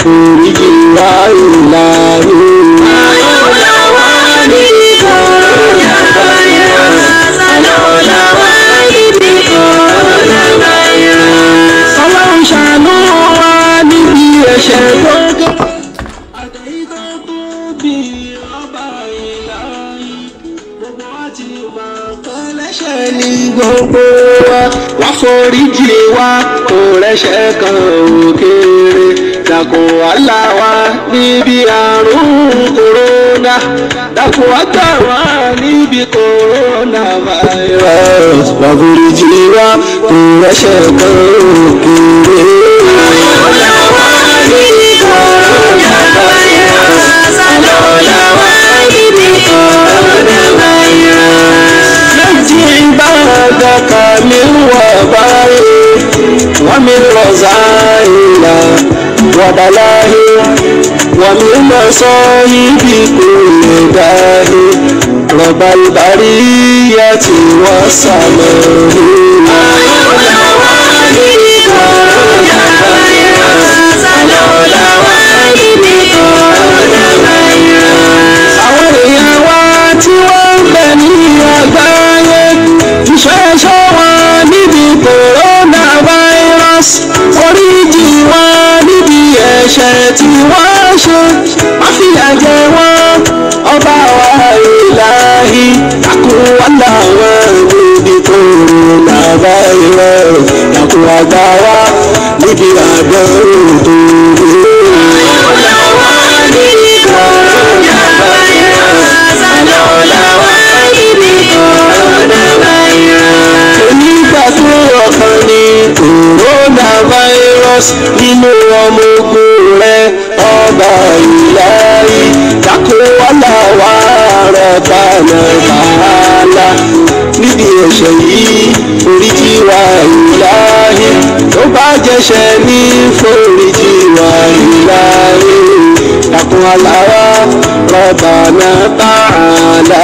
foríjì wá ìlàyé. ọlọ́run ṣàánú wa níbi ẹ̀ṣẹ̀ tó gé. àtẹ̀yí tó tó bí ọba ìlàyé gbogbo wa ti mọ̀ pé lẹ́ṣẹ̀ ní gbogbo wa wá foríjì wa kò rẹ́ṣẹ̀ kan òkèèrè dàkún wàhálà wa níbi àrùn kòrónà dàkún wàgbà wa níbi kòrónà virus wá foríjì wa kò rẹ́ṣẹ̀ kan òkèèrè. نجي عبادك من وباء ومن رزائل وبلاء ومن مصائب كل داء رب البرية والسماء àwọn èèyàn wa tí wọ́n ń bẹ ní àgbáyé ìṣẹ́ṣọ́ wọn níbi coronavirus oríjì wọn níbi ẹ̀ṣẹ̀ tí wọ́n ṣe wọ́n fìyà jẹ wọ́n ọba wa ìlàhí dákun wọn làwọn níbi coronavirus dákun àgbà wa níbi àdánwò tó dé. onígbà tó ọkàn ní coronavirus nínú ọmọ ogun rẹ ọba ìlàyé dákó wàhálà wà rọ̀bà nàbàlà níbi ẹ̀ṣẹ̀ yìí foríjì wà ìlàyé tó bá jẹ́ṣẹ̀ ní foríjì wà ìlàyé dákó wàhálà wà rọ̀bà nàbàlà.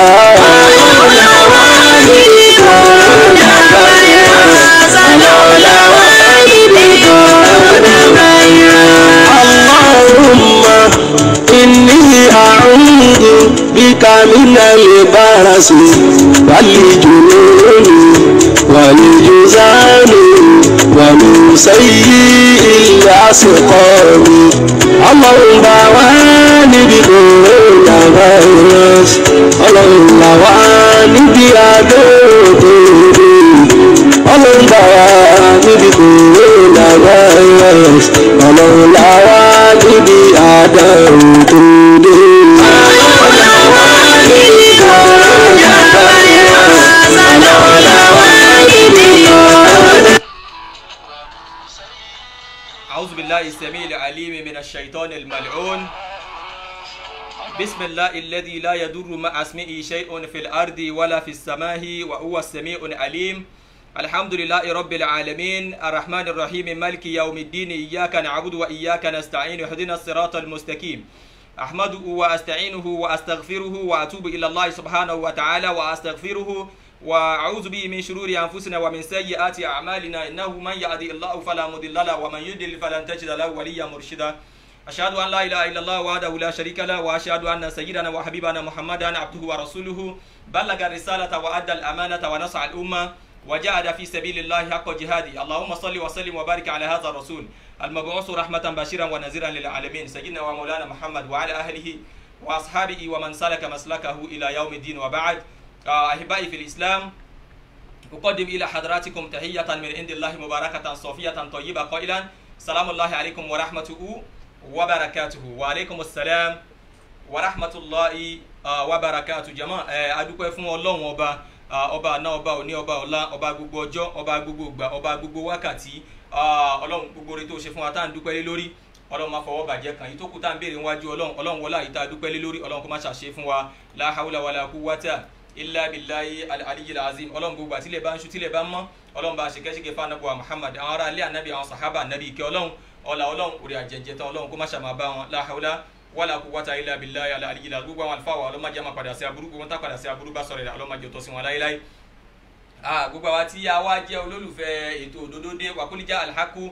اللهم إني أعوذ بك من البرص والجنون والجزام ومن سيء الأسقام اللهم بواني بكورونا فيروس اللهم بواني بأدوه ọlọ́run bá wa níbi kòrónà virus ọlọ́run là wá níbi àdánù tó dé. أعوذ بالله السميع العليم من الشيطان الملعون بسم الله الذي لا يضر مع اسمه شيء في الأرض ولا في السماء وهو السميع العليم الحمد لله رب العالمين الرحمن الرحيم مالك يوم الدين إياك نعبد وإياك نستعين اهدنا الصراط المستقيم أحمده وأستعينه وأستغفره وأتوب إلى الله سبحانه وتعالى وأستغفره وأعوذ به من شرور أنفسنا ومن سيئات أعمالنا إنه من يهدي الله فلا مضل له ومن يضلل فلن تجد له وليا مرشدا أشهد أن لا إله إلا الله وحده لا شريك له وأشهد أن سيدنا وحبيبنا محمدا عبده ورسوله بلغ الرسالة وأدى الأمانة ونصح الأمة وجاهد في سبيل الله حق جهاده اللهم صل وسلم وبارك على هذا الرسول المبعوث رحمة بشيرا ونذيرا للعالمين سيدنا ومولانا محمد وعلى أهله وأصحابه ومن سلك مسلكه إلى يوم الدين وبعد آه، أحبائي في الإسلام أقدم إلى حضراتكم تحية من عند الله مباركة صوفية طيبة قائلا سلام الله عليكم ورحمته وبركاته وعليكم السلام ورحمة الله آه، وبركاته جماعة أدوكم فún Ọlọ́run ọba Ah, ọba àná ọba òní ọba ọ̀la ọba gbogbo ọjọ́ ọba gbogbo ìgbà ọba gbogbo wákàtí Ah, ọlọ́run gbogbo orí tó ṣe fún wa tá à ń dúpẹ́ lé lórí ọlọ́run máa fọwọ́ bàjẹ́ kan yìí tó kù tá à ń béèrè níwájú ọlọ́run ọlọ́run wọlá yìí tá a dúpẹ́ lé lórí ọlọ́run kó má ṣàṣe fún wa la hawla wala quwwata illa billahi al-aliyyil azim ọlọ́run gbogbo àtìlẹ̀ bá ń ṣú tílẹ̀ bá ń mọ́ ọlọ́run bá ṣèkẹ́ṣèkẹ́ fún anabu muhammad àwọn ará ilé anabi àwọn sahaba anabi ìkẹ́ ọlọ́run ọlá ọlọ́run orí àjẹjẹ tán ọlọ́run kó má ṣàmà bá wọn la hawla wala quwwata illa billahi al-aliyyil azim gbogbo àwọn àlùfáà wa ọlọ́mọdé àmà padà sí aburú gbogbo tá padà sí aburú bá sọ̀rọ̀ rẹ̀ ọlọ́mọdé tó sí wọn láéláé Ah, gbogbo àwa tí a wá jẹ́ olólùfẹ́ ètò òdodo dé wàkúlíjà alhaku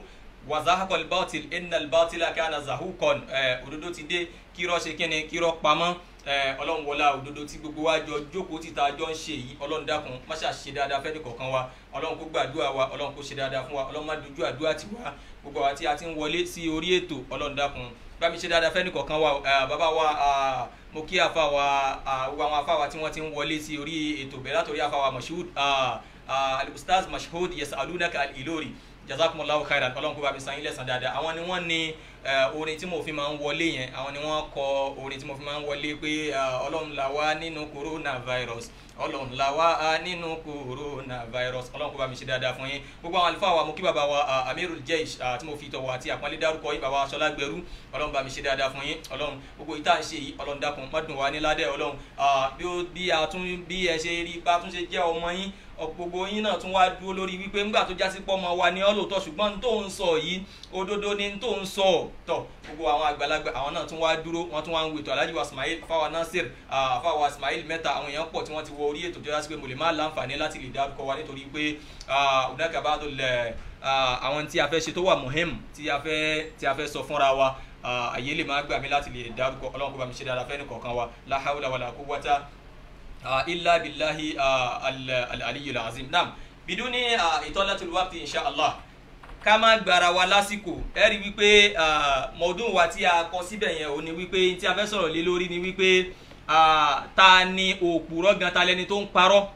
wazahakol batil innal batila kana zahukon òdodo ti dé kírọ́ ṣe kíni kírọ́ pamọ́ ọlọ́run wọlá òdodo tí gbogbo wa jọ jókòó títa jọ ń ṣe yìí ọlọ́run dákun má ṣe àṣe dáadáa fẹ́ni kọ̀ọ̀kan wa ọlọ́run kó gbàdúrà wa ọlọ́run kó ṣe dáadáa fún wa ọlọ́run má dojú àdúrà tì wá gbogbo àwa tí a ti ń wọlé sí orí ètò ọlọ́run dákun bá mi ṣe dáadáa fẹ́ni kọ̀ọ̀kan wa bàbá wa mo kí àfa wa gbogbo àwọn àfa wa tí wọ́n ti ń wọlé sí orí ètò bẹ̀rẹ̀ látòrí àfa wa mashud al-ustaz mashud yasalunaka al-ilori jazakumullahu khairan ọlọ́run kó bá mi san yín lẹ́san dáadáa àwọn ni wọ́n ní orin tí mo fi máa ń wọlé yẹn àwọn ni wọ́n kọ orin tí mo fi máa ń wọlé pé ọlọ́run là wá nínú coronavirus ọlọ́run là wá nínú coronavirus ọlọ́run kó bá mi ṣe dáadáa fún yín gbogbo àwọn àlùfáà wa mo kí bàbá wa amirul jeish tí mo fi tọ̀wọ̀ àti àpọ́nlé dárúkọ yín bàbá aṣọlá gbẹrú ọlọ́run bá mi ṣe dáadáa fún yín ọlọ́run gbogbo ìta ń ṣe yìí ọlọ́run dákun má dùn wá ní ládẹ́ ọlọ́run bí a tún bí ẹ ṣe rí bá tún ṣe jẹ́ ọmọ yín gbogbo yín náà tún wá dúró lórí wípé ńgbà tó jásí pọ́ ọmọ wa ní ọlọ́tọ̀ ṣùgbọ́n tó ń sọ yìí òdodo ni tó ń sọ tọ̀ gbogbo àwọn àgbàlagbà àwọn náà tún wá dúró wọ́n tún wá ń wètò alhaji wa ismail fáwa nasir fáwa ismail mẹ́ta àwọn èèyàn pọ̀ tí wọ́n ti wọ orí ètò tó jásí pé mo lè má láǹfààní láti lè dárúkọ wa nítorí pé ọ̀dàkà bá tó lẹ̀ àwọn tí a fẹ́ ṣe tó wà muhim tí a fẹ́ tí a fẹ́ sọ fúnra wa àyè lè má gbà mí láti lè dárúkọ ọlọ́run kó bá mi ṣe dáadáa fẹ́ nìkọ̀ọ̀kan wa la hawla wala quwwata illa billahi al-aliyyil azim naam biduni itolatul waqti insha allah ká má gbára wa lásìkò ẹ rí wípé mọ̀ọ́dún wa tí a kọ síbẹ̀ yẹn ò ní wípé tí a fẹ́ sọ̀rọ̀ lé lórí ni wípé ta ni òpùrọ̀ gan ta lẹni tó ń parọ́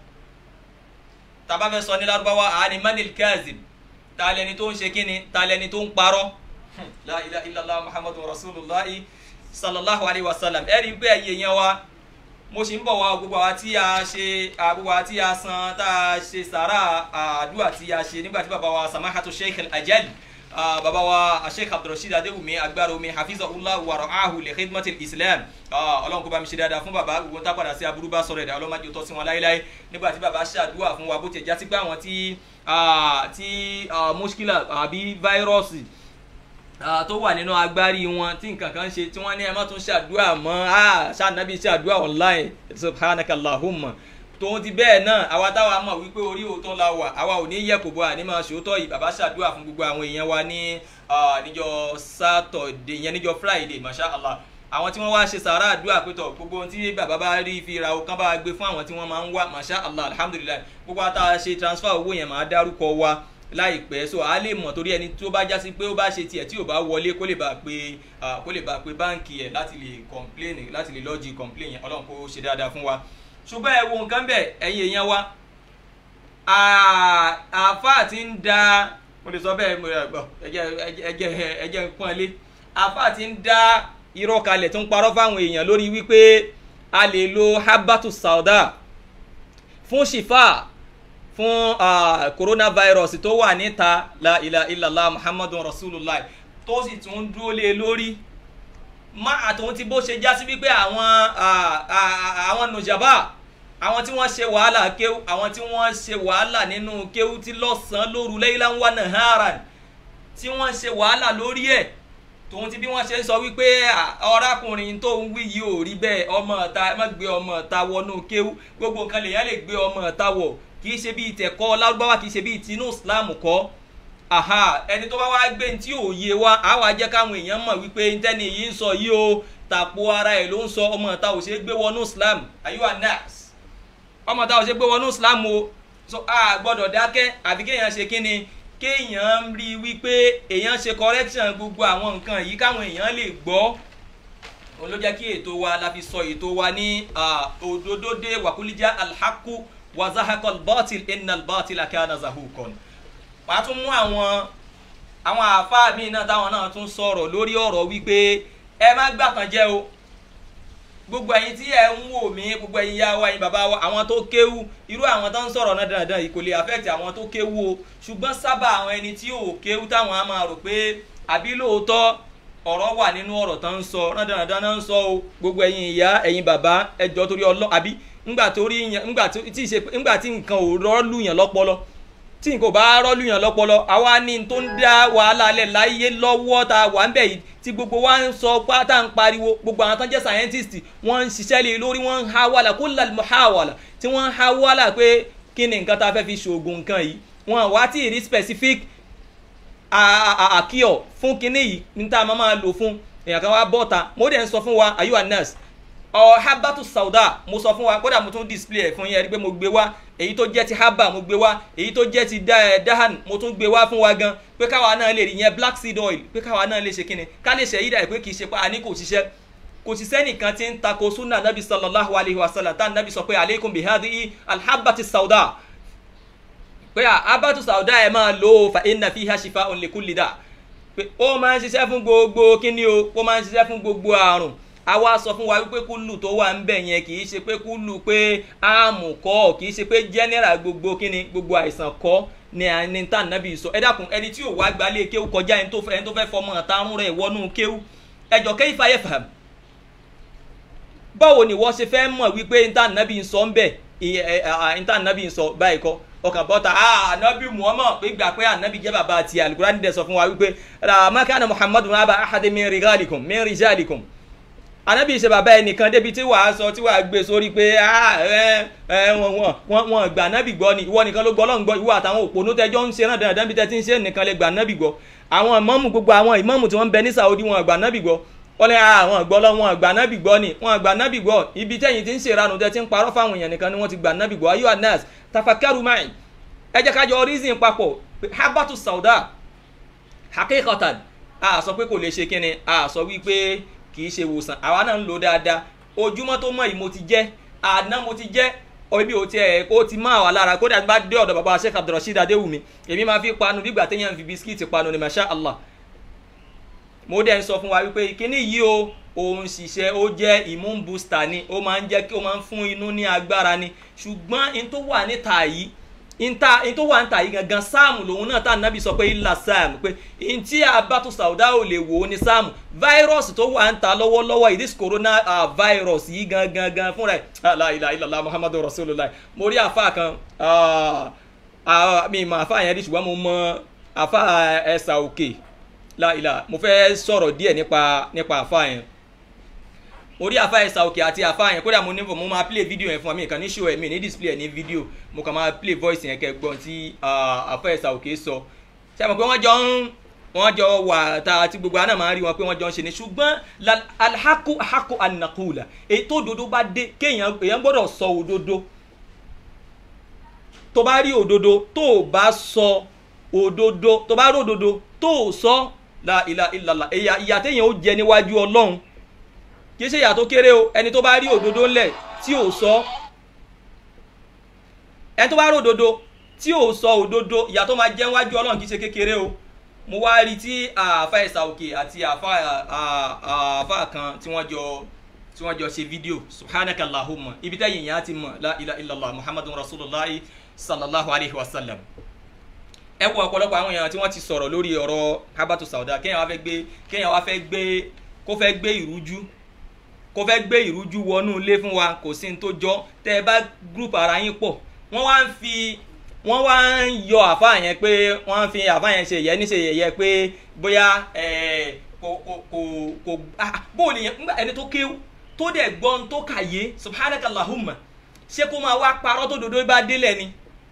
tá bá fẹ́ sọ ní lárúbáwá àní manil kazib ta lẹni tó ń ṣe kíni ta lẹni tó ń parọ́ la ilaha illallah muhammadu rasulillah sallallahu alayhi wa sallam ẹ rí wípé ẹ̀yẹ yẹn wa mo ṣì ń bọ̀ wá gbogbo àwa tí a ṣe gbogbo àwa tí a san tá a ṣe sàrà àdúrà tí a ṣe nígbà tí bàbá wa samahatu sheikh al-ajal bàbá wa sheikh abdulrasheed adéwùmí agbára omi hafizahullah wa ra'ahu li khidmatil islam ọlọ́run kó bá mi ṣe dáadáa fún bàbá gbogbo tá a padà sí aburú bá sọ̀rọ̀ ẹ̀dá ọlọ́mọdé tó sí wọn láéláé nígbà tí bàbá ṣàdúrà fún wa bó ti já sí pé àwọn tí tí muskila àbí fáírọ́ọ̀sì tó wà nínú agbárí wọn tí nǹkan kan ṣe tí wọ́n ní ẹ má tún ṣàdúrà mọ́ ṣàdúrà ṣàdúrà online subhanaka allahumma tòun ti bẹ́ẹ̀ náà àwa táwa mọ̀ wípé orí òótọ́ la wà àwa ò ní yẹ kò bọ́ àní máa ṣòótọ́ yìí bàbá ṣàdúrà fún gbogbo àwọn èèyàn wa ní níjọ́ sátọ̀dé yẹn níjọ́ friday masha allah àwọn tí wọ́n wá ṣe sàrà àdúrà pétọ̀ gbogbo ohun tí bàbá bá rí fi ra ọkàn bá gbé fún àwọn tí wọ́n máa ń wá masha allah alhamdulilayi gbogbo àtà ṣe transfer owó yẹn máa dárúkọ wa láìpẹ́ so a lè mọ̀ torí ẹni tó bá jásí pé ó bá ṣe tiẹ̀ tí ò bá wọlé kó lè bá pé kó lè bá pé báǹkì ẹ̀ láti lè complain láti lè lọ́ọ̀jì complain yẹn ọlọ́run kó ṣe dáadáa fún wa ṣùgbọ́n ẹ wo nǹkan bẹ́ẹ̀ ẹ̀yin èèyàn wa àáfà ti ń da mo lè sọ bẹ́ẹ̀ mo lè gbọ́ ẹjẹ́ ẹjẹ́ pọ́n lé àáfà ti ń da irọ́ kalẹ̀ tó ń parọ́ fáwọn èèyàn lórí wípé a lè lo habatu sauda fún shifa fún coronavirus tó wà níta la ilaha illallah muhammadun rasulullah tó sì tún dúró lé lórí má àtòun ti bó ṣe já sí wípé àwọn àwọn nùjàbá àwọn tí wọ́n ṣe wàhálà kéwú àwọn tí wọ́n ṣe wàhálà nínú kéwú tí lọ́sàn-án lóru laylan wa naharan tí wọ́n ṣe wàhálà lórí ẹ̀ tòun ti bí wọ́n ṣe ń sọ wípé ọ̀rákùnrin tó ń wí yìí ò rí bẹ́ẹ̀ ọmọ ọ̀ta ẹ má gbé ọmọ ọ̀ta wọnú kéwú gbogbo nǹkan lèèyàn lè gbé ọmọ ọ̀ta wọ̀ kì í ṣe bíi tẹ̀kọ́ lárúbáwá kì í ṣe bíi tinú islam kọ́ aha ẹni tó bá wá gbé ní tí ò yé wa á wá jẹ́ káwọn èèyàn mọ̀ wípé ntẹ́ni yìí ń sọ yìí o tàpó ara ẹ̀ ló ń sọ ọmọ ọ̀ta ò ṣe é gbé wọnú islam ayúwa nas ọmọ ọ̀ta ò ṣe é gbé wọnú islam o so a gbọ́dọ̀ dákẹ́ àbí kéèyàn ṣe kíni kéèyàn rí wípé èèyàn ṣe correction gbogbo àwọn nǹkan yìí káwọn èèyàn lè gbọ́ òun ló jẹ́ kí ètò wa la fi sọ ètò wa ní òdòdódé wàkúlíjà alhaku wazahakol bọ́tìl innal bọ́tìl akana zahukon wàá tún mú àwọn àwọn àáfàá míì náà táwọn náà tún sọ̀rọ̀ lórí ọ̀rọ̀ wípé ẹ má gbàtàn jẹ́ o gbogbo ẹ̀yin tí ẹ ń wò mí gbogbo ẹ̀yin yá wa ẹ̀yin bàbá wa àwọn tó kéwú irú àwọn tó ń sọ̀rọ̀ náà dandan yìí kò lè affect àwọn tó kéwú o ṣùgbọ́n sábà àwọn ẹni tí ò kéwú táwọn á máa rò pé àbí lóòótọ́ ọ̀rọ̀ wà nínú ọ̀rọ̀ tó ń sọ náà dandan náà ń sọ o gbogbo ẹ̀yin ìyá ẹ̀yin bàbá ẹjọ́ torí ọlọ́ àbí ńgbà torí ńgbà tí ìṣe ńgbà tí nǹkan ò rọ́ọ̀lù yàn lọ́pọlọ tí nǹkan ò bá rọ́ọ̀lù yàn lọ́pọlọ àwa ní tó ń dá wàhálà alẹ́ láyé lọ́wọ́ tá a wà ń bẹ̀ yìí tí gbogbo wa ń sọ pátá ń pariwo gbogbo àwọn tó ń jẹ́ scientist wọ́n ń ṣiṣẹ́ lé lórí wọ́n ń ha wàhálà kó lal muhawala tí wọ́n ń ha wàhálà pé kí ni nǹkan tá a fẹ́ fi ṣoògùn nǹkan yìí wọ́n wá tí ì rí specific àkíọ̀ fún kinní yìí ní tá a máa máa lò fún èèyàn kan wá bọ́ta mo dẹ̀ ń sọ fún wa ayuwa nurse ọ habatu sauda mo sọ fún wa kódà mo tún display ẹ̀ fún yín ẹ rí pé mo gbé wá èyí tó jẹ́ ti haba mo gbé wá èyí tó jẹ́ ti dahan mo tún gbé wá fún wa gan pé káwa náà lè rí yẹn black seed oil pé káwa náà lè ṣe kíni ká lè ṣe yídà pé kì í ṣe pé àní kò ṣiṣẹ́ kò sí sẹ́nìkan tí ń tako sunna nabi sallallahu alayhi wa sallam tá nabi sọ pé aleikum bihadi alhabati sauda pé habatu sauda ẹ máa lò ó fa inna fiha shifa'un likulli da pé ó máa ń ṣiṣẹ́ fún gbogbo kíni o ó máa ń ṣiṣẹ́ fún gbogbo àrùn àwa sọ fún wa wípé kúlù tó wà ń bẹ̀ yẹn kì í ṣe pé kúlù pé áàmù kọ́ kì í ṣe pé general gbogbo kíni gbogbo àìsàn kọ́ ni ẹni tá nàbì sọ ẹ dákun ẹni tí ò wá gbalẹ̀ kéwù kọjá ẹni tó fẹ́ fọmọ àtàrún rẹ̀ wọnú kéwù ẹjọ kẹ́ ìfà yẹ fàm báwo ni wọ́n ṣe fẹ́ mọ̀ wípé níta nàbì ń sọ ń bẹ̀ níta nàbì ń sọ báyìí kọ́ ọkàn bọ́ta ànábì muhammad pé gbà pé ànábì jẹ́ bàbá àti alukurani dẹ̀ sọ fún wa wípé ramakana muhammadu naba ahadi min rigalikum min rijalikum anabi ṣe bàbá ẹnìkan débi tí wàá sọ tí wàá gbé sórí pé wọn gbà nábì gbọ́ ni ìwọ nìkan ló gbọ́ lọ́n gbọ́ ìwọ àtàwọn òpònú tẹjọ́ ń ṣe náà dandan bí tẹ́tí ń ṣe nìkan lè gbà nábì gbọ́ àwọn ìmọ̀mù gbogbo àwọn ìmọ̀mù tí wọ́n ń bẹ ní saudi wọn gbà nábì gbọ́ wọ́n lé àwọn gbọ́ lọ wọn gbà nábì gbọ́ ni wọn gbà nábì gbọ́ ibi tẹ́yìn tí ń ṣe ìranù tẹ́ ti ń parọ́ fáwọn èèyàn nìkan ni wọ́n ti gbà nábì gbọ́ ayé anas tafakaru mai ẹ jẹ́ kájọ reason papọ̀ habatu sauda hakikatan a sọ pé kò lè ṣe kíni a sọ wípé kì í ṣe wòsàn àwa náà ń lò dáadáa ojúmọ́ tó mọ̀ yìí mo ti jẹ́ àná mo ti jẹ́ ibi ò tiẹ̀ ó ti máa wà lára kódà bá dé ọ̀dọ̀ bàbá Sheikh Abdulrasheed Adéwùmí èmi máa fi panu bí ìgbà téèyàn fi bisikíìtì panu ni masha Allah mo dẹ̀ ń sọ fún wa wípé kíní yìí o òun ṣiṣẹ́ ó jẹ́ immune booster ni ó máa ń jẹ́ kí ó máa ń fún inú ní agbára ni ṣùgbọ́n in tó wà níta yìí inta in tó wà níta yìí gangan sáàmù lòun náà tá nàbì sọ pé ilà sáàmù pé in tí abatu sauda ò lè wò ó ní sáàmù fáírọ́ọ̀sì tó wà níta lọ́wọ́lọ́wọ́ yìí this corona uh, virus yìí gangan gan fúnra ẹ̀ la ilaha illallah muhammadu rasulullah mo rí àfa kan mi mọ àfa yẹn rí ṣùgbọ́n mo mọ àfa ẹ̀sà òkè la ilaha mo fẹ́ sọ̀rọ̀ díẹ̀ nípa nípa àfa yẹn orí àfa ẹ̀sà òkè àti àfa yẹn kódà mo ní mo máa play video yẹn fún mi kàn ní show ẹ̀ mi ní display ẹ̀ ní video mo kàn máa play voice yẹn kẹ́ gbọ́n tí àfa ẹ̀sà òkè sọ ṣe àmọ̀ pé wọ́n jọ ń wọ́n jọ wà tá àti gbogbo àná máa ń rí wọn pé wọ́n jọ ń ṣe ni ṣùgbọ́n alhaku haku anakula èyí tó òdodo bá dé kéèyàn èèyàn gbọ́dọ̀ sọ òdodo tó bá rí òdodo tó o bá sọ òdodo tó bá rí òdodo tó o sọ la ilaha illallah ìyà téèyàn ó jẹ níwájú ọlọ́run kì í ṣe ìyà tó kéré o ẹni tó bá rí òdodo ńlẹ̀ tí ò sọ ẹni tó bá rí òdodo tí ò sọ òdodo ìyà tó máa jẹ níwájú ọlọ́run kì í ṣe kékeré o mo wá rí tí àáfà ẹ̀sà òkè àti àáfà kan tí wọ́n jọ tí wọ́n jọ ṣe fídíò subhanaka allahumma ibi tẹ́yìn yẹn á ti mọ̀ la ilaha illallah muhammadun rasulullah sallallahu alayhi wa sallam ẹ kú ọ̀pọ̀lọpọ̀ àwọn èèyàn tí wọ́n ti sọ̀rọ̀ lórí ọ̀rọ̀ habatu sauda kéèyàn wá fẹ́ gbé kéèyàn wá fẹ́ gbé kó fẹ́ gbé ìrújú kó fẹ́ gbé ìrújú wọnú ilé fún wa kò sí ní tó jọ tẹ́ ẹ bá group ara yín pọ̀ wọ́n wá ń fi wọ́n wá ń yọ àfa yẹn pé wọ́n fi àfa yẹn ṣe yẹ ní ṣe yẹyẹ pé bóyá kò kò kò kò bóò nìyẹn nígbà ẹni tó kéwú tó dẹ̀ gbọ́n tó kàyé subhanakallahumma ṣé kó máa wá parọ́ tó dodo bá délẹ̀ ni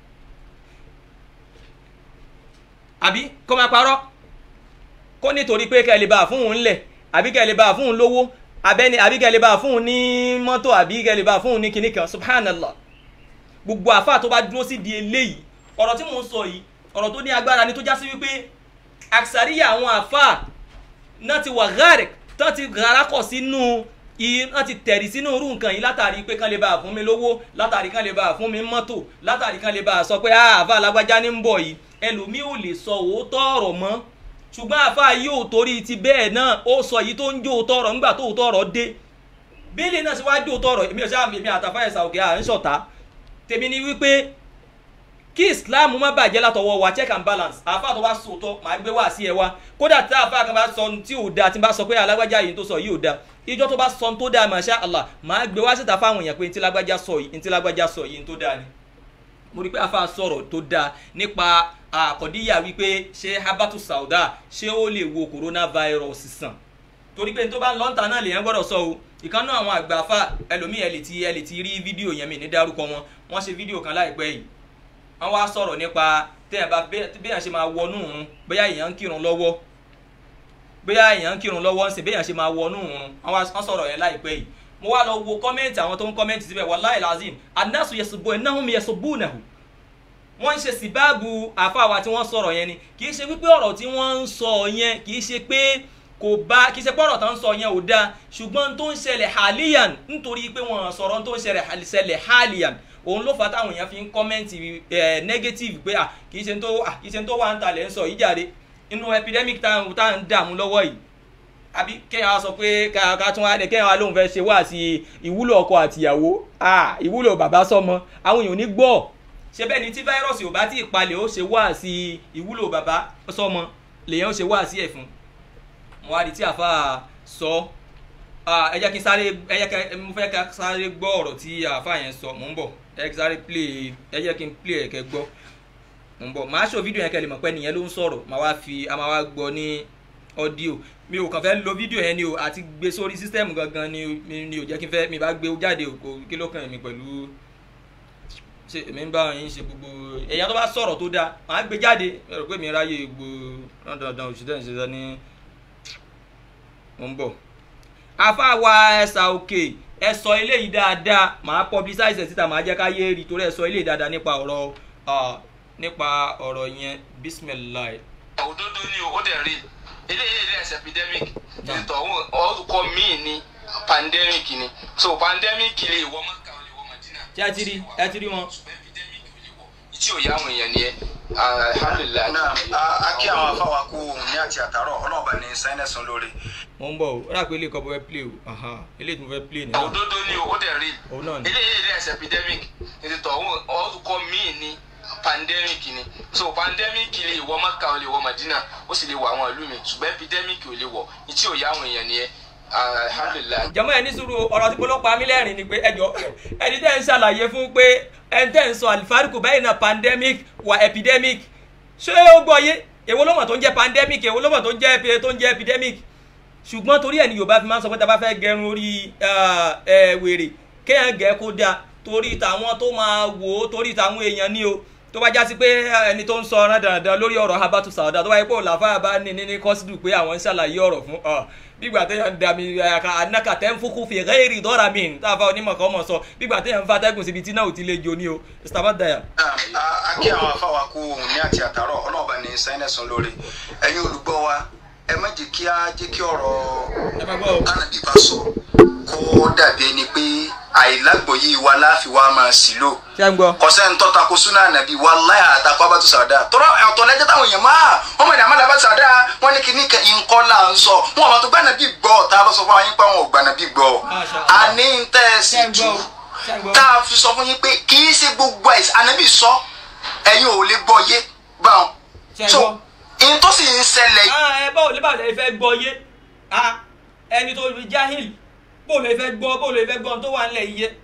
àbí kó máa parọ́ kó nítorí pé kẹ́ lè bá fún òun lẹ̀ àbí kẹ́ lè bá fún òun lówó abẹ́ni àbí kẹ́ lè bá fún òun ní mọ́tò àbí kẹ́ lè bá fún òun ní kinní kan subhanallah gbogbo àfa tó bá dúró sí di eléyìí ọ̀rọ̀ tí mò ń sọ yìí ọ̀rọ̀ tó ní agbára ni tó já sí wípé àṣàríyà àwọn àfa náà ti wà gárẹ̀ tán ti garakọ̀ sínú wọ́n ti tẹ̀rí sínú irú nǹkan yìí látàrí pé kán lè bá fún mi lówó látàrí kán lè bá fún mi mọ́tò látàrí kán lè bá sọ pé àfa alágbájá ní ń bọ̀ yìí ẹlòmíì ò lè sọ òótọ́ ọ̀rọ̀ mọ́ ṣùgbọ́n àfa yìí ò torí ti bẹ́ẹ̀ náà ó sọ yìí tó ń jó òótọ́ ọ̀rọ̀ nígbà tó òótọ́ ọ̀rọ̀ dé bílí náà sì wá jó òótọ́ ọ̀rọ̀ èmi ò sáà èmi àtàfà ẹ̀sà òkè à ń ṣọ̀tá tèmi ni wípé kí islam má bàjẹ́ látọwọ́ wa check and balance àfa tó bá sòótọ́ màá gbé wá sí ẹ wá kódà tí àfa kan bá sọ tí ò da tí n bá sọ pé alágbájá yìí tó sọ yìí ò da ìjọ tó bá sọ tó dáa masha allah màá gbé wá síta fáwọn èèyàn pé ntí lágbájá sọ yìí ntí lágbájá sọ yìí tó dáa ni mo rí pé afa sọ̀rọ̀ tó dáa nípa àkọ́díyà wípé ṣé habatu sauda ṣé ó lè wo coronavirus sàn torí pé tó bá ń lọ́ǹtà náà lèyàn gbọ́dọ̀ sọ o ìkànnú àwọn àgbàfà ẹlòmíì ẹ lè ti ẹ lè ti rí fídíò yẹn mi ní dárúkọ wọn wọ́n ṣe fídíò kan láìpẹ́ yìí wọ́n wá sọ̀rọ̀ nípa téèyàn bá béèyàn ṣe máa wọnú òun bóyá èèyàn ń kírun lọ́wọ́ bóyá èèyàn ń kírun lọ́wọ́ ń sìn béèyàn ṣe máa wọnú òun wọ́n sọ̀rọ̀ yẹn láìpẹ́ yìí mo wá lọ wo kọ́mẹ́ǹtì àwọn tó ń kọ́mẹ́ǹtì síbẹ̀ wallahi lazim annasu yasubu innahum yasubunahu wọ́n ń ṣe síbáàbù àfáàwá tí wọ́n sọ̀rọ̀ yẹn ni kì í ṣe wípé ọ̀rọ̀ tí wọ́n ń sọ yẹn kì í ṣe pé kò bá kì í ṣe pé ọ̀rọ̀ tó ń sọ yẹn ò dáa ṣùgbọ́n tó ń ṣẹlẹ̀ haliyan nítorí pé wọ́n sọ̀rọ̀ tó ń ṣẹlẹ̀ haliyan òun ló fà táwọn èèyàn fi ń kọ́mẹ́ǹtì negative pé kì í ṣe tó kì í ṣe tó wà ń talẹ̀ ń sọ yìí jáde inú epidemic tá à ń dààmú lọ́wọ́ yìí àbí kéèyàn wá sọ pé ká tún wá dé kéèyàn wá lóun fẹ́ ṣe wá sí ìwúlò ọkọ àtìyàwó ìwúlò bàbá sọmọ àwọn èèyàn ò ní gbọ́ ṣe bẹ́ẹ̀ ni tí fáírọ̀sì ò bá tí ì palẹ̀ ó ṣe wá sí ìwúlò bàbá sọmọ lèyàn ó ṣe wá sí ẹ̀ fún mo wá di tí àfa sọ ẹ jẹ́ kí n sáré ẹ jẹ́ kí mo fẹ́ ká sáré gbọ́ ọ̀rọ̀ tí àfa yẹn sọ mò ń bọ̀ ẹ jẹ́ kí n sáré play ẹ jẹ́ kí n play ẹ̀ kẹ́ gbọ́ mò ń bọ̀ màá ṣò fídíò yẹn kẹ́ lè mọ̀ pé nìyẹn ló ń sọ̀rọ̀ màá wá fi a máa wá gbọ́ ní ọ́díò mi ò kàn fẹ́ lo fídíò yẹn ni o àti gbé sórí sísítẹ́ẹ̀mù gangan ni ni ò jẹ́ kí n fẹ́ mi bá gbé jáde kò kí ló kàn mí pẹ̀lú ṣe èmi ń bá yín ṣe gbogbo èèyàn tó bá sọ̀rọ̀ tó dáa màá gbé jáde ẹ rò pé mi ráyè gbogbo dandan òṣìṣẹ́ ìṣẹ́ṣẹ́ ní mo ń bọ̀. afáwa ẹ̀sà òkè ẹ sọ eléyìí dáadáa màá publicize ẹ̀ síta màá jẹ́ ká yé rí torí ẹ sọ eléyìí dáadáa nípa ọ̀rọ̀ nípa ọ̀rọ̀ yẹn bisimilayi. òdodo ni o ó dẹ̀ rí eléyìí ilé ẹsẹ̀ epidemic ìtọ̀hún orúkọ míì ni pandemic ni so pandemic lè wọ mọ́kà ó lè wọ Madina. ṣé ẹ ti rí ẹ ti rí wọn. tí ò yá àwọn èèyàn nìyẹn alhamdulilayi. náà a kí àwọn afáwa kú òun ní àti àtàrọ̀ ọlọ́ọ̀bá ní sáyẹ́nẹ̀sán lórí. mo ń bọ̀ o ó rà pé ilé ìkọ́ bọ́ fẹ́ play o eléyìí tí mo fẹ́ play nìyẹn. òdodo ni o ó dẹ̀ rí òun náà ni. eléyìí ilé ẹsẹ̀ epidemic ìtọ̀hún orúkọ míì ni pandemic ni so pandemic lè wọ mọ́kà ó lè wọ Madina ó sì lè wọ àwọn ìlú mi ṣùgbọ́n epidemic ò lè wọ tí ò yá àwọn èèyàn nìyẹn alhamdulilayi. jọmọ ẹ ní sùúrù ọ̀rọ̀ tí polówó pa mí lẹ́rìn ni pé ẹjọ́ ẹni tẹ́ ń ṣàlàyé fún pé ẹni tẹ́ ń sọ àlìfáàríkù báyìí náà pandemic wà epidemic ṣé ó gbọ́ yé èwo ló mọ̀ tó ń jẹ́ pandemic èwo ló mọ̀ tó ń jẹ́ tó ń jẹ́ epidemic ṣùgbọ́n torí ẹ̀ ní Yorùbá fi máa ń sọ pé tá a bá fẹ́ gẹrun orí wèrè kéèyàn gẹ̀ kó dáa torí tàwọn tó máa wò ó torí tàwọn èèyàn ní o tó bá jásí pé ẹni tó ń sọ ọ̀ràn dandan lórí ọ̀rọ̀ habatu sauda tó bá yẹ pé òlàfà bá ní ní kọ́sídù pé àwọn ń ṣàlàyé ọ̀rọ̀ fún ọ bígbà téèyàn ń dami anaka tẹ́ ń fúnkú fi rẹ́ẹ̀rì dọ́ra mi tá a fa onímọ̀ kan mọ̀ sọ bígbà téèyàn ń fa atẹ́gùn síbi tí náà ò ti lè jo ní o mr daya. a kí àwọn afáwa kú òun ní àti àtàrọ̀ ọlọ́ọ̀bá ní sáyẹ́nẹ̀sán lórí ẹ̀yin olùgbọ́ wa ẹ má jẹ́ kí á jẹ́ kí ọ̀rọ̀ tánàbí bá sọ kó dàbí ẹni pé àìlágbòye wa láfi wa máa sì lò kọsẹ́ ń tọ́ tako súnà ànàbí wa láyà àtakọ́ abátú sàdá tọ́lá ọ̀tọ̀ lẹ́jọ́ táwọn èèyàn máa wọ́n mọ̀ ní àmàlà abátú sàdá wọ́n ní kíní kan nǹkan là ń sọ wọn àwọn tó gbà nàbí gbọ́ tá a lọ sọ fún wa yín pé àwọn ò gbà nàbí gbọ́ àní ń tẹ́ ẹ sì tú tá a fi sọ fún yín pé kì í ṣe gbogbo àìsàn ànàbí sọ ẹ̀yin ò lè gbọ́ yé báwọn so ìyẹn tó sì ń ṣẹlẹ̀. ẹ báwo lè báwo lè fẹ́ gbọ́ yé ẹni tó fi jahil bó lè fẹ́ gbọ́ bó lè fẹ́ gbọ́ tó wà nílẹ̀ yìí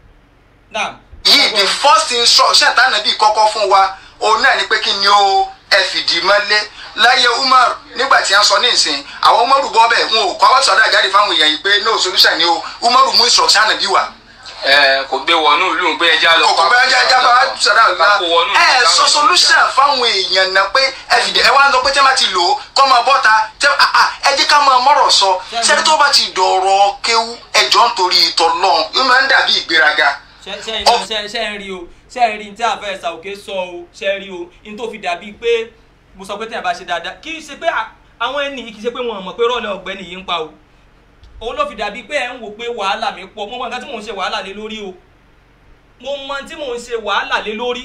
yìí the first instruction tánàbí kọ́kọ́ fún wa òun náà ni pé kí ni ó ẹ fìdí mọ́lé láyé umar nígbà tí a ń sọ ní ìsìn àwọn umaru bọ́ bẹ́ẹ̀ wọn ò kọ́ àwọn sọ̀dọ̀ àjáde fáwọn èèyàn yìí pé no solution ni o umaru mú instruction ànàbí wa. ẹ kò gbé wọnú ìlú ń gbé ẹja lọ. kò gbé ẹja ẹja bá sọ̀dọ̀ àlùbá ẹ sọ solution fáwọn èèyàn náà pé ẹ fìdí ẹ wá ń lọ pé tí wọ́n bá ti lò ó kọ́ máa bọ́ ta ẹ jẹ́ ká máa mọ̀rọ̀ sọ sẹ́ni tó bá ti dọ̀rọ̀ kéwú ẹjọ́ nítorí ìtọ̀ lọ́hùn ó máa ń dàbí ìgbéraga ṣe ń rí o ṣe ń rí tí àfẹ́ ṣàwòké sọ o ṣe ń rí o ní tó fi dàbí pé mo sọ pé tí a bá ṣe dáadáa kì í ṣe pé àwọn ẹni yìí kì í ṣe pé wọn mọ̀ pé rọ́ọ̀lẹ́ ọ̀gbẹ́ni yìí ń pa o òun ló fi dàbí pé ẹ̀ ń wò pé wàhálà mi pọ̀ mo mọ nǹkan tí mò ń ṣe wàhálà lé lórí o mo mọ tí mò ń ṣe wàhálà lé lórí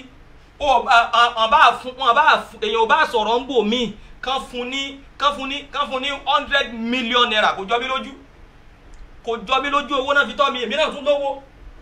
èèyàn ò bá sọ̀rọ̀ ń bò míì kán fún ní kán fún ní kán fún ní hundred million naira kò jọ mí lójú kò jọ mí lójú owó náà fi tọ́ mi èmi náà tún lówó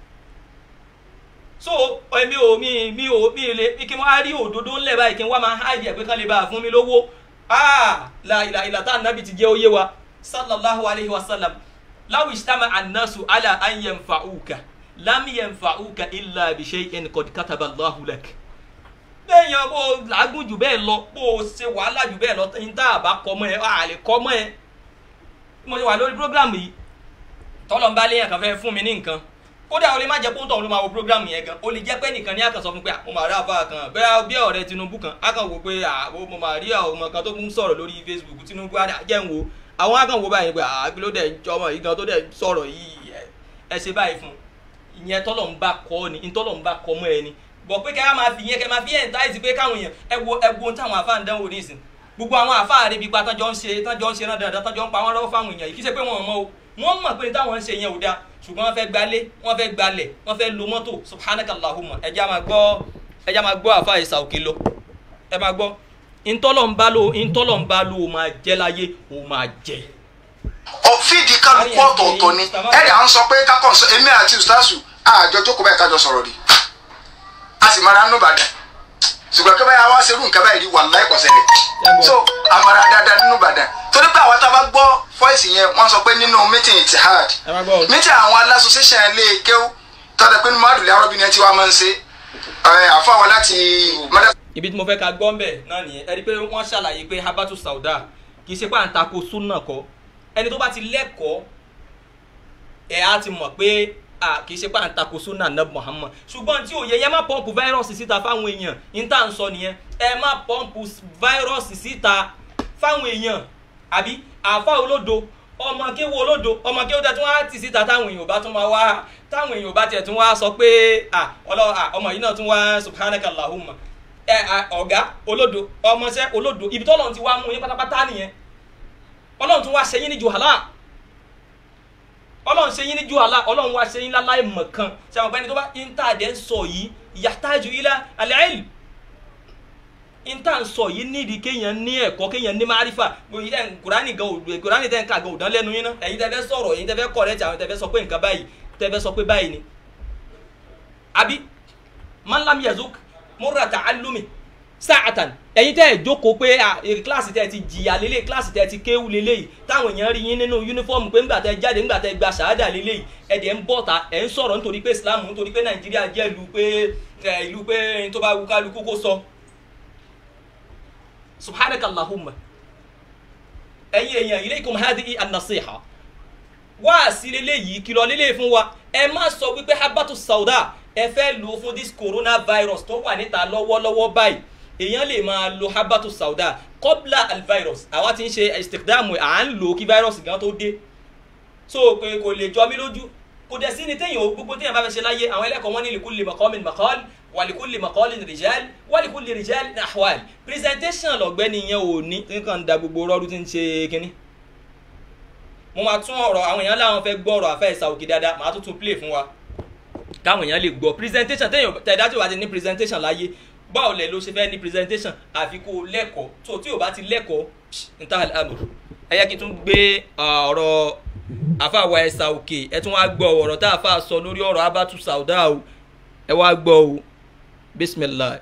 so èmi ò mi mi ò mi lè kí n wá rí òdodo ńlẹ̀ báyìí kí n wá máa háìdì ẹ̀ pé kán lè bá a fún mi lówó ah la ìlà ìlà tá ànábì ti jẹ́ oyé wa sallallahu alayhi wa sallam law istama annasu ala an yanfa'uka lam yanfa'uka illa bi shay'in qad kataba Allahu lak bẹ́ẹ̀yàn bó làágùn jù bẹ́ẹ̀ lọ bó ṣe wàhálà jù bẹ́ẹ̀ lọ ní tá a bá kọ́ mọ́ ẹ a lè kọ́ mọ́ ẹ mo ṣe wà lórí programu yìí tọ́lọ́mbá léyàn kan fẹ́ fún mi ní nǹkan kódà o lè má jẹ́ pé ń tọ̀hún ló máa wo program yẹn gan o lè jẹ́ pé nìkan ní àkànṣọ fún pé mo máa rí àfa kan bẹ́ẹ̀ bí ọ̀rẹ́ Tinubu kan á kàn wò pé mo máa rí àwọn ọmọ kan tó ń sọ̀rọ̀ lórí Facebook Tinubu á jẹ́ ń wo àwọn á kàn wò báyìí pé àgbéló dẹ̀ ọmọ yìí gan tó dẹ̀ sọ̀rọ̀ yìí ẹ ṣe báyìí fún ìyẹn tọ́lọ̀ ń bá kọ́ ni ìtọ́lọ̀ ń bá kọ́ mọ́ ẹ ni bọ̀ pé kẹ́ máa fi yẹn kẹ́ máa fi yẹn táìsì pé káwọn èèyàn ẹ wo ẹ wo táwọn àfa ń dánwò nísìn gbogbo àwọn àfa àrebi pa tán jọ ń ṣe tán jọ ń ṣe náà dáadáa tán jọ ń pa wọn lọ́wọ́ fáwọn èèyàn yìí kí ṣe pé wọn mọ̀ o wọ́n mọ̀ pé táwọn ń ṣe yẹn ò dáa ṣùgbọ́n wọ́n fẹ́ gbalé wọ́n fẹ́ gbalẹ̀ wọ́n fẹ́ lo mọ́tò subhanakallahumma ẹja máa gbọ́ ẹja máa gbọ́ àfa ìsà òkè lọ ẹ máa gbọ́ ntọ́lọ̀ ń bá lò ntọ́lọ̀ ń bá lò ó máa jẹ́ láyé ó máa jẹ́. ọ̀fíìdì kálukú ọ̀tọ̀ọ̀tọ̀ ni ẹ̀rì à ń sọ pé kákàn sọ èmi àti ustaasu àjọ jókòó báyìí kájọ sọ̀rọ̀ rí a sì mara nínú Ìbàdàn ṣùgbọ́n kí báyà wá ṣerú nǹkan báyìí rí wàláhì kò ṣẹlẹ̀ so àmàrà dáadáa nínú Ìbàdàn torí pé àwọn tá a bá gbọ́ fọ́ìsì yẹn wọ́n sọ pé nínú meeting Ittihad meeting àwọn aláṣọṣẹ́ṣẹ́ ilé kéwú tọ́jà pé nínú àdùlẹ̀ arọ́bìnrin tí wọ́n máa ń ṣe àfọwọ́ láti mọ́dá. ibi tí mo fẹ́ ka gbọ́ ń bẹ̀ náà nìyẹn ẹni pé wọ́n ṣàlàyé pé habatu sauda kì í ṣe pé à ń tako súnà kọ́ ẹni tó bá ti lẹ́kọ̀ọ́ ẹ̀ á ti mọ̀ pé kì í ṣe pé à ń tako súnà náà Muhammad ṣùgbọ́n tí òye yẹn má pọ́ǹpù fáírọ́ọ̀sì síta fáwọn èèyàn ní tá à ń sọ nìyẹn ẹ má pọ́ǹpù fáírọ́ọ̀sì síta fáwọn èèyàn àbí àfa olódo ọmọ kéwu olódo ọmọ kéwu tẹ tún wá tì síta táwọn èèyàn bá tún máa wá táwọn èèyàn bá tiẹ̀ tún wá sọ pé ọmọ yìí náà tún wá subhanaka allahumma ẹ ọ̀gá olódo ọmọọṣẹ́ olódo ibi tọ́lọ́run ti wá mú yín pátápátá nìyẹn ọlọ́run tún wá ṣe yín ní juhala ọlọ́run ṣe yín ní juhala ọlọ́run wá ṣe yín láláì mọ̀kan ṣe àwọn ọ̀gbẹ́ni tó bá intanet ń sọ yìí yahtaju ila al-ilm inta ń sọ yìí nídìí kéèyàn ní ẹ̀kọ́ kéèyàn ní márífà kùránì gan òdùn kùránì tẹ́ ń ka gan òdán lẹ́nu yín náà ẹ̀yin tẹ́ fẹ́ sọ̀rọ̀ ẹ̀yin tẹ́ fẹ́ correct àwọn tẹ́ fẹ́ sọ pé nǹkan báyìí tẹ́ fẹ́ sọ pé báyìí ni. àbí man lam yazuk murra ta'allumi sa'atan ẹ̀yin tẹ́ ẹ̀ jókòó pé kíláàsì tẹ́ ti jìyà lélẹ̀ kíláàsì tẹ́ ti kéwù lélẹ̀ yìí táwọn èèyàn rí yín nínú yúnífọ́ọ̀mù pé ńgbà tẹ́ jáde ńgbà tẹ́ gba ṣàhádà lélẹ̀ yìí ẹ̀dẹ̀ ń bọ̀ ta ẹ̀ ń sọ̀rọ̀ nítorí pé Islam nítorí pé Nàìjíríà jẹ́ ìlú pé ìlú pé tó bá wù kálukú kó sọ subhanaka allahumma ẹ̀yin èèyàn ilaykum hadihi an-nasiha wá sí leléyìí kìlọ̀ lélẹ̀ fún wa ẹ má sọ wípé habatu sauda ẹ fẹ́ lò fún this coronavirus tó wà níta lọ́wọ́lọ́wọ́ báyìí èèyàn lè máa lo habatu sauda kọ́bla alvirus àwa ti ń ṣe istikdamu à ń lò kí virus gan tó dé so pé kò lè jọ mí lójú kò dẹ̀ sí ni téèyàn gbogbo téèyàn bá fẹ́ ṣe láyé àwọn ẹlẹ́kọ̀ọ́ wọn ní likulli maqamin maqal wàlíkúlì mọ̀kọ́lì rìjẹ́l wàlíkúlì rìjẹ́l nàhwàl presentation lọ́gbẹ́ni yẹn ò ní nǹkan da gbogbo rọ́ọ̀dù tí ń ṣe kínní. mo máa tún ọ̀rọ̀ àwọn èèyàn láwọn fẹ́ gbọ́ ọ̀rọ̀ àfẹ́ ìsà òkè dáadáa màá tún tún play fún wa káwọn èèyàn lè gbọ́ presentation téèyàn tẹ̀dá tí o bá ti ní presentation láyé báwo lẹ̀ ló ṣe fẹ́ ní presentation àfi kó o lẹ́kọ̀ọ́ tó tí o bá ti lẹ́kọ̀ọ́ níta àmọ̀ ẹ yẹ kí n tún gbé ọ̀rọ̀ àfàwọ̀ ẹ̀sà òkè ẹ tún wá gbọ́ ọ̀rọ̀ tá a fà sọ lórí ọ̀rọ̀ abatu sauda o ẹ wá gbọ́ o bisimilah.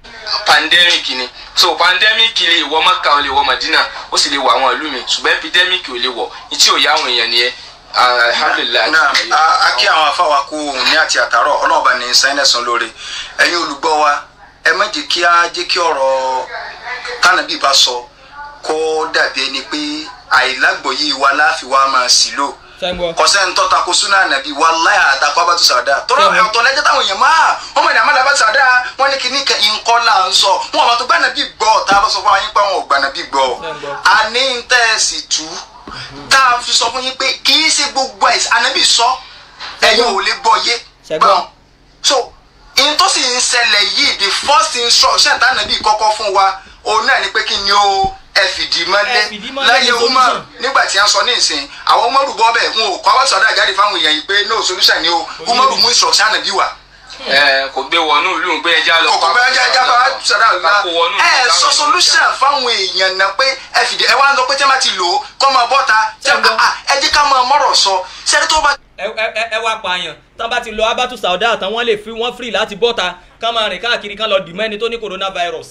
pandemic ni so pandemic lè wọ Mẹ́kà ó lè wọ Madina ó sì lè wọ àwọn ìlú mi ṣùgbọ́n epidemic ò lè wọ ní tí ò yá àwọn èèyàn nìyẹn alhamdulilayi. náà a kí àwọn afáwa kú òun ní àti àtàrọ ọlọ́ọ̀bá ní sáyẹ́nẹ̀sán lóore ẹ̀yin olùgbọ́ wa ẹ má jẹ́ kí á jẹ́ kí ọ̀rọ̀ tánàbí bá sọ kó dàbí ẹni pé àìlágbòye wa láàfin wa máa sì lò kọsẹ́ ń tọ́ tako súnà nàbí wàláyà àtàkọ́ abátú sàdá tọ́lá ọ̀tọ̀ lẹ́jọ́ táwọn èèyàn máa wọ́n mọ̀ ní àmàlà abátú sàdá wọ́n ní kíní nǹkan là ń sọ wọn àwọn tó gbà nàbí gbọ́ tá a lọ sọ fún yín pé àwọn ò gbà nàbí gbọ́ àní ń tẹ́ ẹ sì tú tá a fi sọ fún yín pé kì í ṣe gbogbo ẹ̀ ànábì sọ ẹ̀yin ò lè gbọ́ yé gbọ́n so in tó sì ń ṣẹlẹ̀ yìí the first instruction tá ànábì kọ́kọ́ fún wa òun náà ni pé kí ni ó ẹ fìdí mọ́lẹ̀ láyé umar nígbà tí a ń sọ ní ìsìn àwọn umaru bọ́ bẹ́ẹ̀ wọn ò kọ́ àwọn sọ̀dọ̀ àjáde fáwọn èèyàn yìí pé no solution ni o umaru mú instruction ànábì wá. ẹ kò gbé wọnú ìlú ń gbé ẹja lọ. kò gbé ẹja ẹja bá sọ̀dọ̀ àlùlá ẹ sọ solution fáwọn èèyàn náà pé ẹ fìdí ẹ wá ń lọ pé tí wọ́n bá ti lò ó kọ́ máa bọ́ ta ẹ jẹ́ ká máa mọ̀rọ̀ sọ sẹ́ni tó bá. ẹ wá pààyàn tán bá ti lọ abatu sauda tán wọ́n lè fi wọ́n free láti bọ́ta kán máa rìn káàkiri kán lọ dìmọ́ ẹni tó ní coronavirus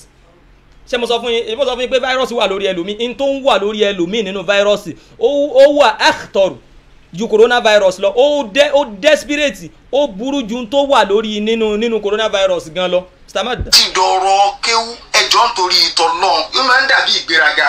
ṣé mo sọ fún yín mo sọ fún yín pé fáírọ́ọ̀sì wà lórí ẹlòmíì n tó ń wà lórí ẹlòmíì nínú fáírọ́ọ̀sì ó wà akhtar ju coronavirus lọ ó dẹ ó desperate ó burú ju n tó wà lórí nínú nínú coronavirus gan lọ. ti dọ̀rọ̀ kéwú ẹjọ́ nítorí ìtọ̀ náà ó máa ń dàbí ìgbéraga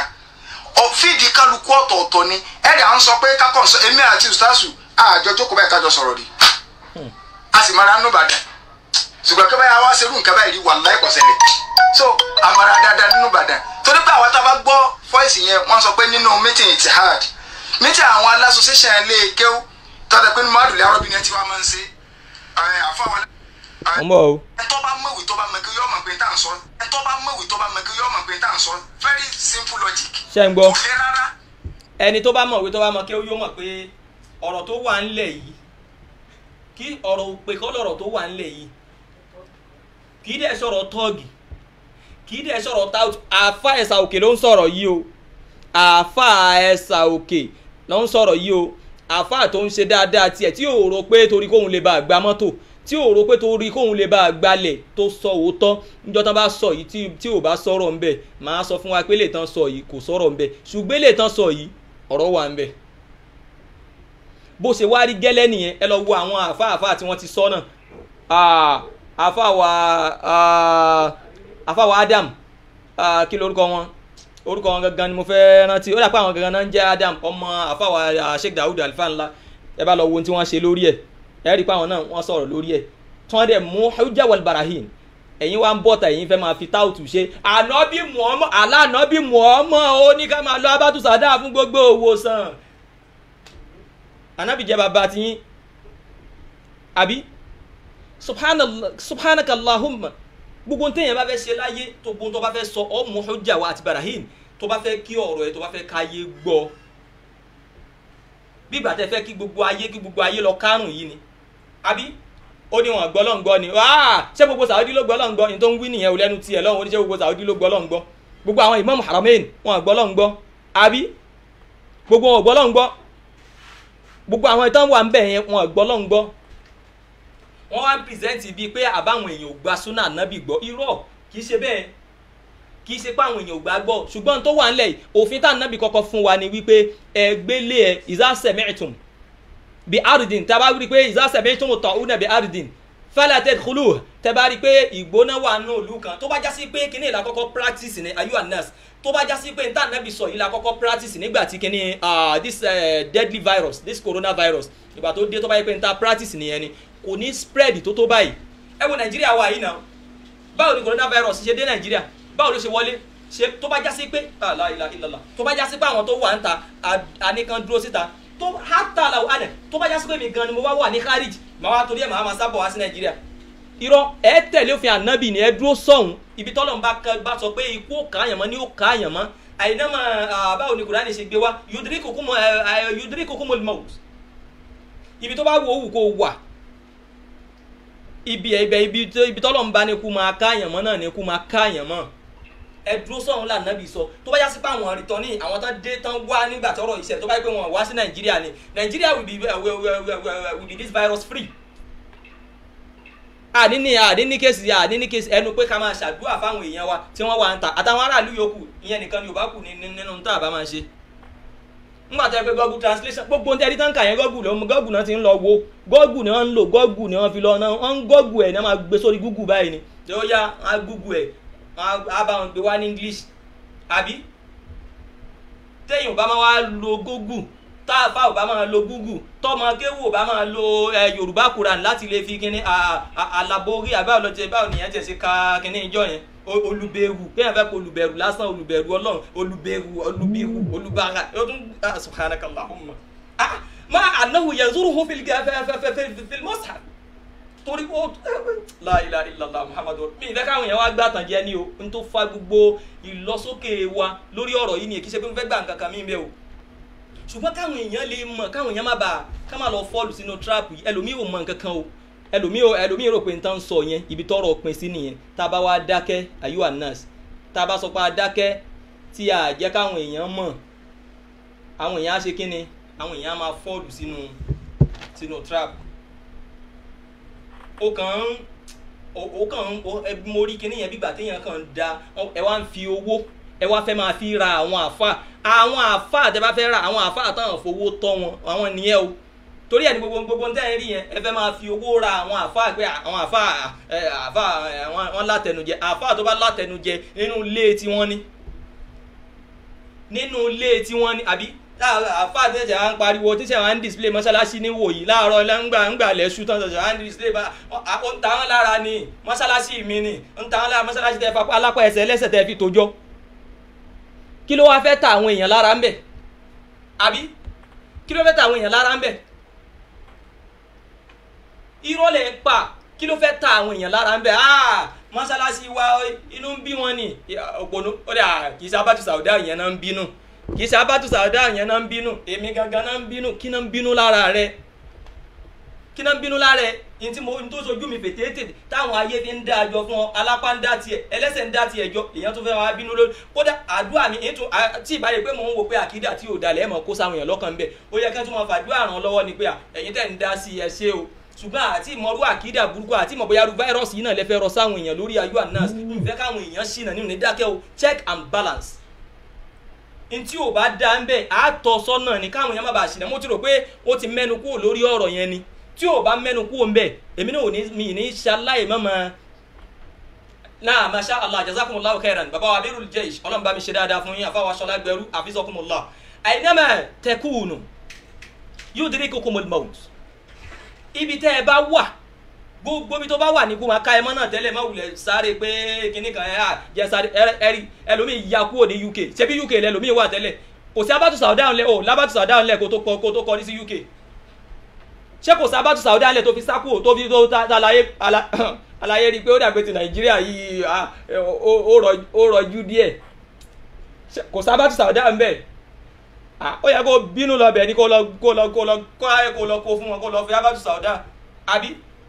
fíìdì kálukú ọ̀tọ̀ọ̀tọ̀ ni ẹ̀rì à ń sọ pé kákọ̀ sọ èmi àti ustaasu àjọ jókòó báyìí kájọ sọ̀rọ̀ rí a sì mara nù Ìbàdàn ṣùgbọ́n kí báyà wá ṣerú nǹkan báyìí rí wàláhì kò ṣẹlẹ̀ so amara dáadáa nínú Ìbàdàn torí pé àwọn tá a bá gbọ́ fọ́ìsì yẹn wọ́n sọ pé nínú meeting itihad meeting àwọn alásòṣẹ́ṣẹ́ ilé kéwú tọ́jà pé nínú àdùlẹ̀ arọ́bìnrin tí wọ́n máa ń ṣe àfọwọ́n wọ́n bọ̀ o. ẹtọ́ bá mọ̀wé tó bá mọ̀kẹ́ yọ́ mọ̀ pé tá à ń sọ ẹtọ́ bá mọ̀wé tó bá mọ̀kẹ́ yọ́ mọ̀ pé tá à ń sọ very simple logic. ṣé ń gbọ́ kò lé rárá. ẹni tó bá mọ̀wé tó bá mọ̀ kí ó yóò mọ̀ pé ọ̀rọ̀ tó wà ńlẹ̀ yìí kí ọ̀rọ̀ òpè kọ́ lọ̀rọ̀ tó wà ńlẹ̀ yìí kì í dẹ̀ sọ̀rọ̀ tọ́ọ̀gì kì í dẹ̀ sọ̀rọ̀ táwùtù àáfà ẹ̀sà òkè ló ń sọ̀rọ̀ yìí o àáfà ẹ̀sà òkè ló ń sọ̀rọ̀ yìí o àáfà tó ń ṣe dáadáa tiẹ̀ tí ò rò pé torí kóun lè bá gba mọ́tò tí ò rò pé torí kóun lè bá gbalẹ̀ tó sọ òótọ́ níjọ́ tán bá sọ yìí tí tí ò bá sọ̀rọ̀ ńbẹ màá sọ fún wa pé lè tán sọ yìí kò sọ̀rọ̀ ńbẹ ṣùgbọ́n lè tán sọ yìí ọ̀rọ̀ wà ńbẹ bó ṣe wá rí gẹ́lẹ́ nìyẹn ẹ lọ wo àwọn àáfà àáfà tí wọ́n ti sọ náà àáfà wa àáfà wa Adam ah, kí lorúkọ wọn orúkọ wọn gangan ni mo fẹ́ rántí ó dàpọ̀ àwọn gangan náà ń jẹ́ Adam ọmọ àáfà wa ah, Sheikh Dawud Alfa ńlá ẹ bá lọ wo ohun tí wọ́n ṣe lórí ẹ̀ ẹ rí i pé àwọn náà wọ́n sọ̀rọ̀ lórí ẹ̀ tí wọ́n dẹ̀ mú hujja wal barahin ẹ̀yin wá ń bọ̀tà ẹ̀yin fẹ́ máa fi táùtù ṣe ànábì Muhammad aláànábì Muhammad ó ní ká máa lọ abátúsàdá fún gbogbo òwòsàn ànábì jẹ́ bàbá tiyín àbí subhanallah subhanakallahumma gbogbo ntẹ̀yìn bá fẹ́ ṣe láyé tó gbogbo tó bá fẹ́ sọ ọ́ mú hujja wa àti barahin tó bá fẹ́ kí ọ̀rọ̀ ẹ̀ tó bá fẹ́ káyé gbọ́ bí ìgbà tẹ́ fẹ́ kí gbogbo ayé kí gbogbo ayé lọ kárùn yìí ni àbí ó ní wọn gbọ́ lọ́n gbọ́ ni wáá ṣé gbogbo sàwọ́dí ló gbọ́ lọ́n gbọ́ ní tó ń wí nìyẹn ò lẹ́nu tiẹ̀ lọ́hùn ó ní ṣé gbogbo sàwọ́dí ló gbọ́ lọ́n gbọ́ gbogbo àwọn imam haramain wọn gbọ́ lọ́n gbọ́ àbí gbogbo wọn gbọ́ lọ́n gbọ́ gbogbo àwọn ìtàn wà ń bẹ̀ yẹn wọn gbọ́ lọ́n gbọ́ wọ́n wá ń pìrìsẹ́ǹtì bíi pé àbáwọn èèyàn ò gba súnà nábì gbọ́ irọ́ kì í ṣe bẹ́ẹ̀ kì í ṣe pé àwọn èèyàn ò gbà gbọ́ ṣùgbọ́n tó wà ńlẹ̀ yìí òfin tá nábì kọ́kọ́ fún wa ni wípé ẹgbẹ́lé ẹ ìzásẹ̀mẹ́tùm bí ardin tá a bá rí i pé ìzásẹ̀mẹ́tùm tọ̀ ọ́ náà bí ardin fẹ́lẹ́ tẹ́ kúlù tẹ́ bá rí i pé ìgbóná wà nù ìlú kan tó bá já sí pé kíní ìlà kọ́kọ́ practice ní ayu anas tó bá já sí pé níta nábì sọ yìí la kọ́kọ́ practice nígbà tí kíní this uh, deadly virus this coronavirus ìgbà tó dé tó bá yẹ pé níta practice nìyẹn ni kò ní spread tó tó báyìí ẹ wo nàìjíríà wà yìí náà báwo ni coronavirus ṣe dé nàìjíríà báwo ló ṣe wọlé ṣe tó bá jásí pé àlà ìlà ìlàlà tó bá jásí pé àwọn tó wà ń ta àníkan dúró síta tó hátà làwọn àdẹ tó bá jásí pé mi gan ni mo wá wà ní kárìjì màá wá torí ẹ̀ màá máa sábọ̀ wá sí nàìjíríà irọ́ ẹ tẹ̀lé òfin ànábì ni ẹ dúró sọ̀hún ibi tọ́lọ̀ ń bá bá sọ pé ikú ó kàáyàn mọ́ ni ó kàáyàn mọ́ àyìnàmọ́ báwo ni kùránì ṣe gbé wá yudrikukumul maut ibi tó bá wù ó wù kó wà ibi ẹbẹ ibi ibi tọ́lọ̀ ń bá ní kú máa káàyàn mọ́ náà ní kú máa káàyàn mọ́ ẹ dúró sọ̀rọ̀ là nàbì sọ tó bá yá sí pé àwọn rìtọ́nì àwọn tán dé tán wá nígbà tọ́rọ̀ ìṣẹ̀lẹ̀ tó bá yẹ pé wọ́n wá sí nàìjíríà ni nàìjíríà will be uh, will, will, will, will, will be this virus free. àní ní àní ní kéèsì àní ní kéèsì ẹnu pé ká máa ṣàdúrà fáwọn èèyàn wa tí wọ́n wà ń ta àtàwọn aráàlú yòókù ìyẹn nìkan ni ò bá kù nínú tá a bá máa ṣe nígbà tó yẹ pé google translation gbogbo ohun tí ẹni tán kà yẹn google lọ́mọ google náà ti ń lọ wo google ni wọ́n ń lò google ni wọ́n fi lọ náà wọ́n ń google ẹ̀ ní wọ́n máa gbé sórí google báyìí ni tí ó yá wọ́n á google ẹ̀ wọ́n á bá wọn gbé wá ní english àbí téèyàn ò bá máa wá lo google táàfà ò bá máa lo google tọmọ kéwù ò bá máa lo yorùbá quran láti lè fi kíní àlàborí àbáwò lọ tẹ báwo nìyẹn tẹ ṣe ka kíní ìjọ yẹn olùbẹ̀rù kéèyàn fẹ́ kó olùbẹ̀rù lásán olùbẹ̀rù ọlọ́run olùbẹ̀rù olùbẹ̀rù olùbàrà ó tún subhanakallahumma ah ma anahu yanzuruhu fil fil mushaf torí ó la ilaha illallah muhammadu mi ìfẹ́ káwọn èèyàn wá gbà tàn jẹ́ ni o n tó fa gbogbo ìlọsókè wa lórí ọ̀rọ̀ yìí ni kì í ṣe pé mo fẹ́ gbà nǹkan kan mí bẹ́ẹ̀ o ṣùgbọ́n káwọn èèyàn lè mọ̀ káwọn èèyàn má bàa ká má lọ fọ́ọ̀lù sínú trap yìí ẹlòmíì ò mọ nǹkan kan o ẹlòmíì ẹlòmíì rò pé n tán sọ yẹn ibi tọ́rọ̀ pin sí nìyẹn tá a bá wá dákẹ́ ayu anas tá a bá sọ pé a dákẹ́ tí a jẹ́ káwọn èèyàn mọ̀ àwọn èèyàn á ṣe kí ni àwọn èèyàn á máa fọ́ọ̀lù sínú sínú trap ó kàn ń ó kàn ń mo rí kinní yẹn bígbà téèyàn kàn ń da ẹ wá ń fi owó ẹ wá fẹ́ máa fi ra àwọn àfa àwọn àfa tẹ bá fẹ́ ra àwọn àfa àtàwọn fowó tọ́ wọn àwọn nìyẹn o torí ẹ ní gbogbo gbogbo ntẹ́ ẹ rí yẹn ẹ fẹ́ máa fi owó ra àwọn àfa pé àwọn àfa ẹ àfa ẹ wọn látẹnujẹ àfa tó bá látẹnujẹ nínú ilé tí wọ́n ní nínú ilé tí wọ́n ní àbí àfáà tí ṣe à ń pariwo tí ṣe à ń display mọ́ṣáláṣí ní wòyí láàárọ̀ ńgbà ńgbà lẹ́ṣú tán ṣe à ń display bá ó ń ta wọn lára ni mọ́ṣáláṣí mi ni ń ta wọn lára mọ́ṣáláṣí tẹ́ fapá alápá ẹsẹ̀ ẹlẹ́sẹ̀ tẹ́ fi tójọ́ kí ló wá fẹ́ ta àwọn èèyàn lára ń bẹ̀ àbí kí ló fẹ́ ta àwọn èèyàn lára ń bẹ̀ irọ́ lẹ̀ ń pa kí ló fẹ́ ta àwọn èèyàn lára ń bẹ̀ ah mọ́ṣáláṣí wa inú ń bí wọn ni òpònú ó dà kì í ṣe abájú sàwùdá yẹn náà ń bínú kì í ṣe abájú sàwùdá yẹn náà ń bínú èmi gangan náà ń bínú kí náà ń bínú lára rẹ kí náà ń bínú lára ẹ ní tí mo ní tó sojú mi fètètè táwọn ayé fi ń dá àjọ fún ọ alápá ń dá tiẹ̀ ẹlẹ́sẹ̀ ń dá tiẹ̀ jọ èèyàn tó fẹ́ wá bínú lórí kódà àdúrà mi ètò tí ìbáyé pé mò ń wò pé àkídà tí ò dalẹ̀ ẹ̀ mọ̀ kó sáwọn èèyàn lọ́kàn ń bẹ̀ ó yẹ kí wọ́n máa fàdúrà ràn lọ́wọ́ ni pé ẹ̀yin tẹ̀ ń dá sí ẹ ṣé o ṣùgbọ́n àti ìmọ̀rú àkídà burúkú àti ìmọ̀ bóyá fáírọ́ọ̀sì yìí náà lè fẹ́ rọ sáwọn èèyàn lórí ayé anas ìfẹ́ káwọn èèyàn ṣìnà nínú ní dákẹ́ o check and balance ntí ò bá dá ń bẹ̀ á tọ́ sọ́nà ni káwọn èèyàn má bàa ṣìnà mo ti rò pé ó ti mẹ́nu kúrò lórí ọ̀rọ̀ yẹn ni tí ò bá mẹ́nu kúrò ń bẹ̀ èmi náà ò ní mi ní ṣaláì mọ́mọ́ náà masha allah jazakumullahu khairan baba wa abirul jaysh ọlọ́run bá mi ṣe dáadáa fún yín àfáwà ṣọlá gbẹrú àfizakumullah àìnàmà tẹkùnù yudrikukumul maut ibi tẹ́ ẹ bá wà gbogbo ibi tó bá wà ní kó máa ká ẹ mọ́ náà tẹ́lẹ̀ má wulẹ̀ sáré pé kinní kan ẹ à jẹ́ sáré ẹ̀rí ẹlòmíì ya kúrò ní uk ṣebí uk lẹ́lòmíì wà tẹ́lẹ̀ kò sí abatu saudan lẹ o labatu saudan lẹ kó tó kọ kó tó kọ ní sí uk ṣé kò sí abatu saudan lẹ tó fi sá kúrò tó fi tó àlàyé àlàyé rí i pé ó dàgbé ti nàìjíríà yìí ó rọjú díẹ̀ kò sí abatu saudan bẹ́ẹ̀ ó yẹ kó bínú lọ bẹ̀ ni kó lọ kó lọ kó lọ kó ayé kó lọ kó fún wọn kó lọ fi abatu sauda àbí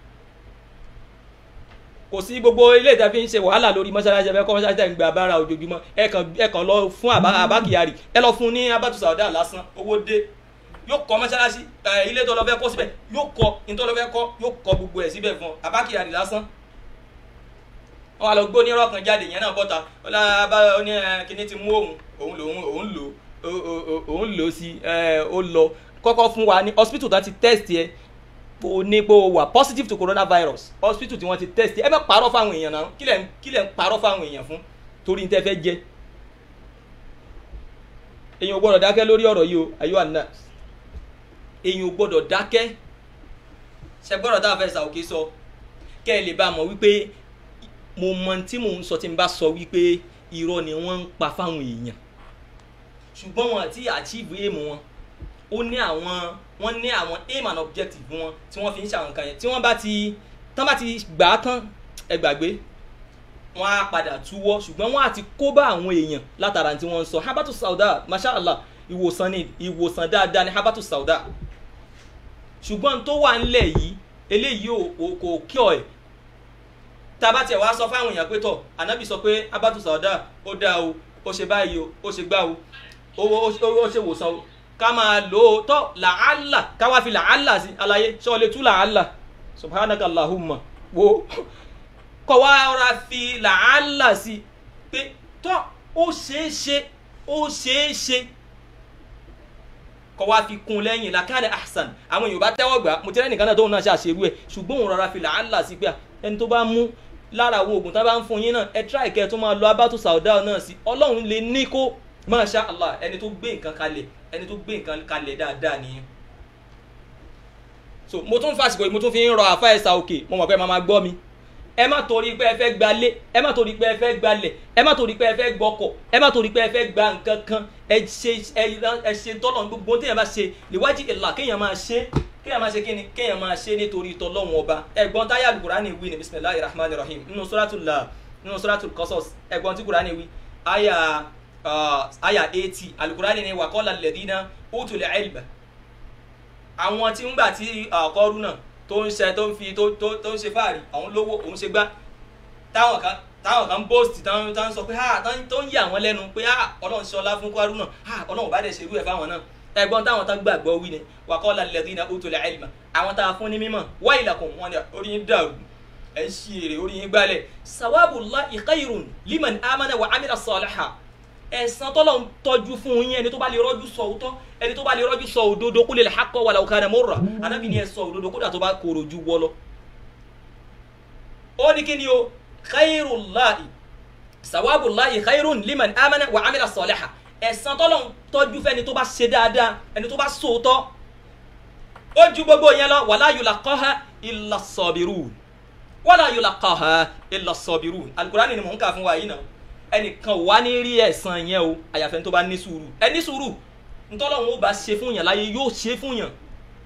kò sí gbogbo ilé ìta fi ń ṣe wàhálà lórí mọ́ṣáláṣí ẹ̀fẹ́ kọ́ mọ́ṣáláṣí ẹ̀ ń gba abára ojoojúmọ́ ẹ kàn ẹ kàn lọ fún àbá kyari ẹ lọ fún ní abatu sauda lásán owó dé yóò kọ́ mọ́ṣáláṣí ilé tó lọ fẹ́ kọ́ síbẹ̀ yóò kọ́ ní tó lọ fẹ́ kọ́ yóò kọ́ gbogbo ẹ̀ síbẹ̀ fún abá kyari lásán wọn àlọ́ gbó ní irọ́ kan jáde yẹn náà bọ́ta ọlá abá oní kíní ti mú òun òun lòun òun lò ó òun lò ó sí ó lọ kọ́kọ́ fún wa ní hospital tó ti test yẹ o ní pé o wà positive to coronavirus hospital tí wọ́n ti test yẹ ẹ bá parọ́ fáwọn èèyàn náà kí lẹ̀ kí lẹ̀ ń parọ́ fáwọn èèyàn fún torí ní tẹ́ fẹ́ jẹ èèyàn ò gbọ́dọ̀ dákẹ́ lórí ọ̀rọ̀ yìí o ayọ́ àná èèyàn ò gbọ́dọ̀ dákẹ́ ṣe gbọ́dọ̀ tá a fẹ́ sàókè sọ kẹ́ ẹ lè bá a mọ̀ wípé mo mọ tí mò ń sọ tí n bá sọ wípé irọ́ ni wọ́n ń pa fáwọn èèyàn ṣùgbọ́n wọn àti achieve aim wọn ó ní àwọn wọ́n ní àwọn aim and objective wọn tí wọ́n fi ń ṣàwọn nǹkan yẹn tí wọ́n bá ti tán bá ti gbà á tán ẹ gbàgbé wọ́n á padà túwọ́ ṣùgbọ́n wọ́n á ti kó bá àwọn èèyàn látara tí wọ́n ń sọ habatu sauda mashallah ìwòsàn ni ìwòsàn dáadáa ni habatu sauda ṣùgbọ́n tó wà ńlẹ̀ yìí eléyìí ò kò kí ọ ẹ̀ tá a bá tiẹ̀ wá sọ fáwọn èèyàn pé tọ̀ ànábì sọ pé habatu sauda ó dáa o ó ṣe báyìí o ó ṣe gbá o owó ó ṣe wòsàn o ká máa lò ó tọ́ làálà ká wá fi làálà sí àlàyé ṣé o lè tú làálà subhanaka allahumma wo kọ́ wá ra fi làálà sí pé tọ́ ó ṣeé ṣe ó ṣeé ṣe kọ́ wá fi kún lẹ́yìn làkàlẹ̀ ahsan àwọn èèyàn bá tẹ́wọ́ gbà mo ti rẹ́ nìkan náà tóun náà ṣàṣerú ẹ̀ ṣùgbọ́n òun rọra fi làálà sí pé ẹni tó bá mú lára àwọn oògùn tá a bá ń fún yín náà ẹ tíráì kẹ́ ẹ tó máa lọ abátú sàúdà náà sí ọlọ́run lè ní kó masha allah ẹni tó gbé nǹkan kalẹ̀ ẹni tó gbé nǹkan kalẹ̀ dáadáa nìyẹn so mo tún fàṣìkò mo tún fi ń rọ àfa ẹ̀sà òkè mo mọ̀ pé màá máa gbọ́ mi ẹ má torí pé ẹ fẹ́ gbalé ẹ má torí pé ẹ fẹ́ gbalẹ̀ ẹ má torí pé ẹ fẹ́ gbọ́kọ̀ ẹ má torí pé ẹ fẹ́ gba nǹkan kan ẹ ṣe ẹ ṣe tọ́lọ̀ gbogbo téèyàn bá ṣe lèwájú ìlà kéèyàn máa ṣe kéèyàn máa ṣe kí ni kéèyàn máa ṣe nítorí tọ́lọ́wọ́n ọba ẹ̀gbọ́n táyà alukurani wí ní bisimilahi rahman rahim nínú suratul la nínú suratul qasas ẹ̀gbọ́n tí kurani wí aya aya eighty alukurani ni wa qala alladhina utul ilma àwọn tí ń gbà tí àkọ́rú náà tó ń ṣe tó ń fi tó tó tó ń ṣe fáàrí àwọn lówó òun ṣe gbá táwọn kan táwọn kan bóòsì táwọn táwọn sọ pé ha tó ń yà wọ́n lẹ́nu pé ha ọlọ́run ṣe ọlá fún kwárú náà ha ọlọ́run bá dẹ̀ ṣe irú ẹ̀ fáwọn náà ẹ̀gbọ́n táwọn tán gbàgbọ́ wí ni wa qala alladhina utul ilma àwọn tá a fún ní mímọ̀ wailakum wọn ni orí yín dàrú ẹ̀ ń ṣí èrè orí yín gbálẹ̀ sawabullahi khayrun liman amana wa amila salihan ẹ̀san tọ́lọ̀ ń tọ́jú fún yín ẹni tó bá lè rọ́jú sọ òótọ́ ẹni tó bá lè rọ́jú sọ òdodo kó lè lè hakọ̀ walau kana murra anábì ni ẹ sọ òdodo kódà tó bá kóró ju wọ́ lọ. ó ní kí ni o khayrullahi sawabullahi khayrun liman amana wa amila salihan ẹ̀san tọ́lọ́run tọ́jú fẹ́ni tó bá ṣe dáadáa ẹni tó bá sòótọ́ ó ju gbogbo yẹn lọ wala yulaqaha illa sabirun wala yulaqaha illa sabirun alukurani ni mò ń kà fún wa yìí náà ẹnìkan wà ní rí ẹ̀san yẹn o àyàfẹ́ tó bá ní sùúrù ẹ ní sùúrù ntọ́lọ́run ó bá ṣe fún yàn láyé yóò ṣe fún yàn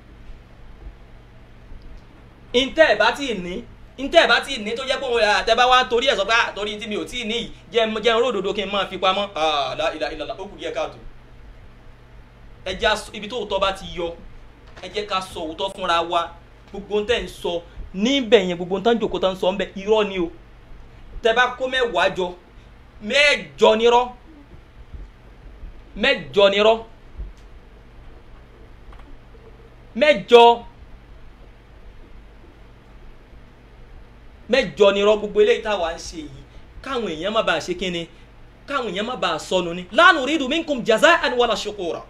ntẹ́ ẹ̀ bá tí ì ní ntẹ́ ẹ̀ bá tí ì ní tó jẹ́ pé òun àtẹ́bá wa torí ẹ̀ sọ pé ah torí tí mi ò tí ì ní yìí jẹ́ jẹ́ ń ródòdó kí n máa fi pamọ́ ah la ilaha illallah ó kù díẹ̀ káàtó ẹ jẹ́ aṣọ ibi tó òótọ́ bá ti yọ ẹ jẹ́ ká sọ òótọ́ fúnra wa gbogbo ntẹ́ ń sọ níbẹ̀ yẹn gbogbo ntẹ́ ń jòkó tán ń sọ ń bẹ̀ irọ́ ni o tẹ́ bá kó mẹ́wàá jọ mẹ́jọ nírọ́ mẹ́jọ nírọ́ mẹ́jọ mẹ́jọ nírọ́ gbogbo eléyìí táwa ń ṣe yìí káwọn èèyàn má bàa ṣe kínni káwọn èèyàn má bàa sọnù ni la nuridu minkum jaza'an wala shukura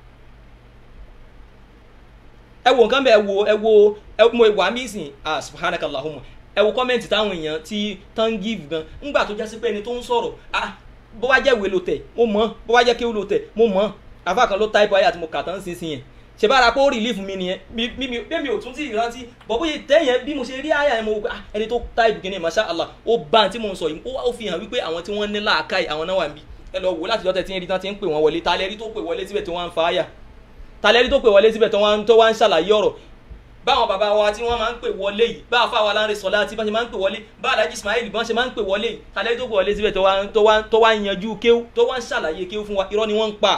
ẹ wo nǹkan bẹ ẹ wo ẹ wo ẹ mo wà mí sìn ah subhanakallahumma ẹ wo kọ́mẹ́ǹtì táwọn èèyàn ti tán give gan ńgbà tó jásí pé ẹni tó ń sọ̀rọ̀ ah bó wá jẹ́ ìwé ló tẹ̀ mo mọ̀ bó wá jẹ́ kí ó ló tẹ̀ mo mọ̀ àfa kan ló táìpù ayé àti mo kà tán sínsìn yẹn ṣe bára pé ó relief mi nìyẹn bí mi bí mi ò tún tí ì rántí bọ̀ bóyá tẹ́yẹn bí mo ṣe rí àyà yẹn mo wò pé ah ẹni tó táìpù kìíní masha allah ó bá tí mo ń sọ yìí ó fi hàn wípé àwọn tí wọ́n ní làákàyè àwọn náà wà níbí ẹ lọ wò láti lọ́tẹ̀ tí ń rí tán ti ń pè wọ́n wọlé ta lẹ́rí tó pè wọlé síbẹ̀ tí wọ́n ń fa àyà ta lẹ́rí tó pè wọlé síbẹ̀ tó wá ń ṣàlàyé ọ̀rọ̀ báwọn bàbá wa tí wọ́n máa ń pè wọlé yìí bá àfa wa láńre sọlá tí wọ́n ṣe máa ń pè wọlé bá alájí ismail bí wọ́n ṣe máa ń pè wọlé yìí tàlẹ́ tó pè wọlé síbẹ̀ tó wá tó wá tó wá yanjú kéwú tó wá ń ṣàlàyé kéwú fún wa irọ́ ni wọ́n ń pa.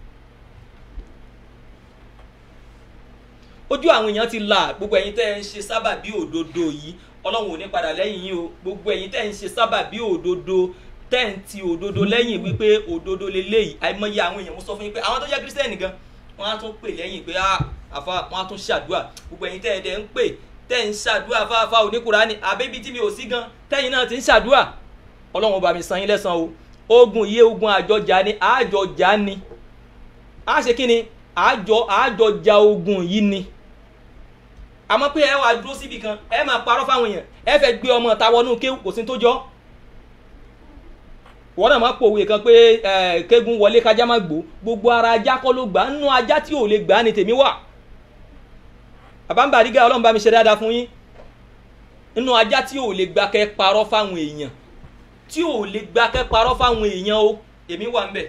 ojú àwọn èèyàn ti là gbogbo ẹ̀yin tẹ́ ń ṣe sábà bí òdodo yìí ọlọ́run ò ní padà lẹ́yìn yín o gbogbo ẹ̀yin tẹ́ ń ṣe sábà bí òdodo tẹ́ ń ti òdodo lẹ́yìn wípé òdodo leléyìí àìmọye àwọn èèyàn mo sọ fún yín pé àwọn tó jẹ́ kírísítẹ́nì gan wọ́n á tún pè lẹ́yìn pé àfa wọ́n á tún ṣàdúrà gbogbo ẹ̀yin tẹ́ ẹ dẹ̀ ń pè tẹ́ ń ṣàdúrà fáfá oníkùránì àbẹ́bí tí mi ò sí gan tẹ́yìn náà ti ń ṣàdúrà ọlọ́run ọba mi san yín lẹ́san o ogun yé ogun àjọjà ni àjọjà ni a ṣe kí ni àjọ àjọjà ogun yìí ni àmọ́ pé ẹ wà dúró síbi kan ẹ máa parọ́ fáwọn èèyàn ẹ fẹ́ gbé ọmọ ta wọnú kéwù kò sí tó jọ wọ́n náà máa pòwe kan pé kégun wọlé kájá má gbó gbogbo ara ajá kọ́ ló gbà nínú ajá tí ò lè gbà ni tèmi wà àbámbàrígà ọlọ́run bá mi ṣe dáadáa fún yín nínú ajá tí ò lè gbà kẹ́ parọ́ fáwọn èèyàn tí ò lè gbà kẹ́ parọ́ fáwọn èèyàn o èmi wà ń bẹ̀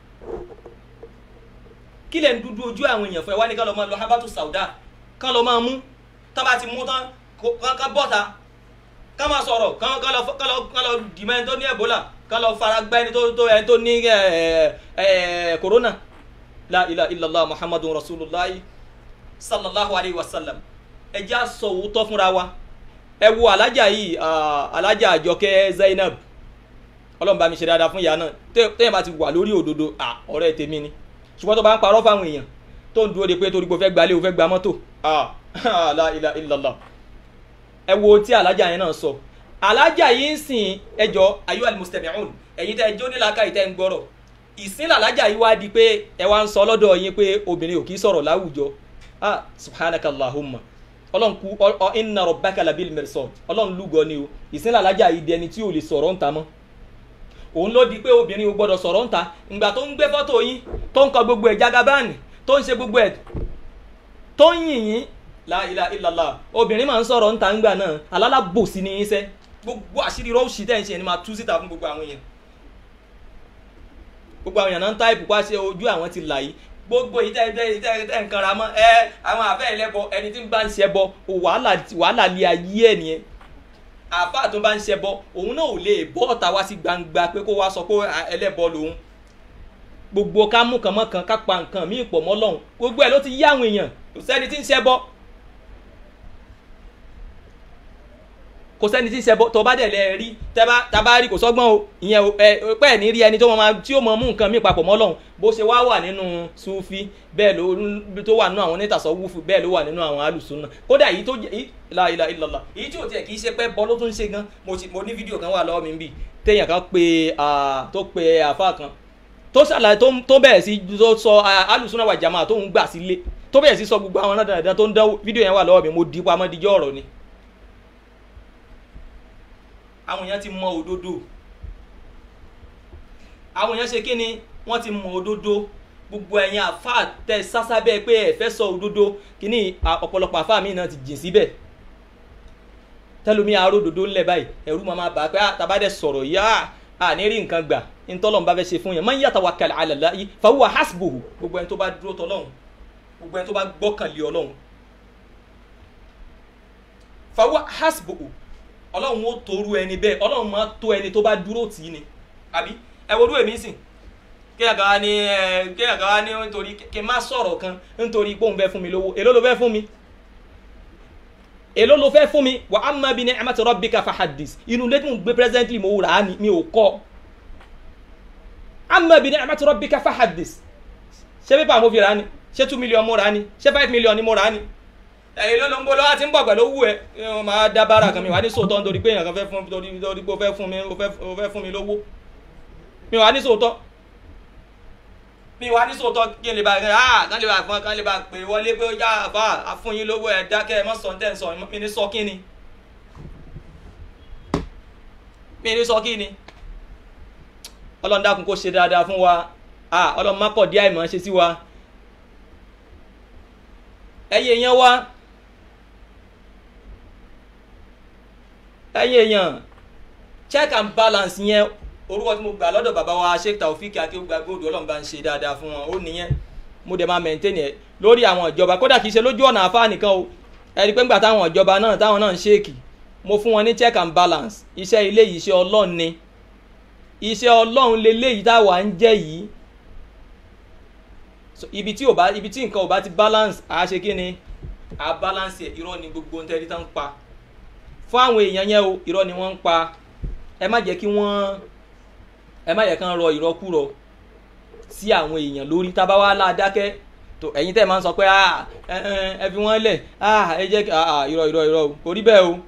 kí lẹ̀ ń dúdú ojú àwọn èèyàn fún ẹ wá ní ká lọ máa lọ habatu sauda ká lọ máa mú tá bá ti mú tán ká bọ́ta ká máa sọ̀rọ̀ ká lọ dìmọ̀ ẹni tó ní ebola ká lọ fara gbá ẹni tó ẹni tó ní corona la ilaha illallah muhammadun rasulullah sallallahu alayhi wa sallam ẹ jẹ́ àsọ òótọ́ fúnra wa ẹ wo alájà yìí alájà àjọkẹ́ zainab ọlọ́run bá mi ṣe dáadáa fún ìyá náà tẹ́yìn bá ti wà lórí òdodo ọ̀rẹ́ tèmi ni ṣùgbọ́n tó bá ń parọ́ fáwọn èèyàn tó ń dúró de pé torí pé o fẹ́ gbalé o fẹ́ gba mọ́tò la ilaha illallah ẹ wo tí alájà yẹn náà sọ alájà yìí ń sìn ẹjọ́ ayu almustami'un ẹ̀yin tẹ́ ẹjọ́ nílaka ìtẹ́ ń gbọ́rọ̀ ìsìn làlájà yìí wá di pé ẹ wá ń sọ lọ́dọ̀ yín pé obìnrin ò kì í sọ̀rọ̀ láwùjọ ah subhanaka allahumma ọlọ́run kú ọ inna rabbaka labil mirsad ọlọ́run lúgọ ni o ìsìn làlájà yìí di ẹni tí ò lè sọ̀rọ̀ ńta mọ́ òun ló di pé obìnrin ò gbọ́dọ̀ sọ̀rọ̀ ńta ìgbà tó ń gbé fọ́tò yín tó ń kọ gbogbo ẹ̀ jagabáàni tó ń ṣe gbogbo ẹ̀ tó ń yìn yín la ilaha illallah obìnrin máa ń sọ̀rọ̀ ńta ńgbà náà alálàbòsí ni yín sẹ́ gbogbo àṣírí rọ́ọ̀ṣì tẹ̀ ń ṣe ni máa tú síta fún gbogbo àwọn èèyàn gbogbo àwọn èèyàn náà ń táìpù pa ṣe ojú àwọn ti là yìí gbogbo yìí tẹ́ tẹ́ tẹ́ tẹ́ nǹkan ra mọ́ ẹ àwọn àfẹ́ ẹlẹ́bọ ẹni tí ń bá ń ṣe bọ wàhálà wàhálà lé ayé ẹ̀ nìyẹn àfáà tó bá ń ṣe bọ òun náà ò lè bọ́ ọ̀tá wá sí gbangba pé kó wá sọ pé ẹlẹ́bọ lòun gbogbo ká mú kan mọ́ kan ká pa nǹkan míì pọ̀ mọ́ lọ́hùn gbogbo ẹ̀ ló ti yá àwọn èèyàn kò sẹ́ni tí ń ṣe bọ kò sẹ́ni tí ń ṣẹbọ tó bá dẹ̀ lẹ́ rí tábà rí kò sọ́gbọ́n o ìyẹn ẹ pẹ́ ní rí ẹni tó máa tí ó mọ mú nǹkan míì papọ̀ mọ́ Ọlọ́hun bó ṣe wá wà nínú sufi bẹ́ẹ̀ ló tó wà nínú àwọn onítàsọ́ wúfu bẹ́ẹ̀ ló wà nínú àwọn alùsùnà kódà èyí tó la ilaha illallah èyí tí ò tiẹ̀ kì í ṣe pé bọ́ ló tún ṣe gan mo ní fídíò kan wà lọ́wọ́ mi bì téèyàn kan pe tó pe àfa kan tó ṣàlàyé tó bẹ̀rẹ̀ sí tó sọ alùsùnà wà jàmáà tó ń gbà sílé tó bẹ̀rẹ̀ sí sọ gbogbo àwọn náà tó ń dánwó fídíò yẹn wà lọ́wọ́ mi mo dì pamọ́ díjọ́ ọ̀rọ̀ ni àwọn èèyàn ti mọ òdodo àwọn èèyàn ṣe kí ni wọ́n ti mọ òdodo gbogbo ẹ̀yin àfa tẹ sásábẹ́ pé ẹ fẹ́ sọ òdodo kíní ọ̀pọ̀lọpọ̀ àfa mi náà ti jìn síbẹ̀ tẹlomi àárò òdodo ńlẹ̀ báyìí ẹ̀rú máa bá a pé àtàbádẹ́ sọ̀rọ̀ yá à ní rí nǹkan gbà ntọ́lọ́n bá fẹ́ ṣe fún yẹn man yatawakkal ala Allahi fahuwa hasbuhu gbogbo ẹni tó bá dúró tọ́lọ́hún gbogbo ẹni tó bá gbọ́kànlé ọlọ́hún fahuwa hasbuhu ọlọ́run ó toru ẹni bẹ́ẹ̀ ọlọ́run máa tó ẹni tó bá dúró tì í ni àbí ẹ wo dúró èmi sìn kéèyàn kan wá ní ẹ kéèyàn kan wá ní nítorí kí n má sọ̀rọ̀ kan nítorí pé òun fẹ́ fún mi lówó èló ló fẹ́ fún mi èló ló fẹ́ fún mi wa amma bi ni'mati rabbika fahaddis inú ilé tí mo gbé presently mo rà á ni mi ò kọ́ amma bi ni'mati rabbika fahaddis ṣé pépà mo fi rà á ni ṣé two million mo rà á ni ṣé five million ni mo rà á ni ẹ̀yin ló ló ń bọ́ lọ́wọ́ àti ń bọ̀ pẹ̀lú owó ẹ̀ wọ́n máa dá bára kan mi wà ní sòótọ́ nítorí pé èèyàn kan fẹ́ fún torí torí pé ó fẹ́ fún mi ó fẹ́ fún mi lówó mi wà ní sòótọ́ mi wà ní sòótọ́ kí n lè bá ah kán lè bá fún kán lè bá pè wọlé pé ó yá àbá àfún yín lówó ẹ̀ dákẹ́ ẹ̀ mọ́ sọ tẹ́ ń sọ mi ní sọ kí ni mi ní sọ kí ni ọlọ́run dákun kó ṣe dáadáa fún wa ah ọlọ́run má kọ̀ dí àìmọ̀ ṣe sí wa ẹ̀yin èèyàn wa ẹ̀yin èèyàn check and balance yẹn orúkọ tí mo gbà lọ́dọ̀ bàbá wa sheikh taofik akéwùgbà gbòdò ọlọ́run bá ń ṣe dáadáa fún wọn ó nìyẹn mo dẹ̀ máa maintain ẹ̀ lórí àwọn ìjọba kódà kìí ṣe lójú ọ̀nà àfáà nìkan o ẹ̀rí pé ńgbà táwọn ìjọba náà táwọn náà ń ṣèkì mo fún wọn ní check and balance iṣẹ́ ilé yìí iṣẹ́ ọlọ́run ni iṣẹ́ ọlọ́run leléyìí táwa ń jẹ́ yìí ibi tí ò bá ibi tí nǹkan ò bá ti balance àá ṣe kí ni àá balance ẹ̀ irọ́ ni gbogbo ń tẹ́lí tán ń pa fún àwọn èèyàn yẹn o irọ́ ni wọ́n ń pa ẹ má jẹ́ kí wọ́n ẹ má yẹ kán rọ ìrọkúrọ sí àwọn èèyàn lórí tábà wá ládákẹ́ tó ẹ̀yin tẹ́ ẹ máa ń sọ pé ẹ fi wọ́n lẹ̀ ẹ jẹ́ irọ́ irọ́ irọ́ kò rí bẹ́ẹ̀ o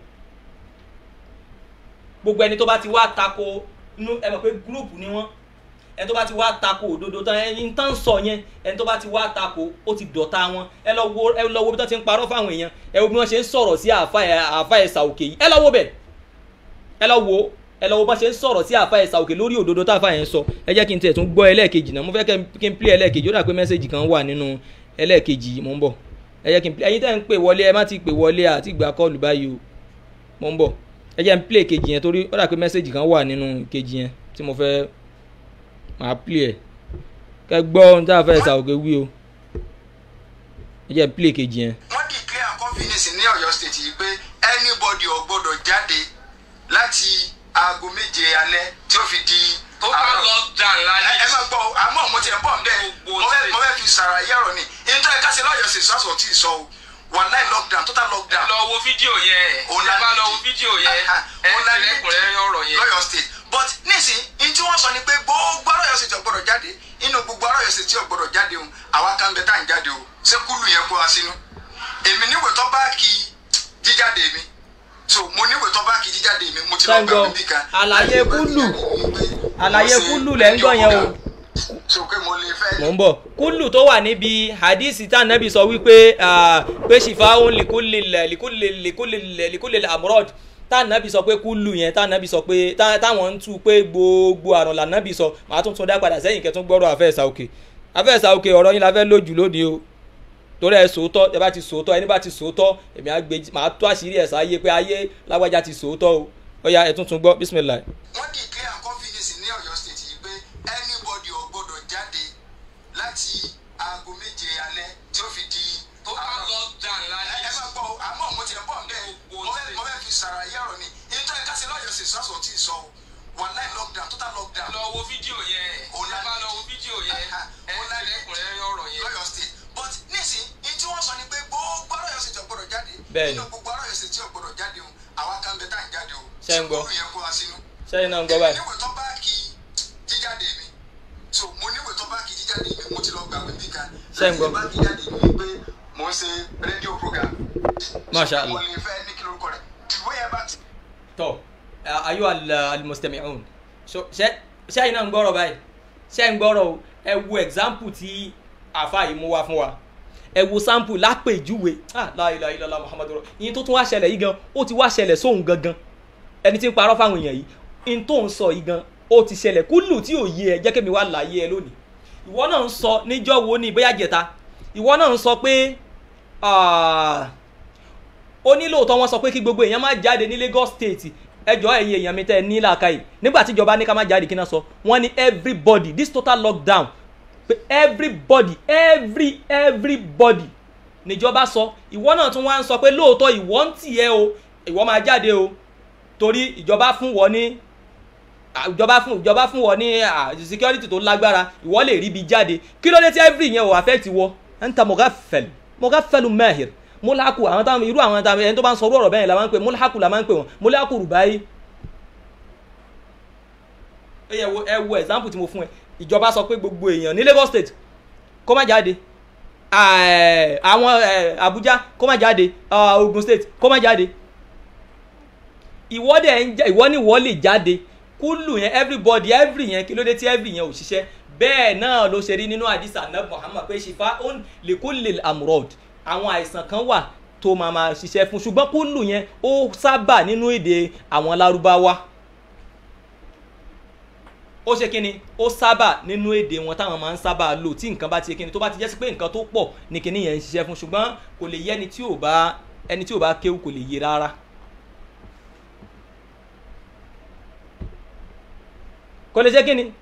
gbogbo ẹni tó bá ti wá tako inú ẹ mọ̀ pé gúrùpù ni wọ́n ẹni tó bá ti wá tako òdodo tán ẹni tán sọ yẹn ẹni tó bá ti wá tako ó ti dọ̀tá wọn ẹ lọ wo ẹ lọ wo bí wọ́n ti ń parọ́ fáwọn èèyàn ẹ wo bí wọ́n ṣe ń sọ̀rọ̀ sí àáfà ẹ̀sà òkè yìí ẹ lọ wo bẹ̀ ẹ lọ wo ẹ lọ wo bá ṣe ń sọ̀rọ̀ sí àáfà ẹ̀sà òkè lórí òdodo tá àáfà yẹn sọ ẹ jẹ́ kí n tiẹ̀ tún gbọ́ ẹlẹ́ẹ̀kejì náà mo fẹ́ kí n play ẹlẹ́ẹ̀kejì ó dà pé mẹ́sẹ̀gì kan wà nínú ẹlẹ́ẹ̀kejì mo ń bọ̀ ẹ jẹ́ kí n play ẹ̀yin tẹ́ ń pè wọlé ẹ má ti pè wọlé àti ìgbà kọ́ọ̀lù báyìí o mo ń bọ̀ ẹ jẹ́ n play kejì yẹn torí ó dà pé mẹ́sẹ̀gì kan wà nínú kejì yẹn tí mo fẹ́ máa play ẹ̀ kẹ́ gbọ́ ohun tá a fẹ́ ẹ̀sà òkè wí o ẹ jẹ́ n play kejì yẹn. wọ́n declare confidence ní ọ̀yọ́ state yìí pé anybody ò gbọ́dọ̀ jáde láti aago méje alẹ́ tí ó fi di. total lockdown láyé. ẹ máa gbọ́ àmọ́ mo ti ẹ̀ ń bọ̀ nbẹ́ mo fẹ́ mo fẹ́ fi ṣàlàyé ọ̀rọ̀ ni nítorí ká ṣe lọ́yọ̀ sí sọ́sọ̀ tí ì sọ o wàláì lockdown total lockdown. lọ wo fídíò yẹn Òun ẹ la bá ní lọ ìdí. wo fídíò yẹn Aha, ẹ òun la ní lẹ́kùnrẹ́rẹ́ ọ̀rọ̀ yẹn. lọ́yọ̀ state but nísìn ní tí wọ́n sọ ni pé gbogbo arọ́yọ̀ state ò gbọ́dọ̀ jáde inú gbogbo arọ́yọ̀ state tí ò gbọ́dọ̀ jáde o àwa kan bẹ tá à ń jáde o ṣé kúlù yẹn kó wa sínú èmi níwèé tó bá kí jíjáde mi so mo níwèé tó bá kí jíjáde mi mo ti lọ gbà mí bí kan. àlàyé kúlù àlàyé kúlù lẹ́ ń gbọ́ yẹn o so pé mo lè fẹ́ mò ń bọ̀ kúlù tó wà níbi hadisi tá nẹ́bí sọ wípé ah, pé ṣìfàún lìkúlì lìkúlì lìkúlì lìkúlì amúrọ̀d tá nẹ́bí sọ pé kúlù yẹn tá nẹ́bí sọ pé tá- táwọn ń tú pé gbogbo àrùn là nẹ́bí sọ màá tún tún dá padà sẹ́yìn kẹ́tún gbọ́rọ̀ àfẹ́sà òkè àfẹ́sà òkè ọ̀rọ̀ yín la fẹ́ lójú lónìí o torí ẹ sòótọ́ ẹ bá ti sòótọ́ ẹni bá ti sòótọ́ èmi á gbé màá tó àṣírí ẹ̀ sáyé pé ayé lágbájá ti sòótọ́ o ó yá ẹ tún tún gbọ́ bísímìlà. wọ́n declare confidence ní ọ̀yọ́ state yìí pé anybody ò gbọ́dọ̀ jáde láti aago méje alẹ́ tí ó fi di. total lockdown láyé. ẹ máa gbọ́ o, àmọ́ mo ti ẹ̀ bọ̀ nbẹ́ mo fẹ́ mo fẹ́ fi ṣàlàyé ọ̀rọ̀ ni nítorí ká ṣe lọ́yọ̀ state sọ́sọ̀ tí ì sọ o wàláì lockdown total lockdown. lọ wo fídíò yẹn Òun la ẹ bá ní lọ wo ìdí. fídíò yẹn Aha, ẹ òun la ní lẹ́kùnrẹ́rẹ́ ọ̀rọ̀ yẹn. lọ́yọ̀ state but nísìn ní tí wọ́n sọ ni pé gbogbo arọ́yọ̀ state ò gbọ́dọ̀ jáde Bẹ́ẹ̀ni. nínú gbogbo arọ́yọ̀ state tí ò gbọ́dọ̀ jáde o àwa kan bẹ tá à ń jáde o Ṣé ń gbọ́? sùkúrù yẹn kó wa sínú sẹ́yìn náà ń gbọ́ báyìí. níwèé tó bá kí jíjáde mi so mo níwèé tó bá kí jíjáde mi mo ti lọ gbà wípé kan Ṣé ń gbọ́? bá kí jáde mi pé mo ń ṣe rédíò program Masha So, mo Allah. lè fẹ́ ní kí lórúkọ rẹ̀ ìwé yẹn bá ti. tọ ayo alimustami'un so ṣe ṣe iná ń gbọ́rọ̀ báyìí ṣe ń gbọ́rọ̀ o ẹ wo example tí àfa yìí mú wá fún wa ẹ wo sample lápèjúwe ah la ilaha illallah muhammadu rasul ìyẹn tó tún wá ṣẹlẹ̀ yìí gan ó ti wá ṣẹlẹ̀ sóhun gangan ẹni tí ń parọ́ fáwọn èèyàn yìí in tó ń sọ yìí gan ó ti ṣẹlẹ̀ kúlù tí ò yé ẹ jẹ́ kémi wá láyé ẹ lónìí ìwọ náà ń sọ níjọ́ wo ní bóyá jẹta ìwọ náà ń sọ pé ah, ó ní lóòótọ́ wọ́n sọ pé kí gbogbo èèyàn má jáde ní Lagos State ẹjọ́ ẹ̀yin èèyàn mi tẹ́ ẹ ní làákàyè nígbà tí ìjọba ní ká má jáde kí náà sọ wọ́n ní everybody this total lockdown pé everybody every everybody níjọba sọ ìwọ náà tún wá ń sọ pé lóòótọ́ ìwọ ń tì ẹ́ o ìwọ máa jáde o torí ìjọba fún wọ ní à, ìjọba fún ìjọba fún wọ ní à, security tó lágbára ìwọ lè rí ibi jáde kí ló dé tí every yẹn ò affect wọ ẹ̀ ń ta mọ̀gáfẹ́lù mọ̀gáfẹ́lù mahir mọ́láàkù àwọn táwọn irú àwọn táwọn ẹni tó bá ń sọ orú ọ̀rọ̀ bẹ́ẹ̀ la máa ń pè mọ́láàkù la máa ń pè wọ́n mọ́láàkù rùbáyé ẹ yẹ wo ẹ wo example tí mo fún ẹ ìjọba sọ pé gbogbo èèyàn ní Lagos State kó má jáde eh, àwọn eh, Abuja kó má jáde ah, Ogun State kó má jáde ìwọ dẹ̀ ń jẹ́ ìwọ ní ìwọ lè jáde kúlù yẹn everybody every yẹn kí ló dé tí every yẹn ò ṣiṣẹ́ bẹ́ẹ̀ náà ló ṣe rí nínú àdìsá náà Muhammad pé ṣìfà ó lè kó lè amurod àwọn àìsàn kan wà tó máa máa ṣiṣẹ́ fún ṣùgbọ́n kúlù yẹn ó sábà nínú èdè àwọn lárúbáwá ó ṣe kíni ó sábà nínú èdè wọn táwọn máa ń sábà lò tí nǹkan bá ti ṣe kíni tó bá ti jẹ́ sí pé nǹkan tó pọ̀ ní kíní yẹn ń ṣiṣẹ́ fún ṣùgbọ́n kò lè yẹ ẹni tí ò bá ẹni tí ò bá kéwù kò lè yé rárá. kò lè ṣe kíni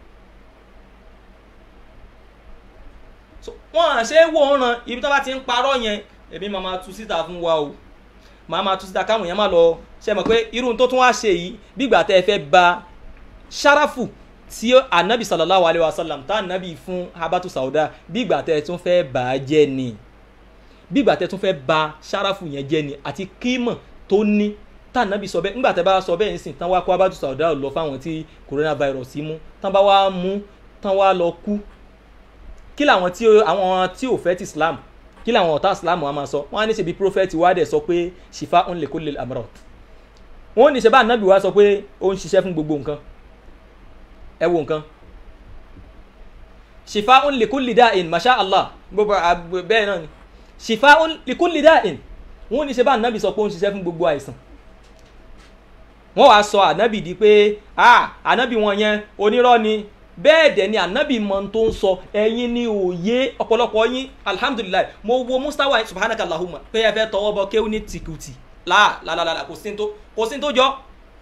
So, wọn à ṣe é wò ó ràn ibi tó bá ti ń parọ́ yẹn èmi máa máa tú síta fún wa o màá máa tú síta káwọn èèyàn máa lọ ṣe mọ̀ pé irú tó tún wá ṣe yìí bígbà tẹ́ ẹ fẹ́ ba ṣáráfù tí anabi sallallahu alayhi wa sallam tá anabi fún habatu sauda bígbà tẹ́ ẹ tún fẹ́ bà á jẹ́ ni bígbà tẹ́ ẹ tún fẹ́ ba ṣáráfù yẹn jẹ́ ni àti kímọ̀ tó ní tá anabi sọ bẹ́ẹ̀ ńgbà tẹ́ bá sọ bẹ́ẹ̀ ń sìn tán wá kó habatu sauda lọ fáwọn tí coronavirus mú tán bá wá mú tán wá lọ kú kí làwọn tí àwọn tí ò fẹ́ ti islam kí làwọn ọ̀tá islam wa máa sọ wọ́n á ní ṣebí prophet wa dẹ̀ sọ pé shifa ń lè kó lè amrot wọ́n ní ṣe bá anabi wa sọ pé ó ń ṣiṣẹ́ fún gbogbo nǹkan ẹ wo nǹkan shifa ń lè kó lè dá in masha allah gbogbo àgbẹ̀ bẹ́ẹ̀ náà ni shifa ń lè kó lè dá in wọ́n ní ṣe bá anabi sọ pé ó ń ṣiṣẹ́ fún gbogbo àìsàn wọ́n wá sọ anabi di pé ah anabi wọn yẹn onírọ́ ni bẹ́ẹ̀ dẹ̀ ni anabi mọ̀ tó ń sọ ẹ̀yin ni òye ọ̀pọ̀lọpọ̀ yín alhamdulilayi mo wo mustawa subhanaka allahumma pé ẹ fẹ́ tọwọ́ bọ kéwù ní tìkùtì láà lálálálá kò sí tó kò sí tó jọ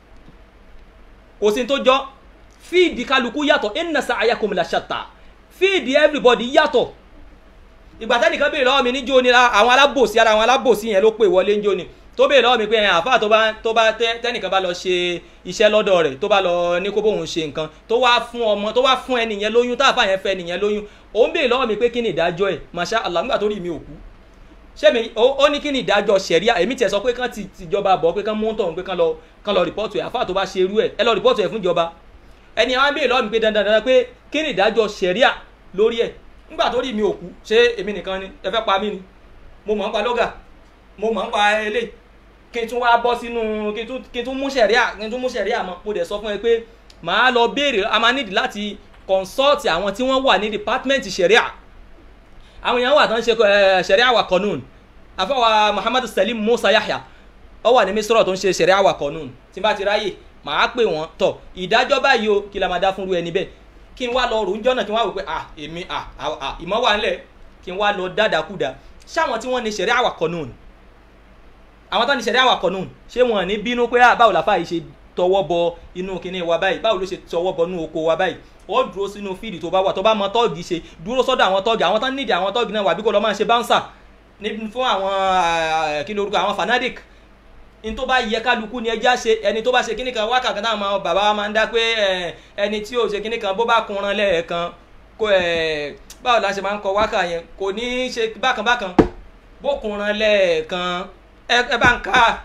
kò sí tó jọ fíìdì kálukú yàtọ̀ inna sa'yakum la shatta fíìdì everybody yàtọ̀ ìgbà tẹ́nìkan béèrè lọ́wọ́ mi níjó ni àwọn alábòsí ara àwọn alábòsí yẹn ló pè wọlé níjó ni tó béèrè lọ́wọ́ mi pé àáfà tó bá tó bá tẹ́nìkan bá lọ ṣe iṣẹ́ lọ́dọ̀ rẹ̀ tó bá lọ ní kó bóun ṣe nǹkan tó wá fún ọmọ tó wá fún ẹnìyẹn lóyún táàfà yẹn fẹ́ ẹnìyẹn lóyún òun béèrè lọ́wọ́ mi pé kí ni ìdájọ́ ẹ̀ masha allah nígbà tó rí mi òkú ṣé mi ó ní kí ni ìdájọ́ sẹ̀ríà èmi tiẹ̀ sọ pé kán ti tìjọba bọ̀ pé kán mú tọ̀hún pé kán lọ kán lọ rìpọ́ọ̀tù ẹ̀ àfà tó bá ṣe irú ẹ̀ ẹ lọ rìpọ́ọ̀tù ẹ̀ fún ìjọba ẹni àwọn béèrè lọ́wọ́ mi pé dandan dandan pé kí ni ìdájọ́ sẹ̀ríà lórí ẹ̀ nígbà tó rí mi òkú ṣé èmi nìkan ni ẹ fẹ́ pa mí ni mo mọ̀ ń pa lọ́gà mo mọ̀ ń pa eléyìí kí n tún wá bọ́ sínú kí n tún mú sẹ̀ríà kí n tún mú sẹ̀ríà mọ́ mo dẹ̀ sọ fún ẹ pé màá lọ béèrè a máa nídìí láti consult àwọn tí wọ́n wà ní department sẹ̀ríà àwọn èèyàn wà tán ṣe sẹ̀ríà wà kọ́nùn àfọwà Muhammadu Salim Musa Yahya ó wà ní misrọ̀ tó ń ṣe sẹ̀ríà wà kọ́nùn tí n bá ti ráyè màá pè wọ́n tọ̀ ìdájọ́ báyìí o kí la máa dá fúnru ẹni bẹ́ẹ̀ kí n wá lọ ròún jọ́nà kí n wá wò pé à èmi à ìmọ̀ wà ńlẹ̀ kí n wá lọ dáadáakúdà ṣáwọn tí wọ́n ní sẹ̀ríà wà kọ́nùn àwọn tó ní sẹ̀rí àwàkọ̀ nù ṣé wọn ní bínú pé báwo làfà yìí ṣe tọwọ́ bọ inú kinní wa báyìí báwo ló ṣe tọwọ́ bọ inú oko wa báyìí ó dúró sínú fíìdì tó bá wà tó bá mọ tọ́ọ̀gì ṣe dúró sọ́dọ̀ àwọn tọ́ọ̀gì àwọn tó nídìí àwọn tọ́ọ̀gì náà wà bí kò lọ́ máa ṣe báńsà fún àwọn kí lorúkọ àwọn fanatic ní tó bá yẹ kálukú ni ẹja ṣe ẹni tó bá ṣe kíní kan wákàtí náà máa bàbá wa máa ń dá pé ẹni tí ò ṣe kíní kan bó bá kunran lẹ́ẹ̀kan kó báwo la ṣe máa ń kọ wákà yẹn kò ní ṣe bákan bákan bó kunran lẹ́ẹ̀kan ẹ bá ń ká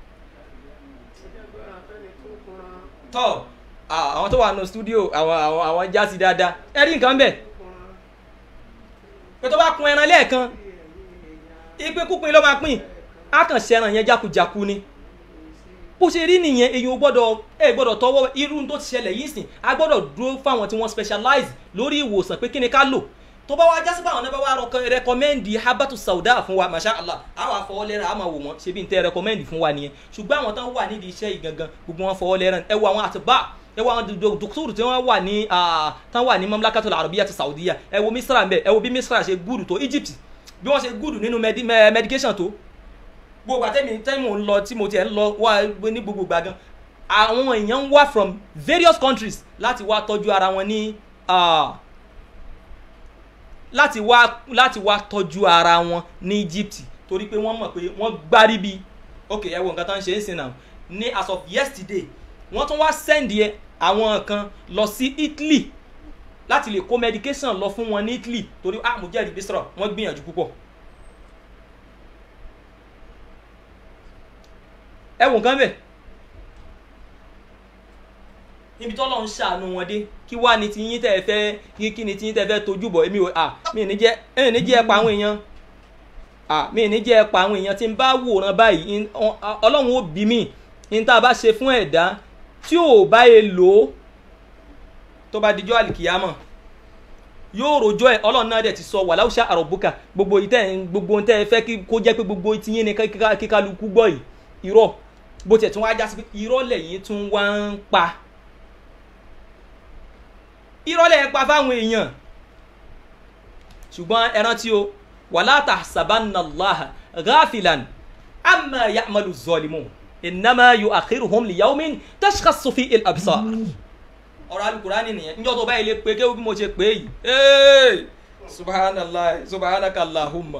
tọ àwọn tó wà nù stúdíò àwọn àwọn àwọn jásí dáadáa ẹ rí nǹkan bẹ́ẹ̀ pé tó bá kun ẹran lẹ́ẹ̀kan ìpín kúpin ló máa pín á kàn ṣe ẹran yẹn jákujáku ni bó ṣe rí nìyẹn èyàn gbọ́dọ̀ ẹ gbọ́dọ̀ tọwọ́ irú tó ti ṣẹlẹ̀ yìí sìn a gbọ́dọ̀ dúró fáwọn tí wọ́n specialize lórí ìwòsàn pé kí ni ká lò tó bá wá jásí báwọn náà bá wá rẹkọmẹ́ndì habatu sauda fún wa masha allah àwọn afọwọ́lẹ́rán a máa wò wọ́n ṣe bí n tẹ́ rẹkọmẹ́ndì fún wa nìyẹn ṣùgbọ́n àwọn tán wà nídìí iṣẹ́ yìí gangan gbogbo wọn fọwọ́lẹ́rán ẹ wo àwọn àtibá ẹ wo àwọn dókítà tí wọ́n wà ní tán wà ní mamlakatul arabiya ti saudiya ẹ wo misra ń bẹ ẹ wo bí misra ṣe gúdù tó egypt bí wọ́n ṣe gúdù nínú medication tó gbogbo àtẹ́mi tẹ́mi ń lọ tí mo tiẹ̀ ń lọ wá ní gbogbo gbà gan àwọn èèyàn ń wá from various countries láti wá tọ́jú ara wọn ní láti wá láti wá tọ́jú ara wọn ní egypt torí pé wọ́n mọ̀ pé wọ́n gbárí bí ok ẹ wo nǹkan tó ń ṣe é sìn náà ní as of yesterday wọ́n tún wá send yẹ àwọn kan lọ sí italy láti lè kó medication lọ fún wọn ní italy torí ah mo jẹ́rìí bí sọ̀rọ̀ wọ́n gbìyànjú púpọ̀. ẹ wò nǹkan bẹ̀ níbi tọ́lọ́ ń ṣàánú wọn dé kí wá ní tiyín tẹ́ ẹ fẹ́ kí kí ni tiyín tẹ́ ẹ fẹ́ tójú bọ̀ èmi ò à mi ní jẹ́ èmi ní jẹ́ ẹ pa àwọn èèyàn à mi ní jẹ́ ẹ pa àwọn èèyàn tí ń bá wòran báyìí ọlọ́run ó bí mi ní tá a bá ṣe fún ẹ̀dá tí ò bá yẹ lò ó tó bá dijọ́ àlìkìyàmọ̀ yóò rojọ́ ẹ̀ ọlọ́run náà dẹ̀ ti sọ wà láwùṣà àròbùkà gbogbo ìtẹ́ gbogbo tẹ́ ẹ fẹ́ kó jẹ́ pé gbogbo tiyín ni kíkálukú gbọ́ yìí irọ́ bó tiẹ̀ tún wá já sí pé irọ́ lẹ́yìn tún wá ń pa irọ́ lẹ́yìn pa fáwọn èèyàn ṣùgbọ́n ẹ rántí o wàlá tahsabannallaha ghafilan amma ya'malu zalimun innama yu'akhiruhum liyawmin tashkhassu fihi al-absar ọ̀rọ̀ alukurani nìyẹn njọ́ tó báyìí lè pe kéwù bí mo ṣe pé yìí ee subhanallah subhanakallahumma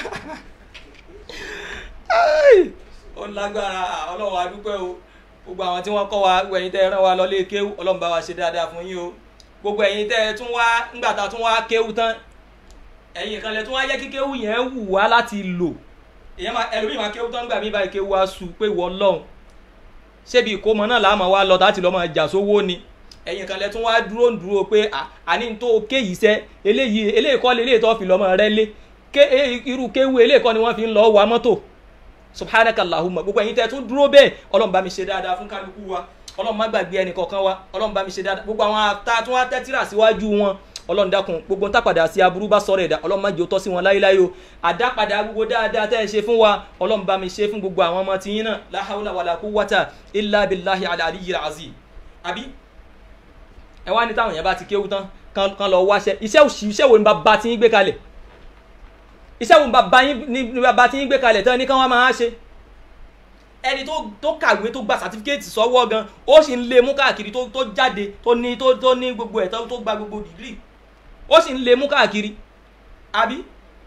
ó lágbára ọlọ́run adúpẹ́ o gbogbo àwọn tí wọ́n kọ́ wa ẹ̀yin tẹ́ ẹ rán wa lọ lé kéwù ọlọ́run bá wa ṣe dáadáa fún yín o gbogbo ẹ̀yin tẹ́ ẹ tún wá ńgbà tá a tún wá kéwù tán ẹ̀yin kan lẹ tún wá yẹ kí kéwù yẹn wù wá láti lò èyàn máa ẹlòmíì máa kéwù tán gbà mí báyìí kéwù wá sùn pé wọ́n lọ́hùn ṣébi ìkómọ náà làá máa wá lọ láti lọ́ máa jà sówó ni ẹ̀yin kan lẹ tún wá dúró ń dúró pé àní tó ké yìí sẹ́ eléyìí eléyìí kọ́ eléyìí tó fi lọ́mọ rẹ lé irú kéwù eléyìí kọ́ ni wọ́n fi ń lọ wa mọ́tò subhanaka allahumma gbogbo ẹ̀yin tẹ́ tún dúró bẹ́ẹ̀ ọlọ́run bá mi ṣe dáadáa fún kálukú wa ọlọ́run má gbàgbé ẹnì kọ̀ọ̀kan wa ọlọ́run bá mi ṣe dáadáa gbogbo àwọn ata tí wọ́n tẹ́tírà síwájú wọn ọlọ́run dákun gbogbo ntápadà sí aburú bá sọ̀rọ̀ ẹ̀dá ọlọ́run má jẹ́ ó tọ́ sí wọn láyéláyé o àdápadà gbogbo dáadáa tẹ́ ẹ ṣe fún wa ọlọ́run bá mi ṣe fún gbogbo àwọn ọmọ tiyín náà la hawla wala quwwata illa billahi al-aliyyil azim àbí ẹ wá ní táwọn yẹn bá ti kéwú tán kan lọ wáṣẹ iṣẹ́ òṣì iṣẹ́ wo ni bàbá tí yín gbé kalẹ̀ iṣẹ́ wo ni bàbá tí yín gbé kalẹ̀ tán ní kán wá máa ṣe ẹni tó kàwé tó gba sàtífíkẹ́ẹ̀tì sọ́wọ́ gan ó sì ń lé mú káàkiri tó jáde tó ní tó ní gbogbo ẹ̀ tó gba gbogbo dìgírì ó sì ń lé mú káàkiri àbí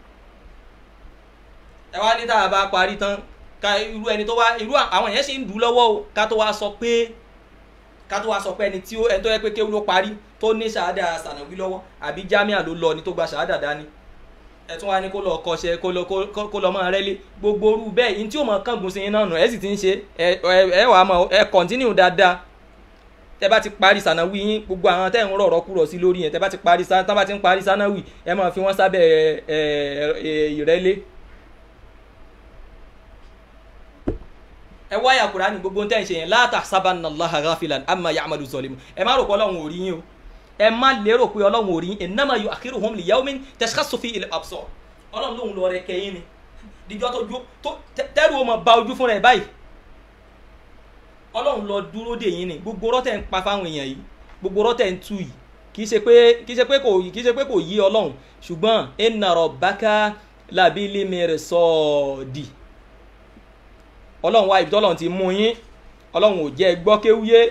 ẹ wá ní tá a bá parí tán ká irú ẹni tó wá irú àwọn yẹn sì ń dùn lọ́wọ́ o ká tó wá sọ pé ká tó wá sọ pé ẹni tí ó ẹni tó yẹ pé kéwú ló parí tó ní ṣàádà sànàwí lọ́wọ́ àbí jámíà ló lọ ni tó gba ṣàádà dání ẹ tún wá ní kó lọ kọṣẹ kó lọ kó lọ máa rẹ́lé gbogbo orú bẹ́ẹ̀ yín tí ó mọ kángun sí iná nù ẹ sì ti ń ṣe ẹ ẹ wàá mọ ẹ kọ̀ntínú dáadáa tẹ bá ti parí sànàwí yín gbogbo àwọn tẹ́ ń rọ̀rọ̀ kúrọ̀ sí lórí yẹn tẹ bá ti parí tán bá ti ń parí sànàwí ẹ máa fi wọ́n sábẹ́ ẹ ìrẹ́lé. ẹ wáyà Kùránì gbogbo tẹ́ ń ṣe yẹn la tahsabannallaha ghafilan amma ya'malu zalimun ẹ má rò pé Ọlọ́run ò rí yín o ẹ má lérò pé ọlọ́run ò rí innama yu'akhiruhum li yawmin tashkhassu fihi al-absar ọlọ́run lòun lọ rẹ kẹyìn ni díjọ́ tó ju tó tẹ́rù ọmọ ba ojú fúnra ẹ̀ báyìí ọlọ́run lọ dúró dè yín ni gbogbo rọ́tẹ̀ ń pa fáwọn èèyàn yìí gbogbo rọ́tẹ̀ ń tú yìí kì í ṣe pé kì í ṣe pé kò kì í ṣe pé kò yí ọlọ́run ṣùgbọ́n inna rabbaka labil mirsadi ọlọ́run wá ibi tọ́lọ́run ti mú yín ọlọ́run ò jẹ́ gbọ́ kéwúyé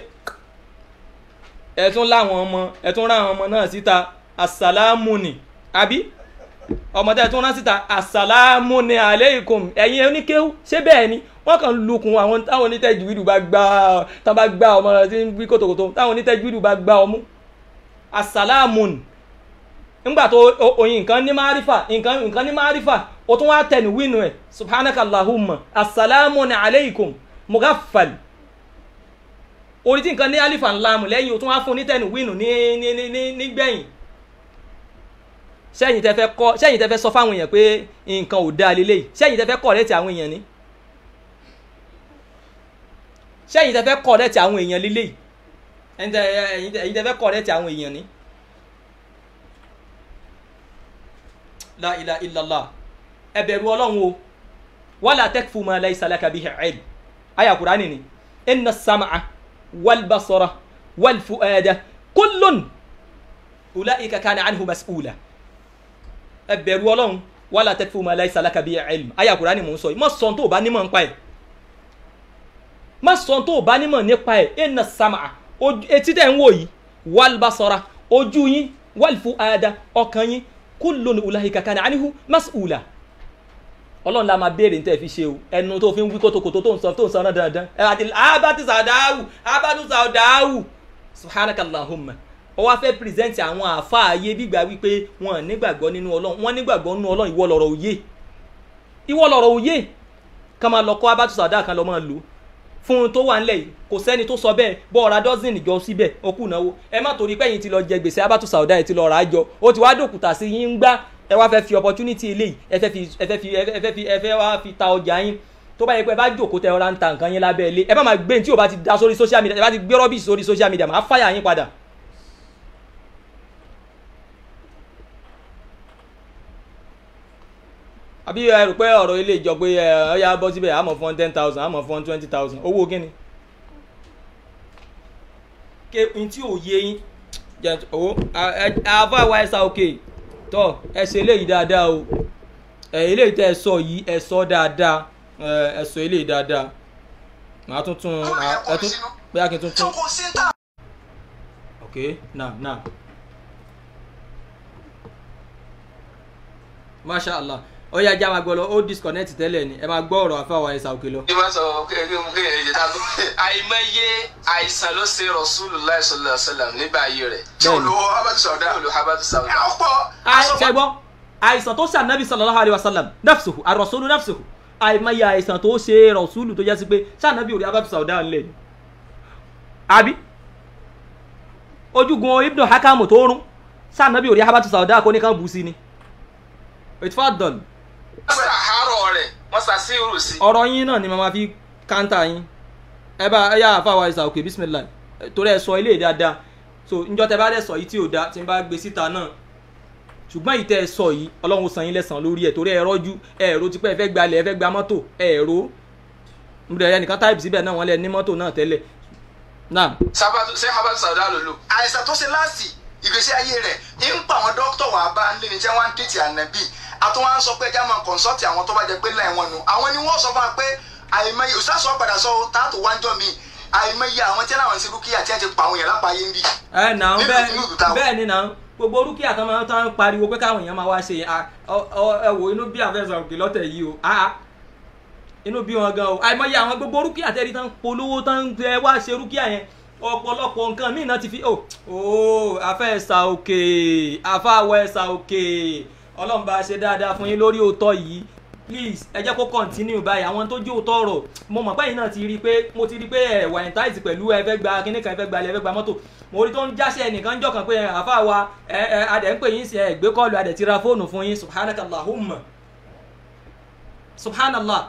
ẹtún láwọn ọmọ ẹtún ráwọn ọmọ náà síta asàlámù ni àbí ọmọ tẹ tún rán síta asàlámù ni aleikum ẹ̀yin oníkéwú ṣé bẹ́ẹ̀ ni wọ́n kàn lukùn àwọn táwọn onítẹ̀júwìdù bá gbá tán bá gbá ọmọ rẹ tí ń wí kòtòkòtò táwọn onítẹ̀júwìdù bá gbá ọmú asàlámù ni nígbà tó oyin nǹkan ní márífà nǹkan nǹkan ní márífà o tún wá tẹnu wínú ẹ subhanakallahumma asàlámù ni aleikum mughaffal orí tí nǹkan ní alifa ńlá mu lẹ́yìn o tún wá fún ní tẹnu wínú ní ní ní ní nígbẹ̀yìn sẹ́yìn tẹ́ fẹ́ kọ́ sẹ́yìn tẹ́ fẹ́ sọ fáwọn èèyàn pé nǹkan ò dáa lélẹ́yìí sẹ́yìn tẹ́ fẹ́ kọ́ rẹ́tì àwọn èèyàn ní sẹ́yìn tẹ́ fẹ́ kọ́ rẹ́tì àwọn èèyàn lélẹ́yìí ẹ̀yin tẹ́ fẹ́ kọ́ rẹ́tì àwọn èèyàn ní. la ilaha illallah ẹ bẹ̀rù ọlọ́run o wala takfu ma laysa laka bihi ilm àyá Kùránì ni inna as-sam'a والبصر wal fuada kullun ulaika kana anhu mas'ula ẹ bẹ̀rù ọlọ́run wala taqfu ma laysa laka bihi ilm ayé àkùrá ni mò ń sọ yìí má sọ tó o bá nímọ̀ nípa ẹ̀ má sọ tó o bá nímọ̀ nípa ẹ̀ inna sam'a etí tẹ̀ ń wò yìí wal basara ojú yín wal fuada ọkàn yín kullun ulaika kana anhu mas'ula ọlọ́run la máa béèrè níta ẹ̀ fi ṣe o ẹnu tó fi ń wí kótókótó tó ń sọ tó ń sọ náà dandan ẹ àti abatu sàdáwù abatu sàdáwù subhanakallahumma ó wá fẹ́ pírẹsẹ̀ntì àwọn àfáàyè gbígbà wípé wọn nígbàgbọ́ nínú ọlọ́run wọn nígbàgbọ́ nínú ọlọ́run ìwọ lọ̀rọ̀ òye ìwọ lọ̀rọ̀ òye ká máa lọ kọ́ abatu sàdáwù kan lọ́ máa lò fún un tó wà ńlẹ̀ yìí kò sẹ́ni tó sọ bẹ́ẹ̀ bọ́ ọ̀rá dọ́sìn ìjọ síbẹ̀ ó kù náwó ẹ má torí pẹ́yìn ti lọ jẹ gbèsè abatu sàdáwù ẹ ti lọ rà á jọ ó ti wá dòkùtà sí yín ń gbá ẹ wá fẹ́ fi opportunity eléyìí ẹ fẹ́ fi ẹ fẹ́ fi ẹ fẹ́ fi ẹ fẹ́ wá fi ta ọjà yín tó bá yẹ pé ẹ bá jòkó tẹ ọ̀rá ń ta nǹkan yín lábẹ́ ilé ẹ bá máa gbé ní tí o bá ti da sórí social media ẹ bá ti gbé rọ́bì sórí social media máa fáyà yín padà. àbí ẹ rò pé ọ̀rọ̀ ilé ìjọ pé ẹ ọ̀yà bọ́ síbẹ̀ àmọ̀ fún ten thousand àmọ̀ fún twenty thousand owó kíni. ké n tí ò yé yín jẹ owó àfa wa ẹ̀sà òkè tọ́ ẹ ṣe eléyìí dáadáa o ẹ eléyìí tẹ́ ẹ sọ yìí ẹ sọ dáadáa ẹ sọ eléyìí dáadáa màá tún tún ẹ tún bóyá kí n tún tún. ok now now masha allah ó yá já máa gbọ́ lọ ó disconnect tẹ́lẹ̀ ni ẹ máa gbọ́ ọ̀rọ̀ àfáwà ẹ̀sà òkè lọ. bí wọ́n sọ kéèyàn èyí tá a tó àìmọye àìsàn ló ṣe Rasulullah sallallahu alaihi wasallam nígbà ayé rẹ̀ tí Bẹ́ẹ̀ni. olùwọ́ abatu sọ̀dá olùwọ́ abatu sọ̀dá. ọ̀pọ̀ ṣẹgbọ́ àìsàn tó ṣe ànábì sallallahu alaihi wasallam nafsuhu ar-rasulu nafsuhu àìmọye àìsàn tó ṣe rọ̀ṣúlù tó jẹ́ sí pé ṣànábì orí abatu sauda ńlẹ̀ ni àbí ojúgun ibnu hakamu tó rún ṣànábì orí abatu sauda kó ní kan bù sí ni ìtfàdọ̀l wọ́n sàárọ̀ rẹ̀ wọ́n sàṣírù sí. ọ̀rọ̀ yín náà ni màmá fi káńtà yín ẹ bá ẹ yá àfàwà ìsà òkè bismillah torí ẹ sọ ilé dáadáa so njọ́ tẹ bá dẹ̀ sọ yìí tí ò da tí n bá gbé síta náà ṣùgbọ́n yìí tẹ́ ẹ sọ yìí ọlọ́run san yín lẹ́sàn lórí ẹ̀ torí ẹ rọ́jú ẹ rò tipẹ́ ẹ fẹ́ gba ilẹ̀ ẹ fẹ́ gba mọ́tò ẹ rò nbẹ̀rẹ̀ ẹnìkan táìpì síbẹ̀ náà wọ́n lẹ ní mọ́tò náà tẹ́lẹ̀ náà sábàtú ṣé abatu sọ̀dá ló lò. àìsàn tó ṣe láàsì ìgbésí ayé rẹ̀ ń pa àwọn dókítà wà bá ń lé ní tí wọ́n ń tètè ànábì àti wọ́n á sọ pé ẹja máa kọ̀nsọ́ọ̀tì àwọn tó bá jẹ pé láì wọn nu àwọn ni wọ́n sọ fún wa pé àìmọye òṣìṣẹ́ padà sọ táàtò wájọ́ mi àìmọye àwọn tí wọ́n ti rúkìá tí wọ́n ti pa àwọn èèyàn lápá yé ń bì. ẹ náà Nínú bẹ́ẹ̀ ìlú táwọn. bẹ́ẹ̀ ni náà gbogbo orúkẹ́ àtàwọn tó ń pariwo pé káwọn èèyàn máa wá ṣe à, ọ- ọ- ẹ wò inú bí àfẹsọ̀ òkè lọ́tẹ̀ yìí o àá inú bí wọn gan o àìmọye àwọn gbogbo orúkẹ́ àtẹ́rí tán polówó tán ẹ wá ṣe orúkẹ́ yẹn ọ̀pọ̀lọpọ̀ nǹkan míì náà ti fi o o àfẹ́sà òkè àfàwọ̀ ẹ̀sà òkè ọlọ́run bá ṣe dáadáa fún yín lórí òótọ́ yìí please ẹ jẹ́ kó continue báyìí àwọn tó jẹ́ òótọ́ ọ̀rọ̀ mo mọ̀ pẹ́yìn náà ti rí i pé mo ti rí i pé ẹ̀ wà entice pẹ̀lú ẹ fẹ́ gba kíní kan ẹ fẹ́ gba ilẹ̀ ẹ fẹ́ gba mọ́tò mo rí tó ń jáṣẹ́ ẹnìkan jọ kan pé ẹ, àfa wa ẹ ẹ adẹ̀ ń pè yín sí ẹ gbé kọ́ọ̀lù adẹ̀ ti ra fóònù fún yín subhanakallahumma subhanallah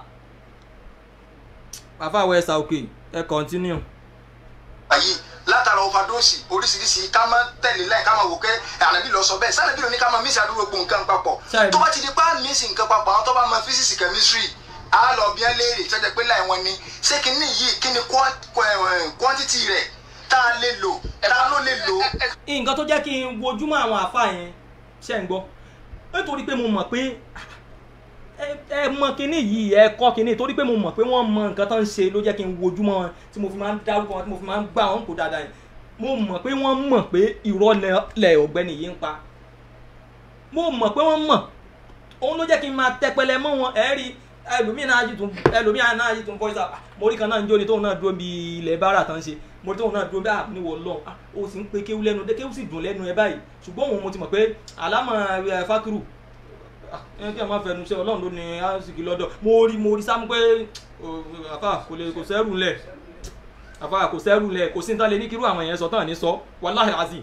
àfa wa ẹ̀sà òkè ẹ continue. ayé látara overdose oríṣiríṣi ká máa tẹ̀lé láì ká máa wò pé ànábì lọ sọ bẹ́ẹ̀ sànàbí ló ní ká máa mísì àdúgbò gbogbo nǹkan papọ̀ Ṣáà tó bá ti di pa mísì nǹkan papọ̀ àwọn tó bá máa physics chemistry á lọ bí ẹ léèrè tó jẹ́ pé láì wọn ni ṣé kíní yìí kíní qua- qua- eh, quantity rẹ̀ tá a lè lò tá a ló lè lò. nǹkan tó jẹ́ kí n wojúmọ́ àwọn àfa yẹn ṣe ń gbọ́ nítorí pé mo mọ̀ pé ẹ ẹ mọ kinní yìí ẹ kọ́ kinní torí pé mo mọ̀ pé wọ́n mọ nǹkan tó ń ṣe ló jẹ́ kí n wojúmọ́ wọn tí mo fi máa ń dárúkọ wọn tí mo fi máa ń gbà wọn kó dáadáa yẹn mo mọ̀ pé wọ́n mọ̀ pé irọ́ lẹ- lẹ ọ̀gbẹ́ni yìí ń pa mo mọ̀ pé wọ́n mọ̀ òun ló jẹ́ kí n máa tẹpẹlẹ mọ́ wọn ẹ rí ẹlòmíì náà yìí tún ẹlòmíì náà yìí tún voice out mo rí kan náà ń jó ni tóun náà dúró bí ilẹ̀ bára tán ṣe mo rí tóun náà dúró bí ah níwọ̀ lọ ah o sì ń pe kéwú lẹ́nu dé kéwú sì dùn lẹ́nu ẹ báyìí ṣùgbọ́n òun mo ti mọ̀ pé àlámọ̀ ẹ fákìrù ah ẹ kí ẹ má fẹnu ṣe ọlọ́run ló ní àsìkò lọ́dọ̀ mo rí mo rí sáà pé oh, àfà kò lè kò sẹ́rù lẹ̀ àfà kò sẹ́rù lẹ̀ kò sí ní ta lè ní kírú àwọn yẹn sọ tán ní sọ wàláhì azim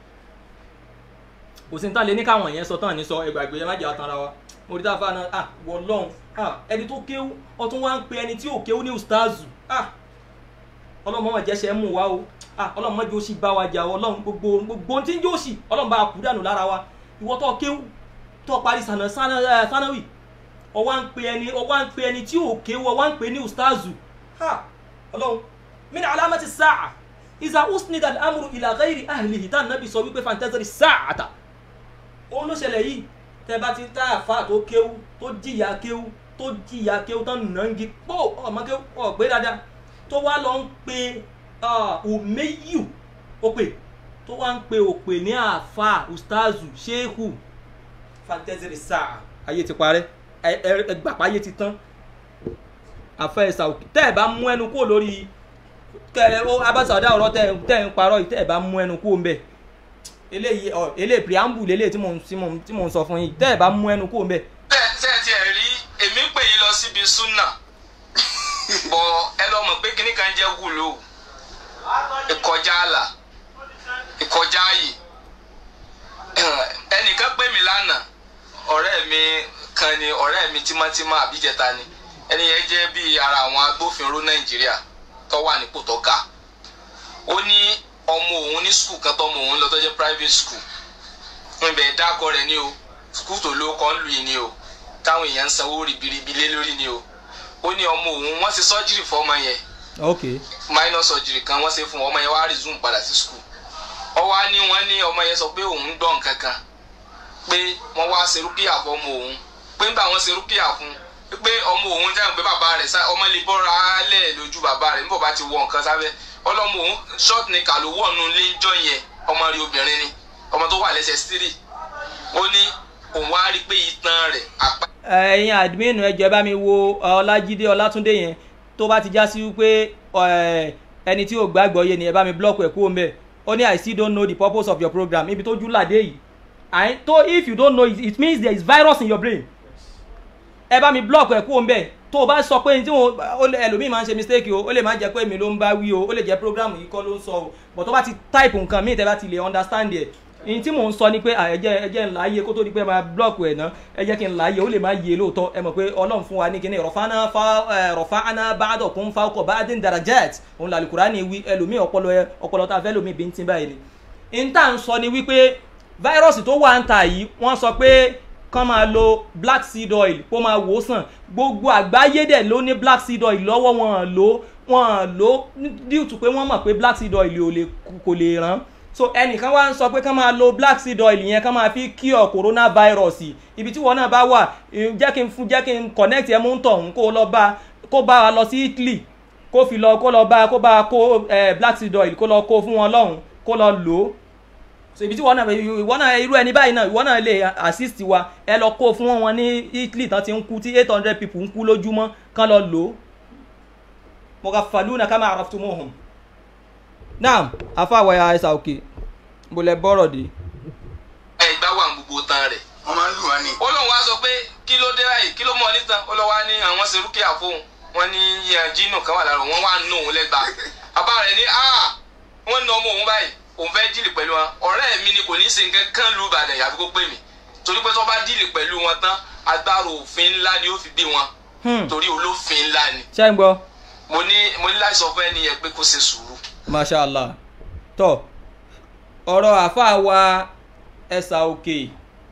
kò sí ní ta lè ní káwọn yẹn sọ tán ní sọ ẹgbàgbé ẹ má jẹ́ àtàrà wa mo rí táfà náà ah wọlọ́n ah ẹni tó kéwú ọtún wá ń pe ẹni tí ò kéwú ní ustazu ah ọlọ́mọ máa jẹ́sẹ̀ mú wa o ah ọlọ́mọ máa jẹ́ òsì bá wa jà o ọlọ́run gbogbo gbogbo ohun tí ń jẹ́ òsì ọlọ́run bá a kú dànù lára wa ìwọ tó kéwú tó parí sànà sànà ẹ sànàwì ọwọ́ ń pe ẹni ọwọ́ ń pe ẹni tí ò kéwú ọwọ́ ń pe ní ustazu ah ọlọ́run min alamati sáà ìzà usnid al-amru ila ghairi ahlihi tá nàbì sọ wípé fantazari sáàtà òun ló ṣẹlẹ̀ yìí tẹ bá ti tá àfa tó kéwú tó jìyà kéwú tó jìyà kéwú tán nàngi pò ọmọ kéwú ọ̀gbẹ́ dáadáa tó wá lọ ń pe òmeyù ó pè tó wá ń pe òpè ní àfa ustazu shehu fantazari sáà ayé ti parẹ́ ẹgbàpá ayé ti tán àfẹ́ ẹ̀sà òkè tẹ́ ẹ̀ bá mú ẹnu kúrò lórí kẹ ó abáṣàdá ọ̀rọ̀ tẹ́ tẹ́ ń parọ́ yìí tẹ́ ẹ̀ bá mú ẹnu kúrò ń bẹ̀ eléyìí ọ eléyìí preamble eléyìí tí mò ń tí mò ń tí mò ń sọ fún yín tẹ́ ẹ̀ bá mú ẹnu kúrò ń bẹ̀. bẹ́ẹ̀ tẹ́ ẹ tiẹ̀ rí èmi pè yín lọ síbi súnà bọ̀ ẹ lọ mọ̀ pé kíní kan jẹ́ wúlò ìkọjá àlà ìkọjá ààyè ẹnìkan pè mí lánàá ọ̀rẹ́ mi kan ni ọ̀rẹ́ mi tímọ́tímọ́ àbíjẹta ni ẹni yẹn jẹ́ bíi ara àwọn agbófinró nàìjíríà tó wà nípò tó ga ó ní ọmọ òun ní skul kan tọmọ òun lọ tó jẹ́ private school ibẹ̀ dákọ rẹ̀ ní o skul tó ló kọ́ ń lù yìí ni o táwọn èèyàn ń sanwó ribiribi lé lórí ni o ó ní ọmọ òun wọ́n ṣe sọ́jírì fún ọmọ yẹn ok minor surgery kan wọ́n ṣe fún ọmọ yẹn wá resume padà sí skul ọwọ́ á ní wọ́n ní ọmọ yẹn sọ pé òun ń gbọ́ nǹkan kan pé wọ́n wá ṣe rúkìá fún ọmọ òun pé nígbà wọ́n ṣe rúkìá fún pé ọmọ òun jẹ́ pé bàbá rẹ̀ sá ọmọ lè bọ́ra lẹ̀ lójú bàbá rẹ̀ níbo bá ti wọ nǹkan sábẹ́ ọlọ́mọ òun short ni kà ló wọ̀nù léjọ́ yẹn ọmọ rí obìnrin ni ọmọ tó wà lẹ́sẹ̀ stiri ó ní òun wá rí pé itan rẹ̀ apá. ẹ̀yin admin ẹ jọ̀ọ́ ẹ bá mi wo ọlájídé ọlátúndé yẹn tó bá ti já sí wípé ẹni tí ò gbàgbọ́ yé ni ẹ bá mi block ẹ̀ kúrò mbẹ́ ó ní i still don't know the purpose of your program ibi tó jú làdé yìí I, so if you don't know it, it means there is virus in your brain ẹ bá mi block ẹ kúrò mbẹ tó o bá sọ pé tí wọn ẹlòmíì máa ń ṣe mistake o ó lè má jẹ pé èmi ló ń bá wí o ó lè jẹ program yìí kọ́ ló ń sọ o but tó bá ti type nǹkan míì tẹ́ bá ti lè understand ẹ̀ ní tí mò ń sọ ni pé ẹjẹ ẹjẹ ńlá yé kó tó di pé máa block ẹ̀ ná ẹ jẹ́ kí n là yé ó lè má yé lóòótọ́ ẹ mọ̀ pé ọlọ́run fún wa ní kíní rọ̀fánà rọ̀fánà ba'da kún fawqa ba'din darajat òun làlùkùrá ni wí ẹlòmíì ọpọlọ ẹ ọpọlọ tá a fẹ́ lòmíì bí ń tí báyìí ni n tá à ń sọ ni wípé fáírọ́ọ̀sì tó wà ń ta yìí wọ́n sọ pé kán máa lo black seed oil kó máa wò ó sàn gbogbo àgbáyé dẹ̀ ló ní black seed oil lọ́wọ́ wọn lò wọn lò due to pé wọ́n mọ̀ pé black seed oil ò lè kò lè ràn so ẹnìkan wá ń sọ pé kán máa lo black seed oil yẹn kán máa fi cure coronavirus ibi tí wọn náà bá wà jẹ́ kí n fún jẹ́ kí n connect ẹ mú ń tọ̀hún kó lọ bá kó bá wa lọ sí Italy kó fi lọ kó lọ bá kó bá kó black seed oil kó lọ kó fún wọn lọ́hùn kó lọ lò ó so ibi tí wọn náà ìwọ náà irú ẹni báyìí náà ìwọ náà lè assist wa ẹ lọ kó fún wọn ní Italy tán ti ń kú tí eight hundred people ń kú lójúmọ́ kán lọ lò ó mọ̀gàfàlúnà ká máa raftu mọ́hùn. naam afáwọ̀ ya ẹ̀sà òkè mo lẹ bọ́rọ̀ dé. ẹ ìgbà wà ní gbogbo tán rẹ̀. wọ́n máa ń lù wá ní. ó lóun wá sọ pé kí ló dé báyìí kí ló mọ nítan ó lọ wá ní àwọn ṣe rúkìá fóun wọn ní jínù kan wà lára wọn wá nù òun lẹ́gbàá bàbá rẹ̀ ní wọ́n nà ọmọ òun báyìí òun fẹ́ díìlì pẹ̀lú wọn ọ̀rẹ́ mi ni kò ní í ṣe nǹkan kan lu ìbàdàn yàtọ̀ kó pè mí torí pé tó bá díìlì pẹ̀lú wọn tán agbára òfin ńlá ni ó fi gbé wọn torí olófin ńlá ni. ṣé ń gbọ́. mo ní mo ní láti sọ fún ẹni yẹn pé kó ṣe sùúrù. masha allah tọ ọ̀rọ̀ àáfàá wa ẹ̀sà òkè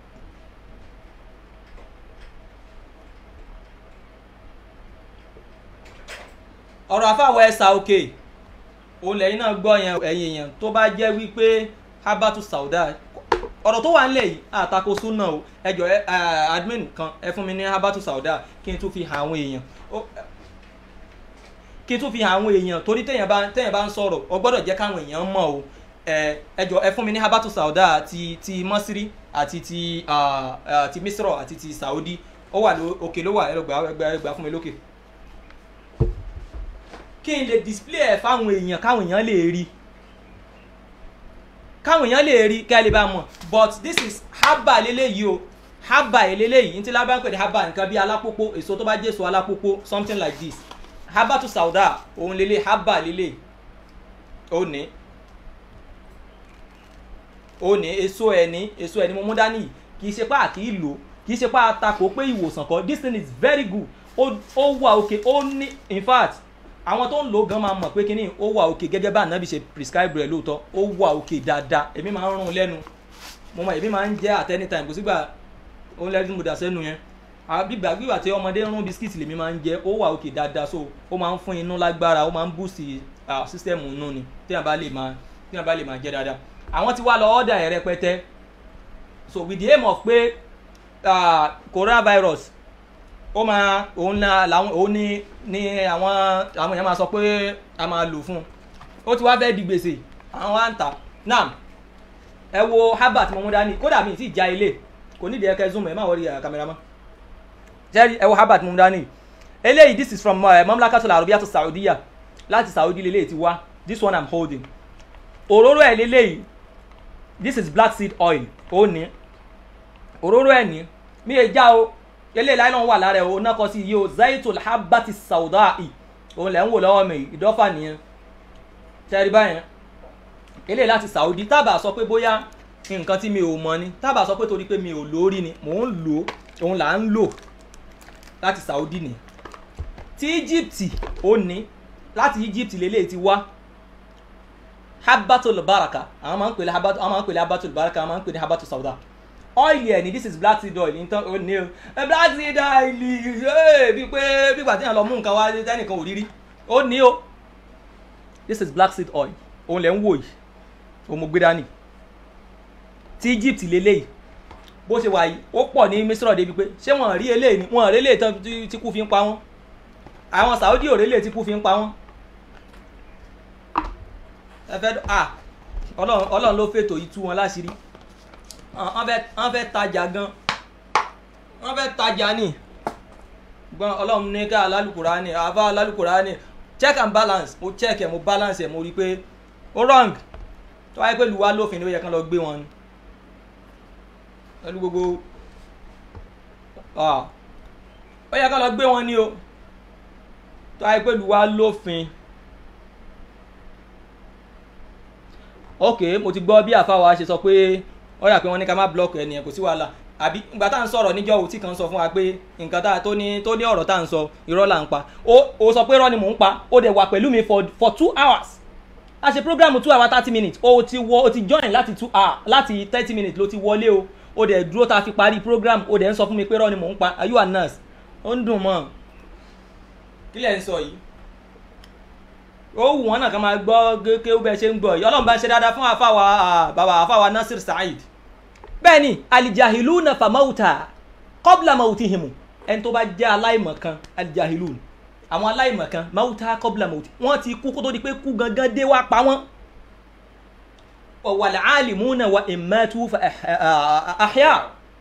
ọ̀rọ̀ àáfàá wa ẹ̀sà òkè òun lẹ́yìn náà gbọ́ yẹn ẹ̀yìn èèyàn tó bá jẹ́ wípé habatu sauda ọ̀rọ̀ tó wà nílẹ̀ yìí àtakò súnà o ẹjọ́ admin kan ẹ fún mi ní habatu sauda kí n tún fi hàn àwọn èèyàn kí n tún fi hàn àwọn èèyàn torí téèyàn bá téèyàn bá ń sọ̀rọ̀ ọ gbọ́dọ̀ jẹ́ káwọn èèyàn mọ̀ o ẹjọ́ ẹ fún mi ní habatu sauda ti ti mọ́sírí àti ti ti misro àti ti saudi ó wà òkè ló wà ẹ lọ gbà fún mi lókè kí n lè display ẹ̀ fáwọn èèyàn káwọn èèyàn lè rí káwọn èèyàn lè rí kẹ́ ẹ lè bá mọ̀ but this is haba leléyìí o haba eléyìí ní tí lábá ń pè ní haba nǹkan bí alápòpò èso tó bá jẹ́ èso alápòpò something like this haba to sauda òun lélẹ̀ haba lélẹ̀ ó ní ó ní èso ẹni èso ẹni mo mú dání kì í ṣe pé àkì í lò kì í ṣe pé àtakò pé ìwòsàn kan this thing is very good ó wà òkè ó ní in fact àwọn tó ń lò gan máa mọ̀ pé kínní ó wà òkè gẹ́gẹ́ bá ànábì ṣe prescribe rẹ̀ lóòótọ́ ó wà òkè dáadáa èmi máa ń rún lẹ́nu mo mọ̀ èmi máa ń jẹ́ at any time kò sígbà ó ń lẹ́nu mo dà sẹ́nu yẹn gbígbà gbígbà tí ọmọdé ń rún bisikíìtì lèmi máa ń jẹ ó wà òkè dáadáa so ó máa ń fún inú lágbára ó máa ń boost sísítẹ́ẹ̀mù nù ni tí wọ́n bá lè máa tí wọ́n bá lè máa jẹ́ dáadáa àwọn ti wá lọ ọ́dà ẹ̀ rẹpẹtẹ so with the aim of pé uh, coronavirus ó máa òun na làwọn òun ní ní àwọn àwọn èèyàn máa sọ pé a máa lò fún un ó ti wá fẹ́ di gbèsè àwọn wá ń tà náà ẹ wo herbert mo mú dání kódà mi ti já ilé kò nídìí ẹ kẹ zoom ẹ má wọrí kámẹ́rámà jẹ́rìí ẹ wo herbert mo mú dání eléyìí this is from uh, mamlakatul arabiya to saudiya láti saudi lélẹ́yìí ti wá this one i'm holding òróró ẹ̀ lélẹ́yìí this is black seed oil ó ní òróró ẹ̀ ní mi è já o eléyìí láì náà wà lára ẹ̀ o náà kọ́ sí iye o zaitul habati saudai òun lẹ̀ ń wò lọ́wọ́ mi ìdọ́fà nìyẹn tẹ́rí báyẹn eléyìí láti saudi tábà sọ pé bóyá nǹkan tí mi ò mọ ni tábà sọ pé torí pé mi ò lórí ni mò ń lò òun là ń lò láti saudi ni ti egypt ó ní láti egypt lélẹ́yìí ti wá habatul baraka àwọn máa ń pèlè habatul àwọn máa ń pèlè habatul baraka àwọn máa ń pèlè habatul sauda oil yẹn ni this is black seed oil nítorí ó ní o ẹ black seed oil ẹ bí pé bí gbàtí yẹn lọ mú nǹkan wá tẹnìkan ò rírí ó ní o this is black seed oil òun lẹ ń wò yìí òun mo gbé dání ti egypt lélẹ́yìí bó ṣe wà yìí ó pọ̀ ní misro débi pé ṣé wọ́n rí eléyìí ni wọ́n rí eléyìí tán tí kú fi ń pa wọ́n àwọn saudi ò rí eléyìí tí kú fi ń pa wọ́n ẹ fẹ́ à ọlọ́run ọlọ́run ló fètò yìí tú wọn láṣìírí wọ́n fẹ́ wọ́n fẹ́ tajà gan wọ́n fẹ́ tajà ní gbọ́n ọlọ́run ní ká alálùkùrá ní àbá alálùkùrá ní check and balance mo check ẹ̀ mo balance ẹ̀ mo rí i pé ó wrong tó wáyé pé lùwá lófin ló yẹ kán lọ gbé wọn ni pẹ̀lú gbogbo ó yẹ kán lọ gbé wọn ni o tó wáyé pé lùwá lófin. ok mo ti gbọ́ bí àfáwa ṣe sọ pé ó yà pé wọ́n ní ká má blọọkì ẹni ẹ̀ kò sí wàhálà àbí ìgbà tá à ń sọ̀rọ̀ níjọ́ òtí kan sọ fún wa pé nǹkan tá tó ní tó ní ọ̀rọ̀ tá à ń sọ irọ́ là ń pa ó ó sọ pé irọ́ ni mò ń pa ó dẹ̀ wà pẹ̀lú mi for for two hours a ṣe program two hours thirty minutes ó ti wọ ó ti join láti two hours láti thirty minutes ló ti wọlé o ó dẹ̀ dúró tá a fi parí program ó dẹ̀ ń sọ fún mi pé irọ́ ni mò ń pa are you a nurse ó ń dùn mọ́ kí lẹ̀ ń sọ yìí ó wù wọn náà kàn máa gbọ́ kéwú bẹ́ẹ̀ ṣe ń gbọ́ yìí ọlọ́run bá ń ṣe dáadáa fún àfàwà bàbá àfàwà nasir saheed bẹ́ẹ̀ ni alijahilu na famauta kọ́bla mauti himu ẹni tó bá jẹ́ aláìmọ̀kan alijahilu àwọn aláìmọ̀kan mauta kọ́bla mauti wọ́n ti kú kó tó di pé kú gangan dé wá pa wọ́n wàlẹ̀ alimuna wa imatu fa ahya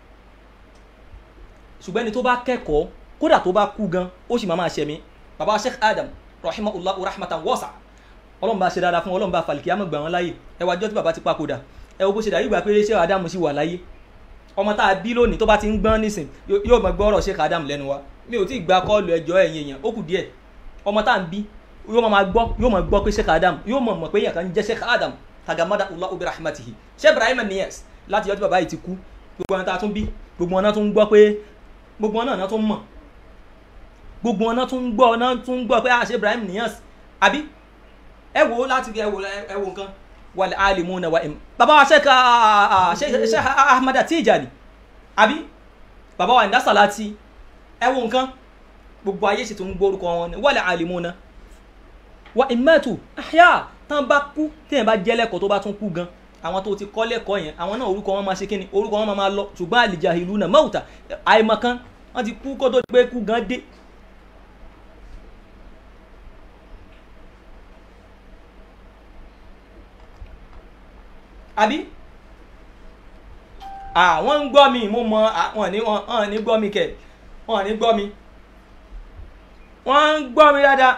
ṣùgbọ́n ẹni tó bá kẹ́kọ̀ọ́ kódà tó bá kú gan ó sì máa máa ṣẹ̀mí bàbá sheikh adam rahimahullah rahmatan wasa ọlọ́run bá ṣe dáadáa fún ọlọ́run bá falẹ̀ kí á mọ̀ gbà wọ́n láyè ẹ wájọ́ tí bàbá ti papòdà ẹ wo bó ṣe dà yígbà pé ṣé adamu sì wà láyé ọmọ tá a bí lónìí tó bá ti ń gbọ́n nísìn yóò mọ̀ gbọ́ ọ̀rọ̀ ṣé adamu lẹ́nu wa mi ò tí ì gba kọ́ọ̀lù ẹjọ́ ẹ̀yìn èèyàn ó kù díẹ̀ ọmọ tá a ń bí yóò máa gbọ́ yóò máa gbọ́ pé ṣé adamu yóò mọ̀ mọ̀ pé èèyàn kan jẹ́ ṣé adamu tagamada allah ubi rahmatihi ṣé ibrahim niyas láti yọjú bàbá yìí ti kú gbogbo wọn tá a tún bí gbogbo wọn náà tún gbọ́ pé gbogbo wọn náà tún mọ̀ gbogbo wọn náà tún gbọ́ náà tún gbọ́ pé àṣẹ ibrahim niyas àbí ẹ wo láti ẹ wo ẹ wo nǹkan wàlẹ alimu na wa im baba wa sheikh sheikh ahmad tijani àbí baba wa ndasalati ẹ wo nǹkan gbogbo ayé sì tún gbórúkọ wọn ni wàlẹ alimu na wa imatu ahya tán bá kú téèyàn bá jẹ́ lẹ́kọ̀ọ́ tó bá tún kú gan àwọn tó ti kọ́ lẹ́kọ̀ọ́ yẹn àwọn náà orúkọ wọn máa ṣe kíni orúkọ wọn máa lọ ṣùgbọ́n àlìjàhìlú náà mọ́wùtà àìmọ̀kan wọ́n ti kú kó tó gbé kú gan dé àbí àwọn ń gbọ́ mi mo mọ wọn ní wọn ní gbọ́ mi kẹ̀ wọn ní gbọ́ mi wọ́n ń gbọ́ mi dáadáa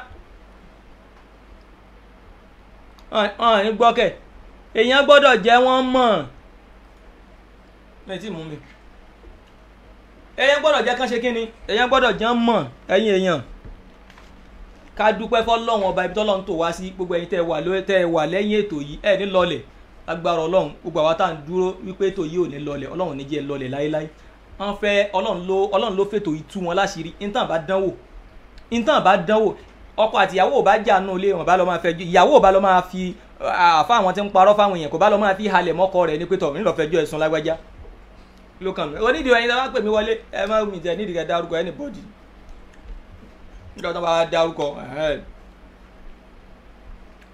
wọn ní gbọ́ kẹ̀ èèyàn gbọ́dọ̀ jẹ́ wọ́n mọ̀ mẹ́tì mú mi èèyàn gbọ́dọ̀ jẹ́ kán ṣe kí ni èèyàn gbọ́dọ̀ jẹ́ mọ̀ ẹ̀yin èèyàn ká dúpẹ́ fọlọ́run ọba ibi tọ́lọ́run tó wá sí gbogbo ẹ̀yin tẹ́ ẹ wà lẹ́yìn ètò yìí ẹ̀ ní lọlẹ̀ agbára ọlọ́run gbogbo àwa tá à ń dúró wípé ètò yìí ò ní lọlẹ̀ ọlọ́run ní jẹ́ lọlẹ̀ láéláé wọ́n fẹ́ ọlọ́run ló ọlọ́run ló fètò ìtú wọn láṣìírí intan bá dánwò intan bá dánwò ọkọ àti ìyàwó ò bá jà nù ilé wọn bá lọ máa fẹ́ ìyàwó ò bá lọ máa fi àfa àwọn tí ń parọ́ fáwọn èèyàn kò bá lọ máa fi halẹ̀ mọ́kọ rẹ̀ ní pétọ̀ nílò fẹjọ́ ẹ̀sùn lágbájá ló kàn mí onídìí ẹyin tí wọ́n pè mí wọlé ẹ má mi tẹ nídìí kẹ dárúkọ anybody nígbà tó bá dárúkọ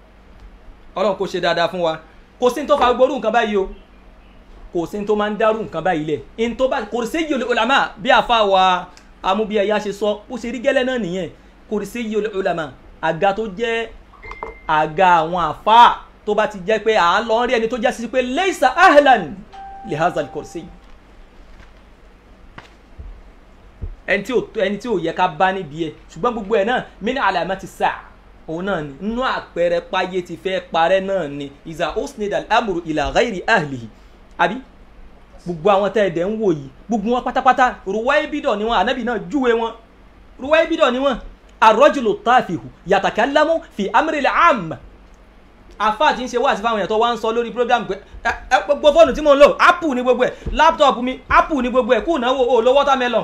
ọlọ́run kò ṣe dáadáa fún wa kò sí ní tó fa gbórú nǹkan báyìí o kò sí ní tó máa ń dárú nǹkan báyìí lẹ̀ ní tó bá kò sí yìí olùlámà bí àfa wa amúbíyẹyà ṣe sọ ó ṣe rí gẹ́lẹ́ náà nìyẹn kò sí yìí olùlámà àga tó jẹ́ àga àwọn àfa tó bá ti jẹ́ pé à ń lọ rí ẹni tó jẹ́ sí pé leisa ahlan li hazal kursi ẹni tí ò ẹni tí ò yẹ ká bá níbi ẹ ṣùgbọ́n gbogbo ẹ̀ náà mí ní alamati sáà òun náà ni nínú àpẹẹrẹ páyé ti fẹ́ parẹ́ náà ni ìzà osnid al-amuru ila ghairi ahlihi àbí gbogbo àwọn tẹ́ ẹ̀dẹ̀ ń wò yìí gbogbo wọn pátápátá ruwai bidọ̀ ni wọn ànábì náà júwe wọn ruwai bidọ̀ ni wọn arọ́jùlù táàfihù yàtàkálámù fi amril am àfa àti ń ṣe wáàsí fáwọn èèyàn tó wá ń sọ lórí program pé ẹ ẹ gbogbo fóònù tí mò ń lò apple ní gbogbo ẹ laptop mi apple ní gbogbo ẹ kú náwó o lo watermelon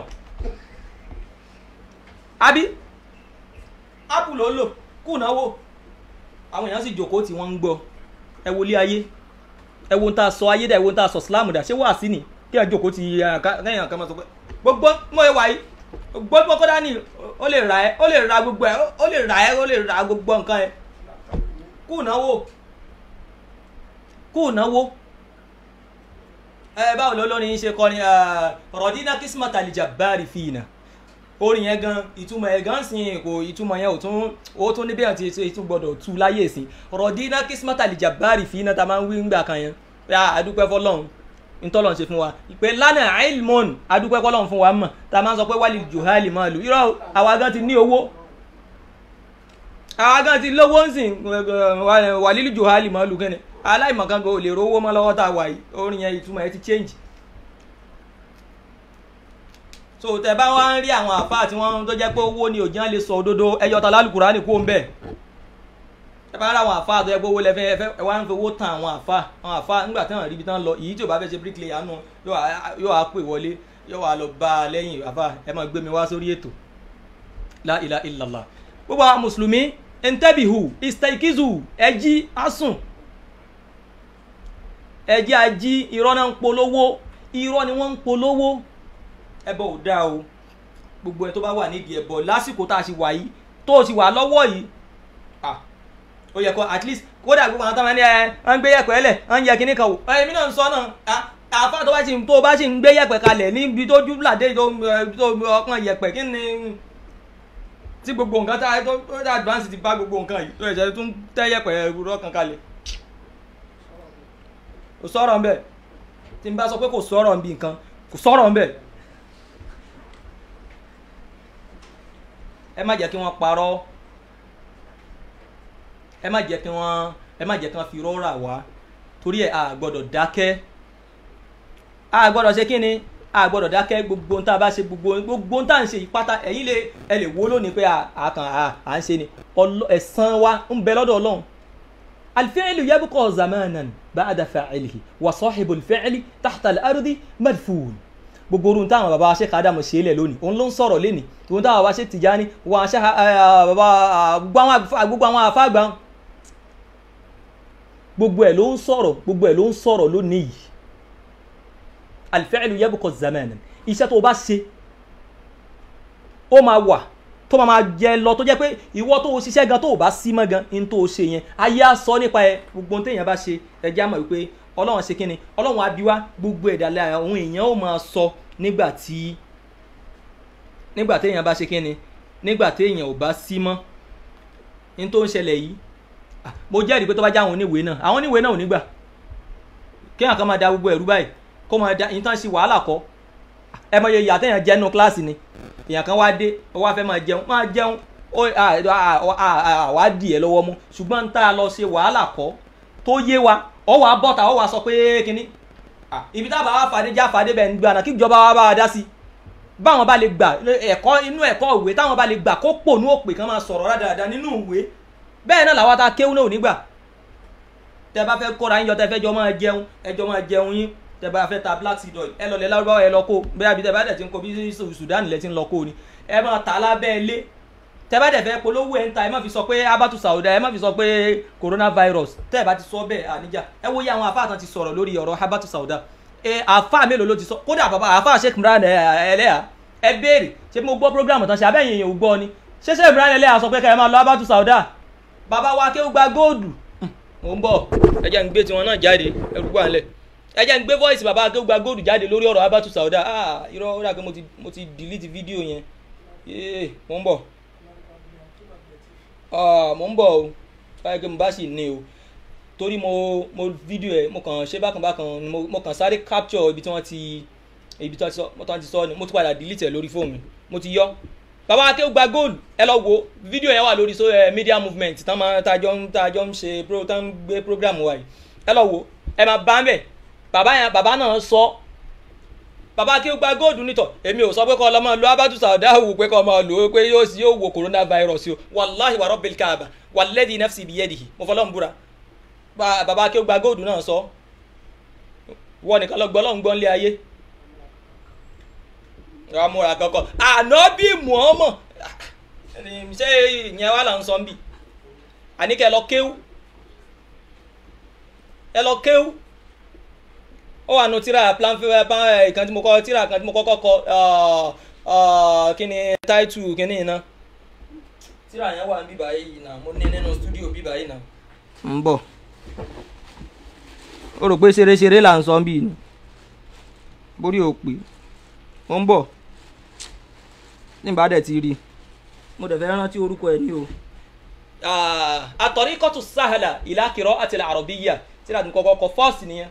àbí apple ló ń lò kú náwó àwọn èèyàn sì jòkó tí wọ́n ń gbọ́ ẹ wo ilé ayé ẹ wo ń ta sọ ayé dà ẹ wo ń ta sọ islam dà ṣé wàásí ni kí ẹ jòkó ti kẹ́yìn àkàmọ́ sọ pé gbogbo mọ̀ ẹ wà yìí gbogbo kọ́dá ni ó lè ra ẹ ó lè ra gbogbo ẹ ó lè ra ẹ ó lè ra gbogbo nǹkan ẹ kú náwó kú náwó ẹ báwo ló lórí ṣe kọ ni rọdínà kismata alijabari fina orin yẹn gan ìtumọ̀ ẹ̀ gan sìn kò ìtumọ̀ yẹn ò tún ó tún níbẹ̀ àti ètò gbọ́dọ̀ tu láyé sí rọdínà kismata alijabari fina ta máa ń wí ńgbà kan yẹn ya adúpẹ́ fọlọ́run ntọ́lọ̀ ṣe fún wa ìpè lánàá ilmon adúpẹ́ fọlọ́run fún wa mọ̀ ta máa ń sọ pé wálé juhali máa lù irọ́ àwa gan ti ní owó àwa gan ti lówó ń sìn wàlílù juhali máa lù kẹ́ni aláìmọ̀kan kò lè rówó mọ́ lọ́wọ́ tá a wà yìí orin yẹn ìtumọ̀ ẹ ti change so tẹ bá wá ń rí àwọn àfáà tí wọ́n tó jẹ́ pé owó ni òjì náà lè sọ òdodo ẹyọ ta lálùkùrá ní kó ń bẹ̀ ẹ bá ń rí àwọn àfáà tó jẹ́ pé owó lẹ́fẹ́ ẹfẹ́ ẹ wá ń fi owó tan àwọn àfáà àwọn àfáà nígbà tí wọ́n rí ibi tán lọ èyí tí ò bá fẹ́ ṣe bricklayer nù yóò wá pè wọlé yóò wá lọ bá a lẹ́yìn àfáà ẹ máa gbé mi wá sórí ètò la ilaha illallah gbogbo àwọn mùsùlùmí ntẹ́bìhù istaikizu ẹjí asùn ẹjí ají irọ́ náà ń polówó irọ́ ni wọ́n ń polówó ẹbọ ò dáa o gbogbo ẹ tó bá wà nídìí ẹbọ lásìkò tá a ṣe wà yìí tó o ti wà lọ́wọ́ yìí ah ó yẹ kó at least kódà gbogbo àwọn táwọn ẹni ẹ ń gbé yẹ̀pẹ̀ lẹ̀ ń yẹ kíní kan wò èmi náà ń sọ náà àfa tó bá ti tó o bá sì ń gbé yẹ̀pẹ̀ kalẹ̀ níbi tó júbìlàdé tó ọkàn yẹ̀pẹ̀ kí ni tí gbogbo nǹkan tá tó tó advance ti bá gbogbo nǹkan yìí tó ẹ̀jẹ̀ tó ń tẹ́ yẹ̀pẹ̀ rọ́ọ̀kan kalẹ̀ kò sọ̀rọ̀ ń bẹ̀ tí n bá sọ pé kò sọ̀rọ̀ ń bí nǹkan kò sọ̀rọ̀ ń bẹ̀ ẹ má jẹ́ kí wọ́n parọ́ ẹ má jẹ́ kí wọ́n ẹ má jẹ́ kí wọ́n fi rọ́ọ̀rà wá torí ẹ̀ a gbọ́dọ̀ dákẹ́ a gbọ́dọ̀ ṣe kí ni a gbọ́dọ̀ dákẹ́ gbogbo tá a bá ṣe gbogbo gbogbo tá à ń ṣe yìí pátá ẹ̀yin lè ẹ lè wo lónìí pé a kàn à ń ṣe ni ẹ̀san wa ń bẹ lọ́dọ̀ ọlọ́run الفعل يبقى زمانا بعد فاعله وصاحب الفعل تحت الأرض مدفون gbogbo orun táwọn baba ṣe ká dàmú ṣe é lẹ lónìí òun ló ń sọ̀rọ̀ lénìí òun táwọn baba ṣe Tìjání wọn ṣe baba gbogbo àwọn àfáàgbà gbogbo ẹ̀ ló ń sọ̀rọ̀ gbogbo ẹ̀ ló ń sọ̀rọ̀ lónìí yìí al-fi'lu yabqa zamanan iṣẹ́ tó o bá ṣe ó máa wà tó máa jẹ lọ tó jẹ́ pé ìwọ tó o ṣiṣẹ́ gan tó o bá sí mọ́ gan ní tó o ṣe yẹn ayé á sọ nípa ẹ gbogbo ohun téèyàn bá ṣe ẹjẹ́ àmọ̀ wípé ọlọ́run ṣe kíni ọlọ́run abiwá gbogbo ẹ̀dá lára àwọn èèyàn ó máa sọ nígbà tí nígbà téèyàn bá ṣe kíni nígbà téèyàn ò bá sí mọ́ ní tó ń ṣẹlẹ̀ yìí mo jẹ́rìí pé tó bá já àwọn oníwèé náà àwọn oníwèé náà ò ní gbà kéèyàn kan máa da gbogbo ẹ̀rú báyìí kó máa da ìtàn sí wàhálà kọ́ ẹ mọ iye ìyá téèyàn jẹ́ nínú kíláàsì ni èèyàn kan wá dé ó wá fẹ́ máa jẹun máa jẹun wá dì ẹ lọ́wọ́ mú ṣùgbọ́n ń tá a lọ ṣe wàhálà kọ́ tó yé wa ọ wà bọ́ta ọ wà sọ pé kínní ibi tá a bá wà fàdé já fàdé bẹ́ẹ̀ ń gbà kí ìjọba wa bá wa dá sí báwọn bá lè gbà ẹ̀kọ́ inú ẹ̀kọ́ ìwé táwọn bá lè gbà kó pò ní òpè kan máa sọ̀rọ̀ rádaràda nínú ìwé bẹ́ẹ̀ náà làwọn ta kéwú náà ò ní gbà tẹ bá fẹ́ kóra yín yọ tẹ fẹ́ jọ máa jẹun ẹjọ́ máa jẹun yín tẹ bá fẹ́ ta black seed oil ẹ lọ lẹ lárúbáwá ẹ lọ kó bẹ́ẹ̀ àbí tẹ bá dẹ̀ ti ń kó bí Sudan lẹ ti ń lọ kó ni ẹ máa tà lábẹ́ ilé tẹ bá dẹ̀ fẹ́ polówó ẹ̀ ń ta ẹ má fi sọ pé abatu sauda ẹ má fi sọ pé coronavirus tẹ́ ẹ bá ti sọ bẹ́ẹ̀ àníjà ẹ wo yẹ àwọn àfáà tán ti sọ̀rọ̀ lórí ọ̀rọ̀ abatu sauda ẹ àfáà mélòó ló ti sọ kódà bàbá àfáà Sheikh Imran Eleha ẹ béèrè ṣé mo gbọ́ program tán ṣe abẹ́yìn èèyàn ò gbọ́ ni ṣé Sheikh Imran Eleha sọ pé kẹ́ ẹ máa lọ abatu sauda bàbá wa kéwù gba góòdù mò ń bọ̀ ẹ jẹ́ ń gbé tiwọn náà jáde ẹrú wà nílẹ̀ ẹ jẹ́ ń gbé voice bàbá akéwùgbà góòdù jáde lórí ọ̀rọ̀ abatu sauda ah irọ́ ó dà pé mo ti mo ti delete fídíò yẹn yéé mò ń bọ̀ ah mò ń bọ̀ o báyìí pé mo bá sì ní o torí mo mo fídíò ẹ mo kàn ṣe bákan bákan ni mo mo kàn sáré capture ibi tí wọ́n ti ibi tí wọ́n ti sọ mo tán ti sọ ni mo ti padà delete ẹ lórí fóònù mi mo ti yọ bàbá akéwù gba góòlù ẹ lọ wo fídíò yẹn wà lórí so ẹ media movement tán máa tajọ ń tajọ ń ṣe pro tán ń gbé program wa yìí ẹ lọ wo ẹ máa bá ń bẹ bàbá yẹn bàbá náà sọ bàbá akéwù gba góòlù nítọ èmi ò sọ pé kọ́ ọ lọ máa lo abatu saudahu pé kọ́ ọ máa lò ó pé yóò sì yóò wo coronavirus o wàláhi wàrọ̀ bẹ̀lì káàbà wàlẹ́dì nafsi biyadihi mo fọlọ́ ń búra Ba- bàbá akéwù gba góòlù náà sọ wọ́n nìkan lọ gbọ́ lọ́n gbọ́ nílé ayé ramura kọkọ ànábì muhammad ṣé ìyẹn wà là ń sọ ń bì àníkẹ́ ẹ lọ kéwú ẹ lọ kéwú ó wà nù tíra plan plan ìkan tí mo kọ tíra kan tí mo kọ́kọ́ kọ uh, uh, kí ni táìtù kí ni iná tíra yẹn wà ní bíbá yìí náà mo ní nínú stúdíò bíbá yìí náà. ń bọ̀ ó rò pé ṣeré-ṣeré là ń sọ ń bì ní borí ò pé mo ń bọ̀ nígbà dẹ̀ ti rí i mo dẹ̀ fẹ́ rántí orúkọ ẹ̀ ní o. àtọ̀ríkọ́tù sáhàlà ìlàkìrọ̀ àti àrọ̀bíyà tí láti kọ́kọ́ kọ fọ́ọ̀sì nìyẹn.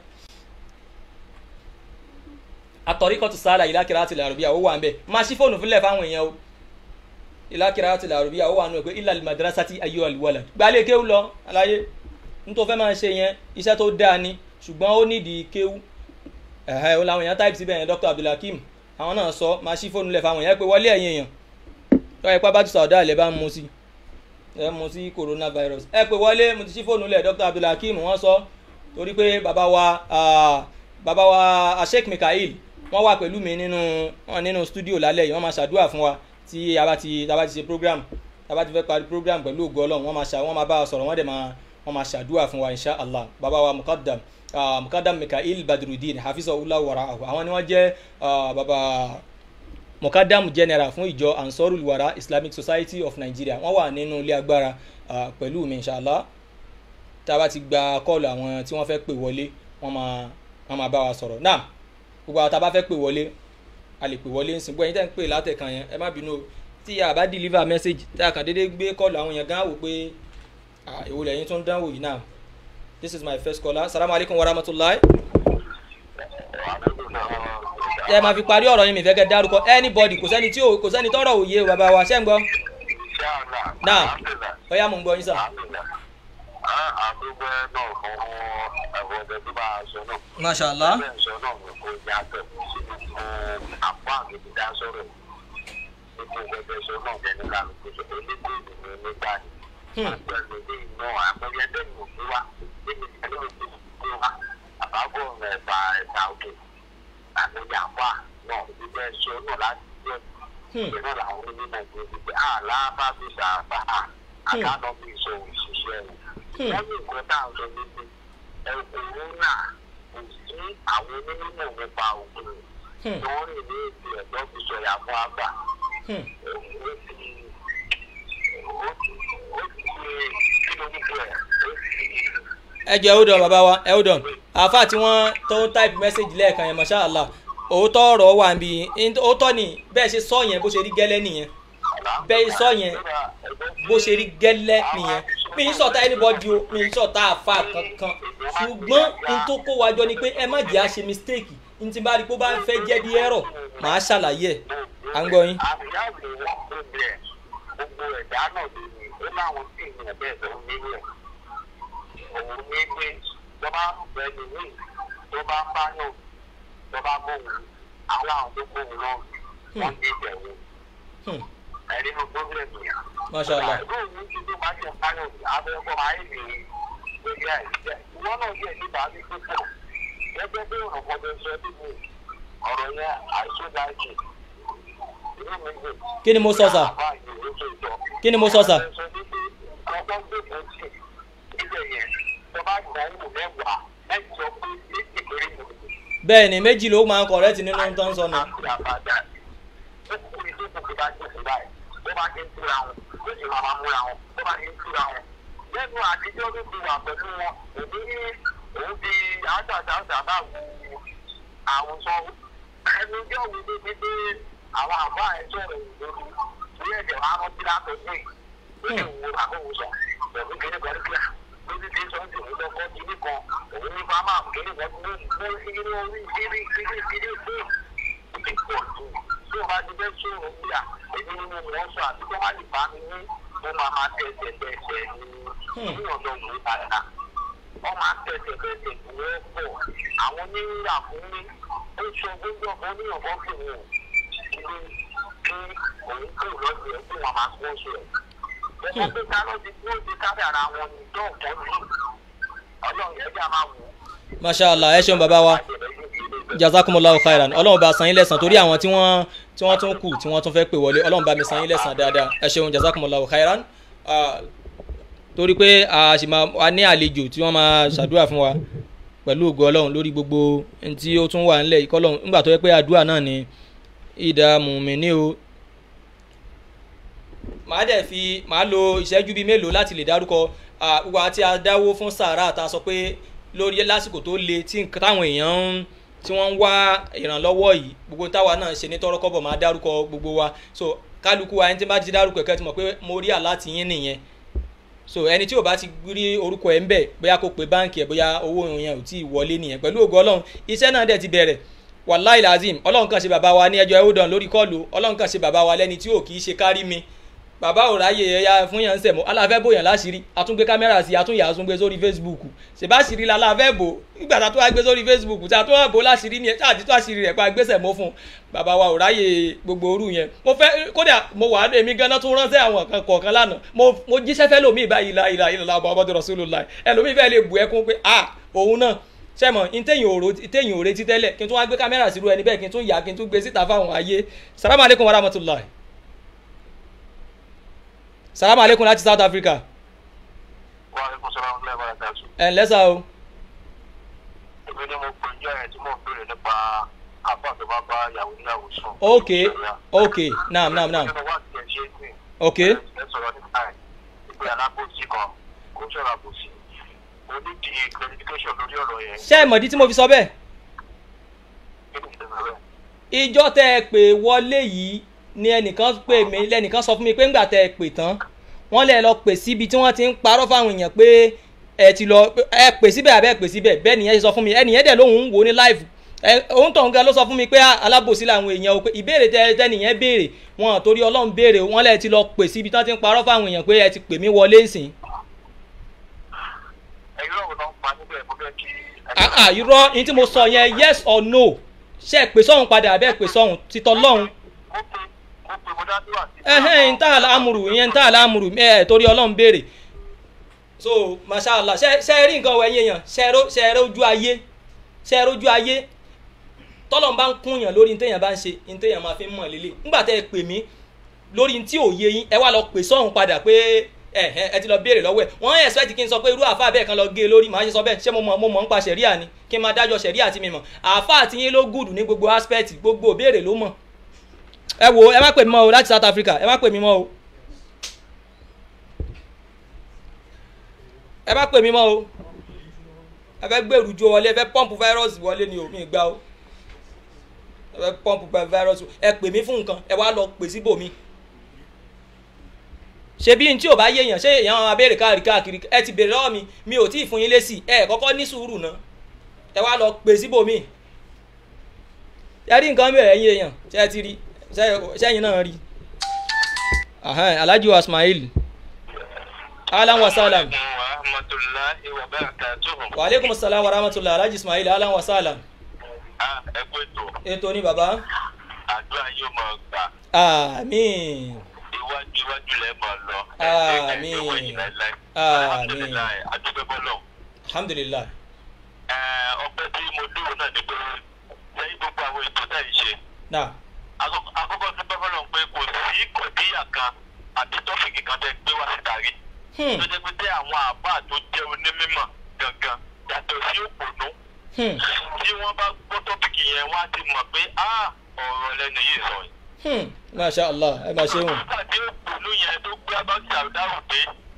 àtọ̀ríkọ́tù sáhàlà ìlàkìrọ̀ àti àrọ̀bíyà ó wà ń bẹ̀ máa ṣí fóònù fúnlẹ̀ fáwọn èèyàn o ìlàkìrọ̀ àti àrọ̀bíyà ó wà nù ẹ̀ pé ilà madrasati ayé àlùwalà gbalẹ̀ kéwù lọ aláyé nítorí fẹ́ máa ṣe yẹn iṣẹ́ tó dáa ni ṣùgbọ́n ó nídìí kéwù ẹ̀hẹ́ ó làwọn èèyàn táìpì síbẹ̀ yẹn dr abdulhakeem àwọn náà sọ máa ṣí fóònù lẹ̀ fáwọn èèyàn pé wọlé ẹ̀yìn èèyàn tó ẹ pápá tó sọ̀dá ilẹ̀ bá ń mu sí ẹ mu sí coronavirus ẹ pé wọlé mo ti ṣí fóònù lẹ̀ dr abdulhakeem wọ́n sọ torí pé bàbá wa bàbá wa sheikh mikael wọ́n wà pẹ̀lú mi nínú wọn nínú studio lálẹ́ yìí wọ́n máa ṣàdúrà fún wa tí a bá ti a bá ti ṣe program a bá ti fẹ́ parí program pẹ̀lú ògo ọlọ́run wọ́n máa ṣà wọ́n máa bá a sọ̀rọ̀ wọ́n dẹ̀ máa wọ́n máa ṣàdúrà fún wa insha allah bàbá wa mukaddam uh, mukadam mikael badrudin hafizahullah waraahu àwọn ni wọ́n jẹ́ uh, baba mukadam general fún ìjọ ansorul wara islamic society of nigeria wọ́n wà nínú ilé agbára uh, pẹ̀lú mi inshallah tá a bá ti gba kọ́ọ̀lù àwọn tí wọ́n fẹ́ pè wọlé wọ́n máa wọ́n máa bá wa sọ̀rọ̀ náà gbogbo àwọn tá a bá fẹ́ pè wọlé a lè pè wọlé ń sìn gbọ́ ẹ̀yin tẹ́ ń pè látẹ̀kan yẹn ẹ má bínú o tí a bá deliver message tí a kàn déédéé gbé kọ́ọ̀lù àwọn yẹn gan wò pé èwo lẹ́yìn tó ń dánwò yìí náà this is my first caller salamu alaykum wa rahmatulahi. ẹ máa fi parí ọ̀rọ̀ yín mi fẹ́ kẹ́ dárúkọ anybody kò sẹ́ni tí ò kò sẹ́ni tọ́rọ̀ òye o bàbá wa ṣẹ́ ń gbọ́. náà ọ̀yá mo ń gbọ́ yín sà. àdúgbò náà fún ẹ̀fọ́ ọ̀dẹ tó bá a sọ náà. masha allah. bẹ́ẹ̀ sọ náà ni kò yàtọ̀ sínú fún àpò àmì dídá sọ̀rọ̀ nípa ìgbẹ́jọ́ sọ náà bẹ́ẹ̀ ní kálukú sọ elégbé ìlú nígbà yìí àgbẹ̀lẹ̀ ní iná àmọ́yẹ bẹ́ẹ̀ ni òfin wa níbi tí ẹni tó ti wa àbábọ̀ ẹ̀fà ẹ̀fà òkè àti ìjàmbá náà ìgbẹ́ ẹ̀ṣọ́ náà láti jẹ́ ìgbẹ́ náà làwọn onímọ̀ ìgbẹ́ ìgbẹ́ àlá bá fi ṣàbá àkànná bí ìṣọ òṣìṣẹ́ rẹ̀ wọ́n ní nǹkan tá à ń sọ níbi ẹ̀kúrú náà kò sí àwọn onímọ̀ nípa ògùn tó ń rìn ní èdè ẹ̀dọ́ fi sọ̀yà fún àgbà ẹ jẹ́ hold on bàbá wa ẹ hold on àáfà tí wọ́n tó ń type message lẹ́ẹ̀kan yẹn masha allah òótọ́ ọ̀rọ̀ wà níbi òótọ́ ni bẹ́ẹ̀ ṣe sọ yẹn bó ṣe rí gẹ́lẹ́ nìyẹn bẹ́ẹ̀ sọ yẹn bó ṣe rí gẹ́lẹ́ nìyẹn mi ń sọ̀tà anybody o mi ń sọ̀tà àáfà kankan ṣùgbọ́n n tó kó wa jọ ni pé ẹ má jẹ́ àṣe mistake n ti bá rí pé ó bá ń fẹ́ jẹ́ bí ẹ̀rọ màá ṣàlàyé ẹ̀ à ń gbọ́ yín. àbíyá mi wọ́n tó bẹ̀ gbogbo ẹ̀dá náà ló ní ó láwọn tí ìyẹn bẹ́ẹ̀ tó ń nílò ẹ̀ òun ní pé tó bá ń bẹ ní mí tó bá ń bá yàn tó bá bóun àwọn àwọn tó bóun náà wọ́n ní ìbẹ̀wò ẹ̀rí ló gbógbé nìyà. masha allah. ẹ̀rọ òun ti tó bá ṣe báyọ̀ abẹ́kọ̀ máa ń lè lórí àìsíṣẹ́ ìwọ náà yẹ nípa ní púpọ̀ gẹ́gẹ́ bí ọ̀rọ̀ kan tó sọ nínú ọ̀rọ̀ yẹn àìsó láìsí inú mi dùn. kí ni mo sọ sà kí ni mo sọ sà. ọgbọ́n gbèsè sí ilé yẹn tó bá gbọ́ wò mẹ́wàá mẹ́jọ pé méjì péré ni. bẹ́ẹ̀ ni méjì ló máa ń kọ̀rẹ́tì nínú tó ń sọ nù. àti àbàdà ó kú ìdí kò fi bá gbèsè báyìí tó bá ti ń túra wọn ó sì máa máa múra wọn tó bá ti ń túra wọn lẹ́nu àtijọ́ ló ti wà pẹ̀lú wọn òbí ní òun fi àṣàṣàṣà bá wu àwùjọ ẹnu jẹ́ òun tó ti dé àwọn àbá ẹ̀jọ́ rẹ̀ lórí orí ẹ̀jẹ̀ wa rántí látọ̀jú yìí ó lè wo àkóso pẹ̀lú kíní kan kíá lórí tí sọ́ńtì òun lọ́kọ́ kíní kan òun ní bá máa kíní kan tó mú sí inú orí kíní kíní kíní fún ti pọ̀ jù tí o bá ti fẹ́ sọ̀rọ̀ bíà èmi ni mo mọ̀ ọ́ sọ àti tó má lè bá mi ní mo máa máa tẹ̀sẹ̀ tẹ̀sẹ̀ ní ọ̀dọ̀ òun padà wọ́n máa tẹ̀sẹ̀ tẹ̀sẹ̀ ìwé pọ̀ àwọn onírúurà fún mi ó sọ gbogbo ọ̀pọ̀ oníyànfọ́ fún mi kí kí òun kú lọ́sẹ̀ ẹ̀ kí wọ́n máa kó oṣù ẹ̀. Ẹgbẹ́ pé ká lọ́ọ́ ti dúró ti kádàrà wọn ní dọ́ọ̀kọ́ sí ọlọ́run yẹn bí a máa wò ó. masha allah ẹ ṣeun bàbá wa jazakumullahu khairan ọlọ́run bá san yín lẹ́san torí àwọn tí wọ́n tí wọ́n tún kù tí wọ́n tún fẹ́ pè wọlé ọlọ́run bá mi san yín lẹ́san dáadáa ẹ ṣeun jazakumullahu khairan Ah, torí pé a sì máa a ní àlejò tí wọ́n máa ṣàdúrà fún wa pẹ̀lú ògo ọlọ́run lórí gbogbo ohun tí ó tún wà ńlẹ̀ yìí kọ́lọ́run nígbà tó yẹ pé àdúrà náà ni ìdààmú mi ní o màá dẹ̀ fi màá lo ìṣẹ́jú bíi mélòó láti lè dárúkọ ah, gbogbo àti adáwó fún sàárà tá a sọ pé lórí lásìkò tó le tí nǹkan táwọn èèyàn ń tí wọ́n ń wá ìrànlọ́wọ́ yìí gbogbo táwa náà ṣe ní tọ́rọ́kọ́bọ̀ máa dárúkọ gbogbo wa so kálukú wa ẹni tí bá ti dárúkọ ẹ̀kẹ́ ti mọ̀ pé mo rí àláti yín nìyẹn so ẹni tí ò bá ti rí orúkọ ẹ̀ ń bẹ̀ bóyá kó pe báǹkì ẹ̀ bóyá owó yẹn ò tí ì wọlé nìyẹn pẹ̀lú ògo ọlọ́run iṣẹ́ náà dẹ̀ ti bẹ̀rẹ̀ wàláì lazim ọlọ́run kan ṣe bàbá wa ní ẹjọ́ ẹ̀hódàn lórí kọ́ọ̀lù ọlọ́run kan ṣe bàbá wa lẹ́ni tí ò kì í ṣe kárí mi bàbá ò ráyè ẹyà fún yàn ń sẹ̀mọ́ aláfẹ́ bò yàn láṣìírí àtúngbé kámẹ́rà sí àtúnyà àtúngbé sórí facebook ṣèbáṣìírí la láfẹ́ bò nígbà tá a tó wá gbé sórí facebook tá a tó wá bò láṣìírí ni tá a ti tó àṣìírí rẹ̀ pa gbèsè mọ́ fún un bàbá wa ò ráyè gbogbo orú yẹn mo fẹ́ kódà mo wà èmi ganan tún ránṣẹ́ àwọn kan kọ̀ọ̀kan lánàá mo mo jíṣẹ́ fẹ́ lómi ìbá ìlà ìlà ìlà Muhammadu Rasulullah ẹlòmíì fẹ́ lè bù ẹkún pé ah òun náà sẹ́mọ̀ ntẹ̀yìn òrò ntẹ̀yìn òrè títẹ́lẹ̀ kí n tún wá gbé kámẹ́rà sírú ẹni bẹ́ẹ̀ kí n tún yà kí n tún gbé síta fáwọn ayé salamu aleykum wa rahmatulahi salamu aleykum láti south africa Wa alaikum salaam wa rahmatullahi wa barakatuh. ẹ̀ ǹlẹ́ sá o èmi ni mo pè jẹ́ ẹ̀ tí mò ń béèrè nípa àbá tó bá bá yàwó níyàwó sùn. ok ok naam naam naam nínú wá ti ẹ̀ ṣe é gbìn. ok ẹ sọ̀rọ̀ nípa ẹ̀ ìpè alábòsí kan kò ń sọ̀rọ̀ àbòsí. mo ní di clarification lórí ọ̀rọ̀ yẹn. ṣé ẹ mọ̀dí tí mo fi sọ bẹ́ẹ̀ kí ni ìdènà rẹ̀? ìjọ tẹ ẹ pè wọlé yìí ni ẹnìkan pè mí lẹnìkan sọ fún mi pé ńgbà tẹ ẹ pè tán wọ́n lẹ lọ pè síbi tí wọ́n ti ń parọ́ fáwọn èèyàn pé ẹ ti lọ ẹ pè síbẹ̀ àbẹ́ ẹ pè síbẹ̀ bẹ́ẹ̀ nìyẹn ṣe sọ fún mi ẹnìyẹn dẹ̀ lóhùn ń wò ní live ẹ òun tọ̀ nǹkan ló sọ fún mi pé alábòsí làwọn èèyàn o pé ìbéèrè tẹ tẹnìyẹn béèrè wọn torí ọlọ́run béèrè wọ́n lẹ ti lọ pè síbi tí wọ́n ti ń parọ́ fáwọn èèyàn pé ẹ ti pè mí wọlé ńsìn ẹ̀yin ọ̀rọ̀ náà ń pa níbẹ̀ mo fẹ́ kí. ah ah irọ́ ní tí mo sọ yẹn yes or no ṣe é pè sọ́hun padà àbẹ́ pè sọ́hun títọ́ lọ́hun mo pe mo pe mo dá sí wà sí. ẹhẹ́n ń tà láàmùrù ìyẹn ń tà láàmùrù ẹ torí ọlọ́run béèrè so mashallah ṣe ṣe rí nǹkan wẹ̀ yẹn ṣe ró ṣe ró ojú ayé ṣe ró ojú ayé tọ́lọ̀ bá ń kúnyàn lórí ní téèyàn bá ń ṣe ní téèyàn máa fi ń mọ̀ lélẹ̀ nígbà tẹ́ ẹ pè mí lórí ní tí ò yé yín ẹ wá lọ pè sọ́hun padà pé ẹ ẹ ẹ ti lọ béèrè lọ́wọ́ ẹ̀ wọ́n expect kí n sọ pé irú àáfàá bẹ́ẹ̀ kan lọ gé e lórí màá ṣe sọ bẹ́ẹ̀ ṣé mo mọ̀ mo mọ̀ ń pa ṣẹ̀ríà ni kí n máa dájọ́ ṣẹ̀ríà tí mi mọ̀ àáfàá tí yín ló gùdù ní gbogbo aspect gbogbo òbéèrè ló mọ̀ ẹ wo ẹ má pè mí mọ́ o láti South Africa ẹ má pè mí mọ́ o ẹ má pè mí mọ́ o ẹ fẹ́ gbèrú jo wọlé ẹ fẹ́ pọ́ǹpù fáírọ́ọ̀sì wọlé ni o mi gbà o ẹ fẹ́ pọ́ǹpù fáírọ́ọ̀sì ẹ pè mí fún nǹkan ẹ wá lọ pè síbòmí ṣe bí n tí ò bá yéèyàn ṣé èèyàn máa béèrè káàkiri káàkiri ẹ ti béèrè lọ́wọ́ mi mi ò tí ì fún yín lésì ẹ kọ́kọ́ ní sùúrù náà ẹ wá lọ pè síbòmí ẹ rí nǹkan bẹ̀rẹ̀ ẹ̀yin èèyàn ṣé ẹ ti rí sẹ́yìn náà rí alhaji wa ismail alan wa salam wa rahmatulahi wa barakatuhu. wa aleykum salam wa rahmatulah alhaji ismail alan wa salam ah ẹ kú ètò ètò ni baba àdúrà yóò máa gbà àmín iwájú iwájú lẹ máa lọ. Àmín. Àmín. alhamdulilayi adúgbò bọ́lọ̀. alhamdulilah ọpẹ́ tí mo dúró náà ni pé lẹ́yìn gbogbo àwọn ètò tá yìí ṣe na àkọ́kọ́ àkọ́kọ́ tí bọ́ bọ́lọ̀ pé kò sí kọ̀díyà kan àbí tọ́fìkì kan tẹ́ gbé wá síta rí. hmm tó jẹ́ pé tẹ́ àwọn àbá tó jẹ́ onímọ̀ gangan yàtọ̀ sí òpònú hmm tí wọ́n bá gbọ́ tọ́pìkì yẹn wọ́n á ti mọ̀ pé ah ọ̀rọ̀ lẹ́nu yìí sọ yìí. hmm masha allah ẹ máa ṣe wọn nígbà tí òpònú yẹn tó gbé abájú àdáwò dé ní tó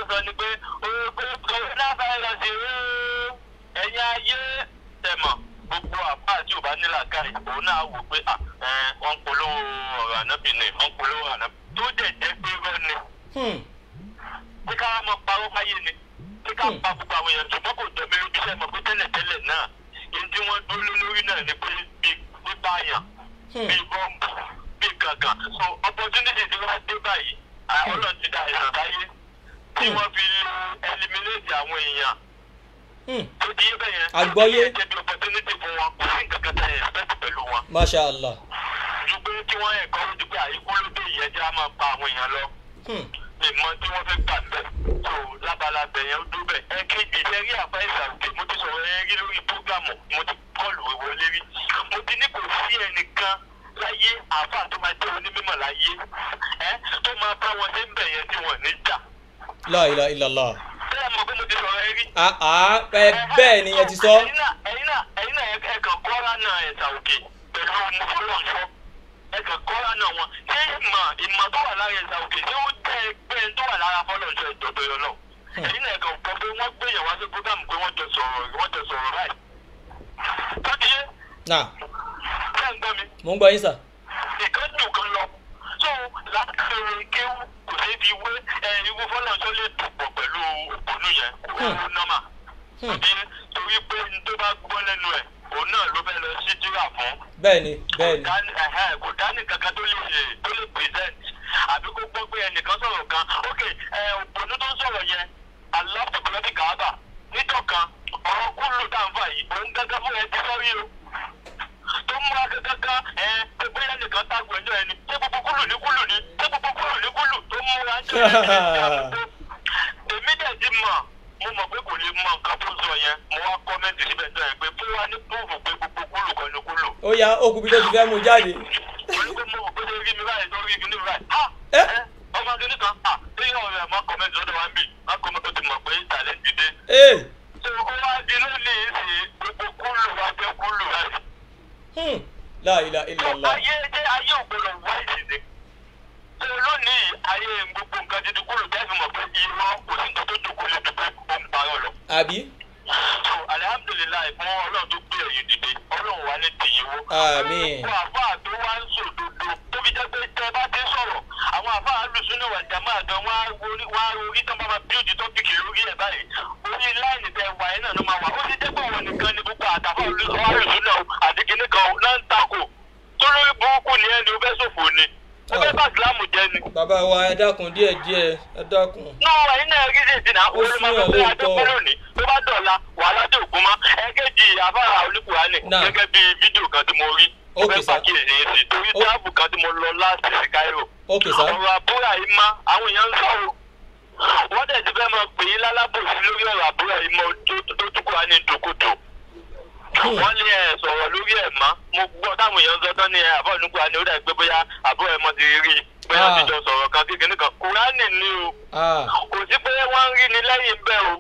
sọ ni pé oògùn coronavirus ooo ẹ̀yin ayé tẹ̀mọ̀ gbogbo àbá àti òbá nílà káì òun náà wò pé à ẹ wọ́n ń polówó ọ̀rọ̀ ànábì ni wọ́n ń polówó ànábì tó dẹ̀ jẹ́ pé rọ́ ni Hmm. pé ká wá mọ parọ́ fáyé ni pé ká pa gbogbo àwọn èèyàn ṣùgbọ́n kò jọ mi lójú sẹ́mọ̀ pé tẹ́lẹ̀tẹ́lẹ̀ náà èyí tí wọ́n dúró lórí náà ni pé bí pípa àyàn Hmm. bí bọ́ǹbù bí gàngàn so opportunity tí wọ́n dé báyìí à, ọlọ́run ti da ìràn sáyé tí wọ́n fi eliminate àwọn èèyàn Hmm. tó di yé bẹ́yẹn Àgbọ́yé. tó jẹ́ bí opportunity fún wọn kò sí nǹkan kan tẹ̀ expect pẹ̀lú wọn masha allah ju pé kí wọ́n ẹ̀kọ́ ojú pé àyíkú ló dé ìyẹn jẹ́ á máa pa àwọn èèyàn lọ Hmm. ìmọ̀ tí wọ́n fẹ́ gbà bẹ̀ tó lábalábẹ̀ yẹn ó dúró bẹ̀. ẹ kéde iṣẹ́ rí àbá ìsàlùkè mo ti sọ̀rọ̀ ẹ rí lórí prógámù mo ti kọlù ìwọlé rí. mo ti ní kò sí ẹnìkan láyé àáfà tó máa jẹ́ onímọ̀ láyé ẹ tó máa bá wọn ṣe ń bẹ̀ yẹn tí wọ́n ní jà. la ilaha illallah bẹ́ẹ̀ mọ̀ pé mo ti sọ̀rọ̀ ẹ rí. ah ah ẹ bẹ́ẹ̀ ni ẹ ti sọ ẹ̀yin náà ẹ̀yin náà ẹ̀yin náà ẹ kàn kọ́ra náà ẹ̀sà òkè pẹ̀lú mọ́fọ́lọ́sọ ẹ kàn kọ́ra náà wọn ṣé ìmọ̀ ìmọ̀ tó wà lára ẹ̀sà òkè ṣé ó jẹ́ ẹgbẹ́ tó wà lára fọ́lọ́sọ ìjọba yọ náà ẹ̀yin náà ẹ kàn kọ́ pé wọ́n gbé yẹn wá sí program pé wọ́n jọ sọ̀rọ̀ wọ́n jọ sọ̀rọ̀ báyìí. tó ti yé náà ṣé ń gbọ́ mi mò ń gbọ́ yín sà nìkan jù kan lọ so láti ṣe kéwù kò sí fi wé ẹ irú fọ́lọ́sọ lè dùpọ̀ pẹ̀lú òpónú yẹn kò nọ́mà àbí torí pé n tó bá gbọ́ lẹ́nu ẹ̀ òun náà ló fẹ́ lọ sí jíra fún bẹ́ẹ̀ ni bẹ́ẹ̀ ni kò dání- ẹ̀hẹ́, kò dání kankan tó lè tó lè present àbí kó gbọ́ pé ẹnìkan sọ̀rọ̀ kan ok ẹ òpònú tó ń sọ̀rọ̀ yẹn aláàbùkúlọ́bì kàábà nítọ̀ kan ọ̀rọ̀ kúlù táǹfà yìí òun gángan fún ẹ ti sọ́rí o tó múra kankan ẹ pé bóyá nìkan tágbó ẹjọ́ ẹni ṣé gbogbo kúlù ní kúlù ní ṣé gbogbo kúlù ní kúlù tó múra ń jẹ́ èmi dẹ̀ ti mọ̀ mo mọ̀ pé kò lè mọ nǹkan tó sọ yẹn mo wá kọ́mẹ́ntì síbẹ̀ tó yẹn pé fún wa ní púùfù pé gbogbo kúlù kan ní kúlù ó yá okùnbi tó ti fẹ́ mú jáde wọ́n pé mo rò pé lórí mi báyìí lórí mi ní báyìí ha Eh? ẹ ọmọ akíní kan ha lórí ọ̀rẹ́ ẹ̀ má kọ́mẹ́ntì lọ́dọ̀ wa ń bì má kọ́mẹ́ntì ó ti mọ̀ pé ìtàlẹ́ ti dé. ee tó o wá di lónìí sí gbogbo kúlù wa jẹ́ kúlù rẹ̀. Hmm. la ilaha illallah ayé jẹ́ ayé ògbọ́dọ̀ wá ìdílé. tó lónìí ayé gbogbo nǹkan ti di kúlù jẹ́ fi mọ̀ pé irọ́ kò sí nǹkan tó dùnkù lè dùnkù ó ń parọ́ lọ. àbí so alihamudulilayi fún ọlọ́run tó gbé ẹ̀yìn dìde ọlọ́run wa ní tìyíwó. Àmín. gbogbo àfáà tó wá ń sòdodo tó fi jẹ́ pé tẹ́ bá ti sọ̀rọ̀ àwọn àfáà alùsùn náà wà jàmá gan wá orí wá orí tán bá máa bíòdì tọ́pìkì lórí ẹ̀ báyìí orí láìní tẹ wà yẹn náà ló máa wà ó ti jẹ́ pé àwọn nìkan ni gbogbo àtàfà alùsùn náà àti kìnnì kan náà ń takò tó lórí burúkú ni ẹni ó fẹ́ ṣòfò ni ó fẹ́ bá ìsìlámù jẹ́ ni. bàbá wa ẹ dákun díẹ̀ díẹ̀ ẹ dákun náà ẹ̀yin náà rí ṣèṣì náà Ó ó lè máa súnyàn sọ pé lóòótọ́. adépẹ́ lónìí tó bá dọ̀la wàhálà dé ògùn mọ́ ẹ̀kẹ́jì àfárá olùkùránì Náà. gẹ́gẹ́ bí fídíò kan tí mo rí mo Okay, fẹ́ sir. pàkíyèsí yín sí torí Ó- táàbù kan tí mo lọ láti sí Cairo okay sir ọ̀rọ̀ àbúrò yìí má àwọn èèyàn ń sọ̀rọ̀ wọ́n dẹ̀ ti fẹ́ máa pè é lálábòsí lórí ọ̀rọ̀ àbúrò yìí mọ́ tó tó tún kúrò ní dòkòtò wọ́n ní ẹ̀ sọ̀rọ̀ lórí ẹ̀ mọ́ mo gbọ́ táwọn èèyàn ń sọ tán ní ẹ̀ àbọ̀ nígbà ni ó dà pé bóyá àbúrò ẹ̀ mọ́ ti rí i bóyá Ah. ti jọ sọ̀rọ̀ kan kékeré kan kúránì ni o ah kò sí pé wọ́n ń rí ni lẹ́yìn bẹ́ẹ̀ o.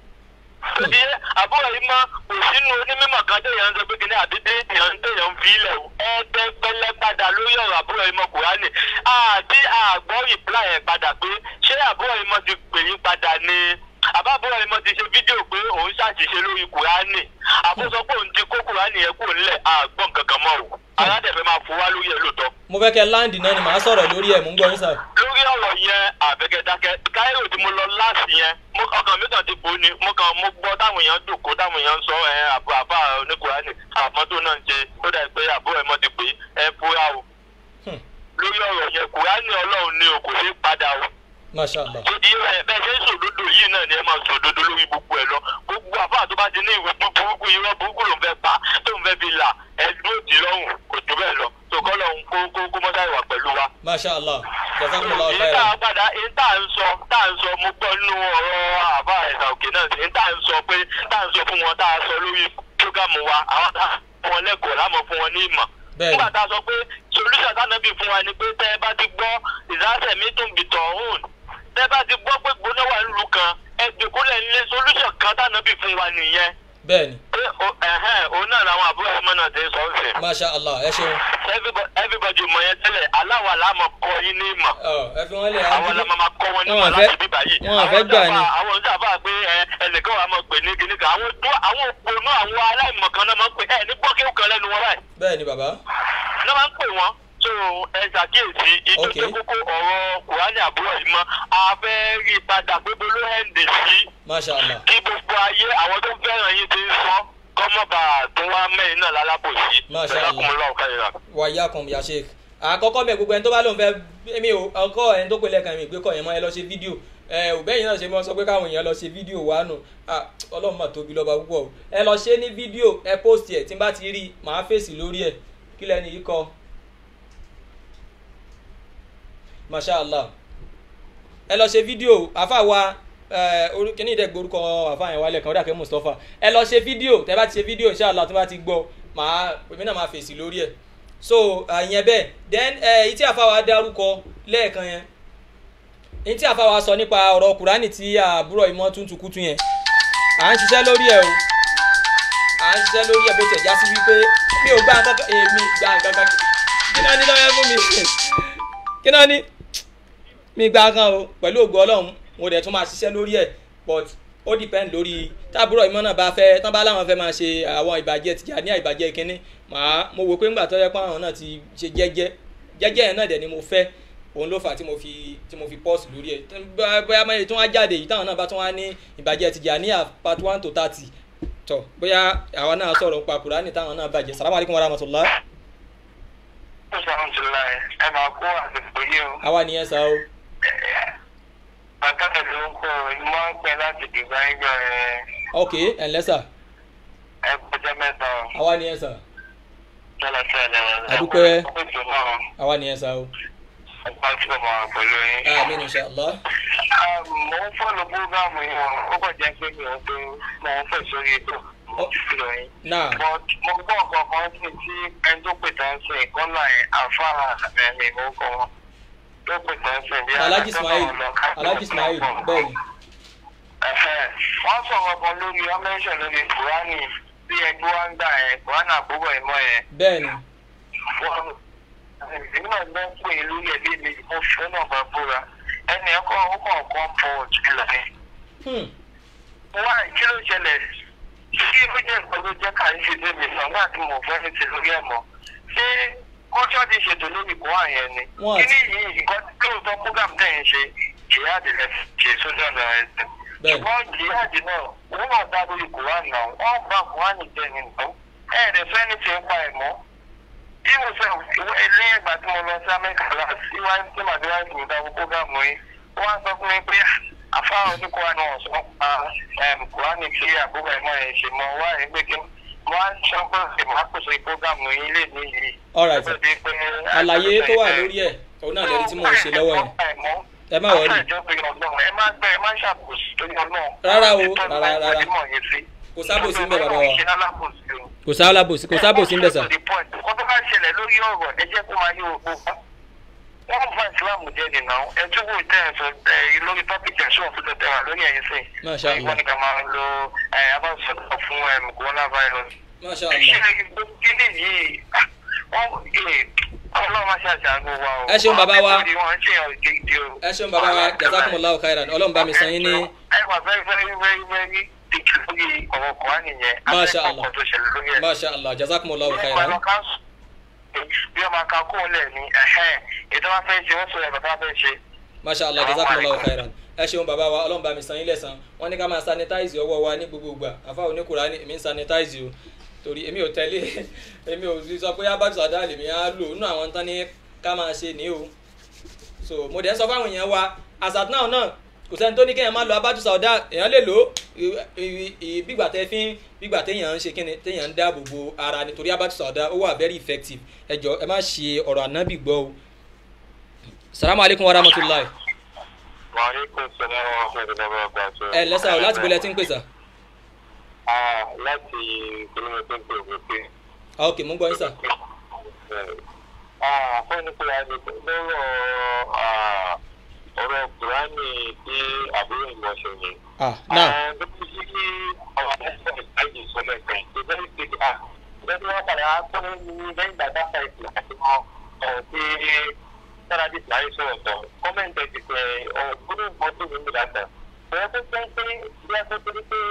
Ṣé àbúrò yìí máa kò sínú onímọ̀ kan téèyàn ń sọ pé kíní àbí téèyàn ń téèyàn ń fi ilẹ̀ o. Ẹ̀ẹ́dẹ́gbẹ́lẹ́ padà lórí ọ̀rọ̀ àbúrò yìí mọ Kùránì. Àti àgbọ̀ ìpìlà yẹn padà pé ṣé àbúrò yìí mọ ti pè yín padà ni? Àbá àbúrò yìí mọ ti ṣe fídíò pé òun ṣàṣìṣe lórí Kùránì. Àbúrò pé òun ti kó Kùránì yẹn kúrò nílẹ̀ àgbọ̀n kankan mọ́ o. Aládẹ̀fẹ́ máa fún wa lórí ẹ̀ lóòótọ́ mo fẹ́ kẹ́ láǹdì náà ni màá sọ̀rọ̀ lórí ẹ̀ mò ń gbọ́ yín sà lórí ọ̀rọ̀ yẹn àbẹ̀gẹ̀dákẹ́ káírò tí mo lọ láti yẹn mo ọkàn mi kàn ti bò ní mo kàn mo gbọ́ táwọn èèyàn dòkó táwọn èèyàn ń sọ ẹ àbọ̀ àbá oníkùránì àmọ́tò náà ń ṣe ó dà pé àbúrò ẹ̀ mọ́ ti pé ẹ fúra o Hmm. lórí ọ̀rọ̀ yẹn kùránì ọlọ́run ni o kò sí padà o masha allah ìdí rẹ̀ bẹ́ẹ̀ ṣe ń sòdodo yìí náà ni ẹ máa sòdodo lórí gbogbo ẹ̀ lọ gbogbo àbá tó bá ti ní ìwé burúkú irọ́ burúkú ló ń fẹ́ pa tó ń fẹ́ fi là ẹ dúró tì lọ́rùn kò jù bẹ́ẹ̀ lọ tòkọ́ lọ́hùn kó kó kó mọ́tà ìwà pẹ̀lú wa masha allah jazakumullahu èyí tá khairan a padà èyí tá a ń sọ tá a ń sọ mo gbọ́ nínú ọ̀rọ̀ àbá ẹ̀sà òkè náà sí èyí tá a ń sọ pé tá a ń sọ fún wọn tá a sọ lórí prógámù wa àwọn tá a fún wọn lẹ́kọ̀ọ́ láàmú fún wọn ní ìmọ̀. Bẹ́ẹ̀ni. nígbà tá a sọ pé solution tánàbì fún wa ni pé tẹ́ ẹ bá ti gbọ́ ìdásẹ̀ mi tún bì tọ̀ ọ̀hún tẹ́ ẹ bá ti gbọ́ pé gbóná wà nílùú kan ẹ jòkólẹ̀ nílé solution kan tánàbì fún wa nìyẹn bẹ́ẹ̀ ni pé o- ẹ̀hẹ́n, òun náà làwọn àbúrò ọmọ náà ti ń sọ ń sìn. masha allah ẹ ṣeun Everybody- everybody mọ̀ yẹn tẹ́lẹ̀ aláwa láàmú kọ́ yín ní ìmọ̀. ọ ẹ fi wọn lẹ àwọn la máa kọ́ wọn ní Wọn ìmọ̀ àfẹ́- láti bíbá yìí. wọn àfẹ́ gbà ni. àwọn oníṣàfà pé ẹ, ẹnìkan wà máa pè ní kíní kan àwọn tó àwọn òpònú àwọn aláìmọ̀ kan náà máa ń pè ẹ ní gbọ́kẹ́ kan lẹ́nu wọn báyìí. bẹ́ẹ̀ ni bàbá náà máa ń pè wọ́n tó ẹ ṣàkíyèsí Ok. ìtòkè kókó ọ̀rọ̀ kùránì àbúrò yìí mọ́ a fẹ́ rí i padà pé bolo hẹ́ǹdè sí masha allah kí gbogbo ayé àwọn tó fẹ́ràn yín ti ń sọ kọ́mọ́bà tó wá mẹ́rin náà lálábòsí. Masha Allah. Jazakumullahu khairan. wàyà kan ya sheik àkọ́kọ́ bẹ̀ gbogbo ẹni tó bá lóun fẹ́ mi ò ọkọ ẹni tó pèlè kan mi ìgbé kọ yẹn mọ́ ẹ lọ ṣe fídíò ẹ ò bẹ́yìn náà ṣe mọ́ sọ pé káwọn èèyàn lọ ṣe fídíò wà nù Ah, ọlọ́run mà tóbi lọ́ba púpọ̀ o ẹ lọ ṣe ní fídíò ẹ post ẹ tí n bá ti rí i màá fèsì lórí ẹ kí lẹ́ni yìí kọ masha allah ẹ lọ ṣe fídíò àfa wa kíní ìdẹ́gbẹ́ orúkọ àfa yẹn wálẹ̀ kan ó dà kẹ́ mustapha ẹ lọ ṣe fídíò tẹ́ bá ti ṣe fídíò inshallah tó bá ti gbọ́ màá èmi náà máa fèsì lórí ẹ̀ so ìyẹn bẹ́ẹ̀ then èyí tí àfa wa dárúkọ lẹ́ẹ̀kan yẹn èyí tí àfa wa sọ nípa ọ̀rọ̀ kùránì tí àbúrò ìmọ̀ tuntun kútu yẹn à ń ṣiṣẹ́ lórí ẹ̀ o à ń ṣiṣẹ́ lórí ẹ̀ bó tẹ̀ já sí wípé mi ò gbà kankan èmi gbà kankan kí náà ní lọ́wọ́ fún mi kí náà ní mi gbà kan o pẹ̀lú ògo ọlọ́run mo dẹ̀ tún máa ṣiṣẹ́ lórí ẹ̀ but ó depend lórí táàbúrò ìmọ̀ náà bá fẹ́ tán bá láwọn fẹ́ máa ṣe àwọn ìbàjẹ́ tìjà ní àìbàjẹ́ kínní màá mo wò pé ńgbà tó yẹ pé àwọn náà ti ṣe jẹ́jẹ́ jẹ́jẹ́ yẹn náà dẹ̀ ni mo fẹ́ òun ló fà á tí mo fi tí mo fi pọ́ọ̀sì lórí ẹ̀ bóyá mẹ́rin tó wá jáde yìí táwọn náà bá tún wá ní ìbàjẹ́ tìjà ní part one to thirty tọ̀ bóyá àwa náà sọ̀rọ̀ nípa kùránì táwọn náà bàjẹ́ salamu alaykum wa rahmatulah Alhamdulillah, ẹ máa kó àsìkò yìí o. àwa nìyẹn sá o Àkàtà ló ń kọ́ ọ, mo máa ń pẹ́ láti dìgbà ẹgbẹ́ rẹ̀ ok ẹ̀ ǹlẹ́ sà ẹ kọjá mẹ́ta o. àwa nìyẹn sà Tọ́lá tẹ́lẹ̀ rẹ̀. Adúpẹ́. Ọkùnrin náà, àwa nìyẹn sá o ọgbà tí mo máa pẹ̀lú yín. àmín inshallah Mo ń fọ́lù búrógámù yìí wọn, ó kàn jẹ́ pé mi ò tó mo ń fẹ́ sórí ètò ìfìlọ̀ yín. náà But mo gbọ́ nǹkan kan sí tí ẹni tó pè tán sí ìkọ́nà ẹ̀ àfáà ẹ̀mí ìmúkọ wọn. Tó pè tán sí bí alhaji ismail alhaji ismail bẹ́ẹ̀ ni Ẹ̀hẹ̀, wọ́n sọ̀rọ̀ kan lórí ọmẹ́sẹ̀ lórí kùránì bí ẹgbẹ́ wa ń gbà ẹ̀ kùránì àbúrò ìmọ̀ ẹ̀ bẹ́ẹ̀ ni wọ́n èmi náà gbọ́ pé lórí ẹ̀ lébi mo fẹ́ náà bá búra ẹnì ẹ̀kọ́ ó kàn kọ́ pọ̀ jùlọ ẹ̀. hmm. wá kí ló ṣẹlẹ̀ ṣé ó jẹ́ nǹkan ló jẹ́ ká ń ṣe débi sàn nígbà tí mo fẹ́ ní ti lórí ẹ̀ mọ́ ṣé kọ́jọ́ ti ṣètò lórí kó àyẹn ni Wọ́n kí àti- ni yìí nǹkan tí lóòótọ́ program tẹ̀ ń ṣe jihad lẹ ṣe sójà lọ ẹsẹ̀ Bẹ́ẹ̀ni. ṣùgbọ́n jihad náà òun náà dá lórí kùrán náà wọ́n bá kùrán jẹ́ ni nǹkan ẹ̀ẹ́dẹ̀ fẹ́ ní ti ń pa ẹ̀ mọ́ bí mo sọ ilé ìgbà tí mo lọ sí amẹ́ríkà láti síwájú tí màdé wáyé mi dáwọ́ program yìí wọ́n á sọ fún mi pé àfáà oníkùrán náà sọ pa kùrán tí àbúrò ẹ̀mọ́ ẹ̀ ṣe mọ́ wá ẹ̀ pé kí wọ́n á sọ pé ìmọ̀ àkóso program yìí lè ní yìí. Alright, sir. àlàyé tó wà lórí ẹ̀ òun náà lẹ́ni tí mò ń ṣe lọ́wọ́ yẹn ẹ má wọlé ẹ má gbẹ ẹ má ṣàkóso torí ọlọ́run. Rárá o, rárá, rárá. kò sábòsí ń bẹ bàbá wa kò sábòsí kò sábòsí ń bẹ sà kó tó bá ṣẹlẹ̀ lórí ọ̀rọ̀ ẹ jẹ́ kó máa yí òkú fún. wọ́n bá ìsìlámù jẹ́ nìyà ẹ tún wò tẹ́ ẹ sọ ẹ lórí tọ́pìkì ẹ̀ṣọ́ fún tẹ̀tẹ̀ wà lórí ẹ̀yìn sí. Masha Allah. wọ́n ní ká máa lo ẹ abáṣọ̀tọ̀ fún ẹ coronavirus. masha ṣé allah kíni yìí wọ́n ọlọ́run máa ṣàṣàánú wa o. Ẹ ṣeun bàbá wa. wọ́n ń ṣèyàn gidi o. ẹ ṣeun bàbá wa jazakumullahu khairan ọlọ́run bá mi san yín ní ẹ wà very very very very tìkì lórí ọ̀rọ̀ kùránì yẹn. Masha Afẹ́kọ̀ọ́ Allah. kan tó ṣẹlẹ̀ lórí ẹ̀. masha allah jazakumullahu Bí khairan ọmọ kan sùn, bí ọmọ kan kó lẹ̀ ní ẹ̀hẹ́n ètò wọn fẹ́ ṣe wọ́n sọ ẹ̀rọ tó wọn fẹ́ ṣe. masha allah jazakumullahu khairan ẹ ṣeun bàbá wa ọlọ́run bá mi san yín lẹ́san wọ́n ní ká máa sanitize ọwọ́ wa ní gbogbo ìgbà àfa oníkùránì èmi ń sanitize o torí èmi ò tẹ́lẹ̀ èmi ò sọ pé abájú sàdá lèmi á lò nínú àwọn tán ní ká máa ṣe ní o so mo dẹ̀ ń sọ fáwọn èèyàn wa asat náà náà kò sẹ́ni tó ní kéèyàn má lo abájú sàdá èèyàn lè lò ó ì- ì- ì- bígbà tẹ́ fi ń bígbà téèyàn ń ṣe kíni téèyàn ń dáàbò bo ara nítorí abájú sàdá ó wà very effective ẹ jọ ẹ má ṣe ọ̀rọ̀ ànábì gbọ́ o salamu alaykum wa rahmatulahi wàhálà sọ̀rọ̀ wọn fún ìdílé ọgbà tó. ẹ lẹ́sà o láti bolẹ̀ tí ń pèsè. láti ìpínlẹ̀ tó ń pè wọ́n pé. ah ok mo ń gbọ́ yín sà. fún ní pé a lè lọ́rọ̀ ọ̀rọ̀ kùránì tí àbúrò ìmọ̀ṣẹ̀ yẹn. ah now Bí kí kí àwọn ẹ̀sọ́ ìtajà ìsọ̀lẹ̀ kan ṣe very nǹkan tí wọ́n padà wá gbọ́ ní lẹ́yìn ìgbà dáfà ìsìn àti wọn ọ̀rọ̀ tí sáradì láyé sọ̀rọ̀ tán kọ́mẹ̀ntì ti pẹ̀ ọ̀gbọ́dọ̀ gbọ́ tó ní ìlànà bẹ́ẹ̀ tó jẹ́ pé bí a tó torí pé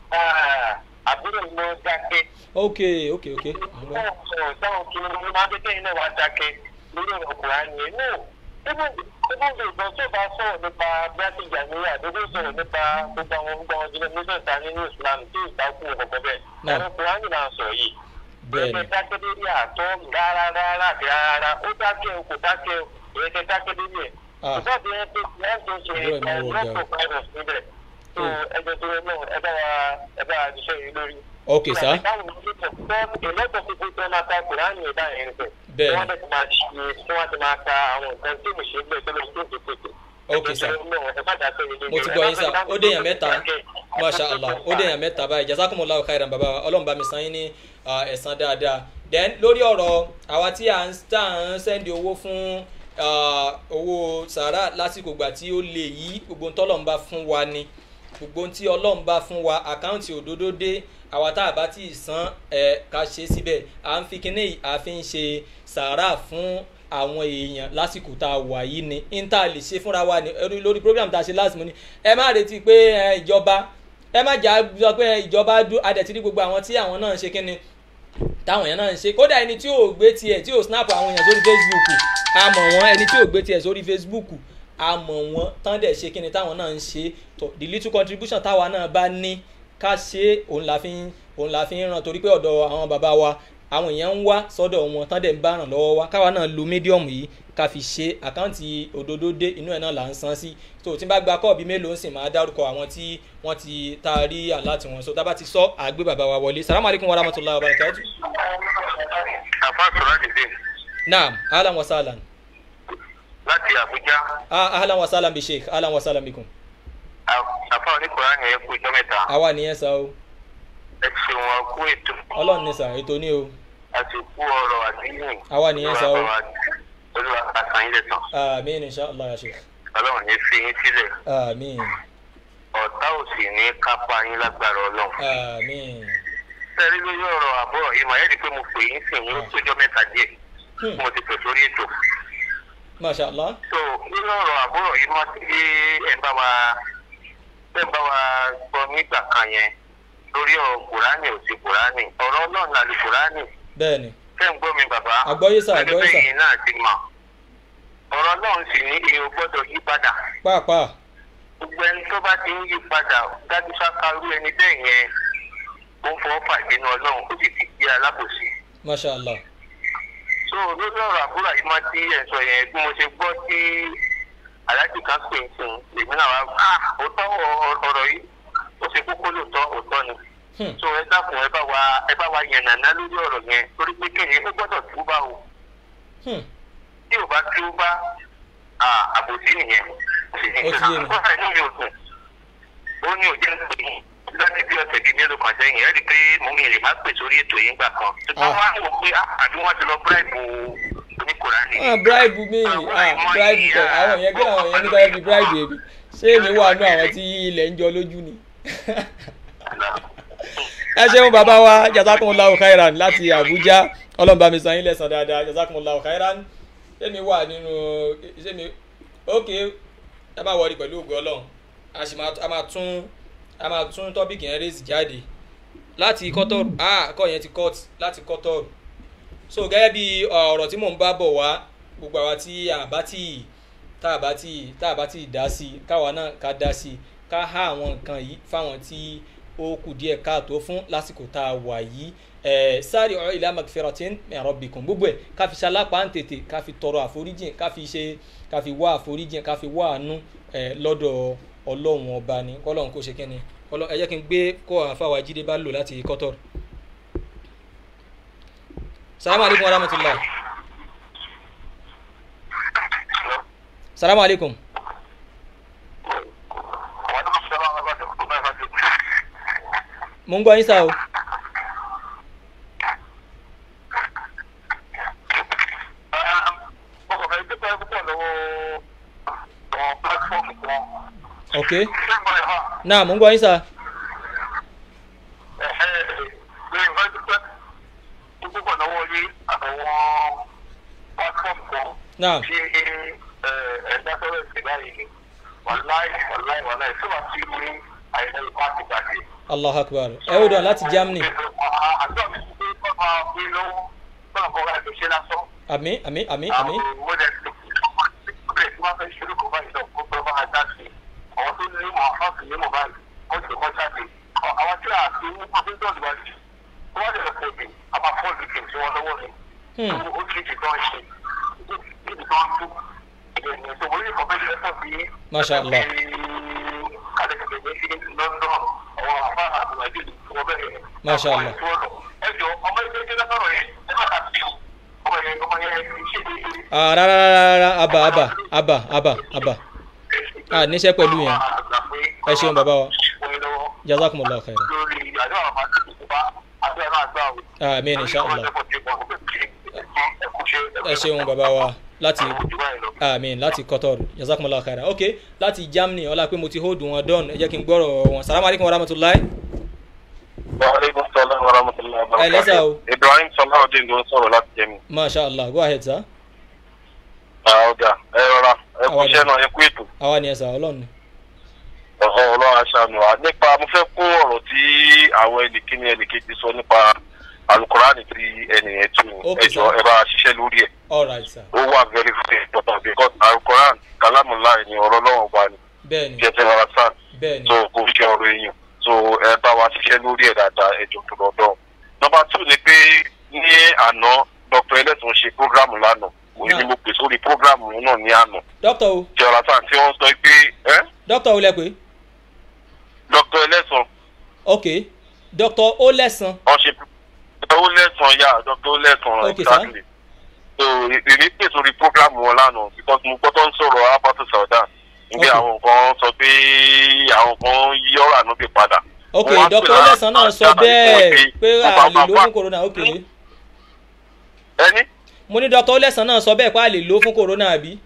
àbúrò mi ló dákẹ́ ok ok ok àwọn ọ̀rọ̀ táwọn kìíní ló máa dé kẹ́yìn náà wá dákẹ́ lórí ọ̀rọ̀ kùránì ẹ̀ náà ibùdó ìgbọ́n tó bá sọ̀rọ̀ nípa bíásí ìjànìyà àdókò sọ̀rọ̀ nípa gbogbo àwọn gbogbo àwọn jùlọ nígbà tá nínú islam tí ìtakùn ọ̀kọ̀ọ̀kọ̀ bẹ́ẹ̀ Náà. ọ̀rọ̀ kùránì náà sọ yìí bẹ́ẹ̀ ni ẹ̀kẹ́ dákẹ́ lórí àtọ́ rárá rárá àti rárá ó dákẹ́ o kò dákẹ́ o ẹ̀kẹ́ dákẹ́ lórí ẹ̀ Ah. ṣùgbọ́n bí wọ́n ti wọ́n tó ṣe Àbúrò ẹ̀ máa wọ ọ̀gá o. lọ́pọ̀ virus níbẹ̀ tó ẹjọ́ tó yẹ náà ẹ bá wa ẹ bá wa ṣiṣẹ́ yìí lórí. ok sá ìlọ́pọ̀ fífi tó máa ta kùránì ẹ̀dá yẹn nìkan Bẹ́ẹ̀ ni. wọ́n ti máa ṣe tí wọ́n ti máa ta àwọn nǹkan tí mo ṣe gbé tó lọ sí òkè tètè. Ok, sir. mo ti gbọ́ yín sá ó déyàn mẹ́ta masha allah ó déyàn mẹ́ta báyìí jazakumullahu khairan baba wa ọlọ́run bá mi san yín ní ah, ẹ̀san dáadáa then lórí ọ̀rọ̀ àwa tí à ń tà ń sẹ́ndì owó fún ah, owó sàrà lásìkò ìgbà tí ó lè yí gbogbo tọ́lọ̀ ń bá fún wa ni gbogbo tí ọlọ́run bá fún wa àkáǹtì òdodo dé àwa tá a bá tí ì san ẹ̀ ká ṣe síbẹ̀ à ń fi kíní yìí à fi ń ṣe sàrà fún àwọn èèyàn lásìkò tá a wà yìí ni inta lè ṣe fúnra wa ni ẹrú- lórí program tá a ṣe last month ẹ má retí pé ẹ, ìjọba ẹ má jà sọ pé ìjọba dú adẹ̀tí ní gbogbo àwọn tí àwọn náà ń ṣe kíni táwọn èèyàn náà ń ṣe kódà ẹni tí ò gbé tiẹ̀ tí ò snap àwọn èèyàn sórí facebook a mọ̀ wọ́n ẹni tí ò gbé tiẹ̀ sórí facebook a mọ̀ wọ́n tán dẹ̀ ṣe kíni táwọn náà ń ṣe tó the little contribution táwa náà bá ní ká ṣe òun la fi ń òun la fi ń ràn torí pé ọ̀dọ̀ àwọn bàbá wa àwọn èèyàn ń wá sọ́dọ̀ wọn tán dẹ̀ ń bá ràn lọ́wọ́ wa káwa náà lo medium yìí ká fi ṣe àkáǹtì òdodo dé inú ẹ̀ náà là ń san sí tó tí n bá gba kọ́ọ̀bì mélòó ń sìn máa dárúkọ àwọn tí wọ́n ti tá a rí àláàtì wọn so tá a bá ti sọ àgbé bàbá wa wọlé salamu alaykum wa rahmatulahi wa barakatu. àfa sọ̀rọ̀ àdìdì naam ahlan wa sahlan láti àbújá ah ahlan wa sahlan bi sheikh ahlan wa sahlan bikum. àfa oníkùránì ẹ̀ kú ijọ́ mẹ́ta àwa nìyẹn sá o ẹ ṣeun ọkú ètò ọlọ́run ní sà ètò ní o àti kú ọrọ̀ àdínyìn. Àwa nìyẹn sọ o. olúwa àtàn yín lẹ́sàn amiin inshallah ya sheikh ọlọ́run ní fi yín sílẹ̀ amiin ọ̀tá ò sì ní kápá yín lágbára ọlọ́run. amiin sẹ́rí lórí ọ̀rọ̀ àbúrò yìí màá yẹ́rì pé mo pè yín sìn yín ó tójọ́ mẹ́ta díẹ̀ Hmm. mo ti pè sórí ètò. masha allah so nínú ọ̀rọ̀ àbúrò yìí wọ́n ti ẹ̀ ń bá wa ẹ̀ ń bá wa sọ nígbà kan yẹn lórí ọ̀rọ̀ kùránì ò sí kùránì ọ̀rọ̀ ọlọ́run là lè kùránì bẹ́ẹ̀ ni ṣé ń gbọ́ mi bàbá Àgbọ́yé sà, àgbọ́yé sà. gẹ́gẹ́ bẹ́ẹ̀ náà ti mọ̀ ọ̀rọ̀ ọlọ́run sì ní èèyàn gbọ́dọ̀ yí padà pàápàá gbogbo ẹni tó bá ti ń yí padà dájú sákàrú ẹni bẹ́ẹ̀ yẹn ó ń fọwọ́ pàdé ní ọlọ́run ó sì ti gbé alábòsí masha allah so lórí ọ̀rọ̀ àbúrò yìí máa ti ẹ̀ sọ yẹn bí mo ṣe gbọ́ tí aláàjì kan pè ń sìn èmi náà wá ah òótọ́ ọ- ọ̀rọ̀ yìí ó ṣe kókó lóòótọ́ òótọ́ ni Hmm. so ẹ dákun ẹ bá wa ẹ bá wa yànnàná lórí ọ̀rọ̀ yẹn torí pé kéde ó gbọ́dọ̀ túbà o Hmm. tí ò bá túbà ah, àbòsí nìyẹn Ó ti yé mi. ó inú mi ò dùn ó ní òjẹ́ ń pè é láti bí ọ̀sẹ̀ bíi mélòó kan sẹ́yìn ẹ̀ rí i pé mo mi lè má pè sórí ètò yìí gbà kan ṣùgbọ́n Ah. wọ́n á wò pé ah, àbí wọ́n ti lọ bíráìbù oníkùránì. ah bribe mi ah bribe kọ àwọn yẹn kí àwọn yẹn nígbà yẹn fi bribe èmi ṣé èmi wà nù àwọn tí ilẹ̀ ń jọ lójú ni. ẹ ṣeun bàbá wa jazakumullahu khairan láti abuja ọlọ́run bá mi san yín lẹ́sàn dáadáa jazakumullahu khairan ṣémi wà nínú ṣémi ok ẹ má wọrí pẹ̀lú ògùn ọlọ́run a sì máa a máa tún a máa tún tọ́pìkì yẹn rèézì jáde láti kọ́tọ́rù ah kọ́ yẹn ti cut láti kọ́tọ́rù so gẹ́gẹ́ bí ọ̀rọ̀ tí mò ń bá bọ̀ wá gbogbo àwa tí a bá tí tá a bá tí tá a bá tí dá sí i káwa náà ká dá sí i ká há àwọn nǹkan yìí fáwọn tí ó kù díẹ̀ káàtó fún lásìkò tá a wà yìí ẹ̀ sáré ọ̀rọ̀ ila magfiratin min rabbikum gbogbo ẹ̀ ká fi ṣalápá ń tètè ká fi tọrọ àforíjìn ká fi ṣe ká fi wá àforíjìn ká fi wá àánú ẹ̀ lọ́dọ̀ ọlọ́run ọba ni kọ́lọ́run kó ṣe kẹ́ni Ọlọ́run- ẹ jẹ́ kí n gbé kọ́ àfàwà jíde bá lò láti kọ́tọ̀rù salamu alaikum warahmatullah salamu alaikum mo ń gbọ́ yín sá o ok náà mo ń gbọ́ yín sá Naam. tí ẹ̀dá sọ̀rọ̀ ìsìn báyìí ni wàláì wàláì wàláì tí wàá fi ní àìsàn ìpàkì gbàgbé. allah akbar ẹ ó dàn láti germany àjọ mi ti pé kọ́ máa gbé lọ́wọ́ náà kọ́ láti ṣe lásán. àmì àmì àmì àmì àwọn mọ́dẹ̀ tó kúrẹ̀ tí wọ́n fẹ́ ṣe lóko báyìí náà kó pẹ́ máa dá sí i. àwọn tó ní mọ̀ fáàkì ní mọ̀ báyìí wọ́n ti kọ́ jáde. àwọn tí a ti ní pọ́sẹ́ńtọ̀ ìwádìí wọ́n lè fọ́ bí a máa fọ́ ìdíkì tí wọ́n lọ́wọ́ ni. Hmm. ó ti di tán ṣe níbi tó ń tú. ìyẹn tó wọlé ìfọ̀bẹ́sẹ̀ ẹ̀fọ́ bí Masha Allah. kàlẹ́kẹ̀kẹ̀ ní london àwọn àfáà àbúrò Masha Allah. ẹ jọ ọmọ ẹgbẹ́ jẹ́ lọ́sọ̀rọ̀ yẹn ẹ má ta sí o ọmọ yẹn ọmọ yẹn ṣe é Ah, rárá rárá rárá abà abà abà abà abà ah níṣẹ́ pẹ̀lú yẹn ẹ ṣeun bàbá wa jazakumullahu khairan lórí àjọ àwọn àti ìjọba àti ẹ̀rọ àgbà o. amin inshallah ẹ ṣeun bàbá wa láti amin láti qatar jazakumullahu khairan ok láti germany ọlá pé mo ti hold wọn done ẹ jẹ́ kí n gbọ́rọ̀ wọn salamu alaykum wa rahmatulahi wàhálẹ́kùn sọlá wàràmùtàlá ẹ lẹ́sà o ibrahim sọláwọ́dín ló ń sọ̀rọ̀ láti jẹ́mi. masha allah go ahead sir ọ̀gá ẹ rọra ẹ kú iṣẹ́ náà ẹ kú ètò àwa ni ẹ sà ọlọ́run ni ọ̀hún ọlọ́run aṣáánu wa nípa mo fẹ́ kó ọ̀rọ̀ tí àwọn ẹnìkíní ẹnìkejì sọ nípa alukurani tí ẹnìyẹn tún Okay, ẹjọ́ sir. ẹ bá ṣiṣẹ́ lórí ẹ̀ all right sir ó wà very very important because alukurani kalamula ni ọ̀rọ̀ lọ́wọ́ wa ni bẹ́ẹ̀ ni jẹ́jẹ́ rárá sáà bẹ́ẹ̀ ni so kò fi ṣe ọ̀rọ̀ èèyàn so ẹ bá wa ṣiṣẹ́ lórí ẹ̀ dáadáa ẹjọ́ tó lọ́dọ̀. nọmba two ni pé ní àná dr ẹlẹ́sùn ṣe programu lánàá òun ni Náà. mo pè sórí programu náà ní àná doctor o jẹ́ ọ̀rọ̀ sáà tí wọ́n sọ pé ẹ́ doctor o lẹ pé dr ẹlẹ́sùn ok doctor o lẹ́sàn wọ́n ṣe ó lẹ́sàn yá dr ó lẹ́sàn Okay, sir. so èmi pè sórí programu wọn lánàá because mo gbọ́dọ̀ ń sọ̀rọ̀ abatu saudan níbi Okay. àwọn kan sọ pé àwọn kan yí ọ̀rọ̀ ànúbì padà. ok Wọ́n wá doctor pè o lá- lẹ́sàn náà sọ láti bẹ́ẹ̀ pé pé wọ́n a bá lè máa lo wá- fún corona ok ẹni mo ní doctor o lẹ́sàn náà sọ bẹ́ẹ̀ pé a lè lo fún corona àbí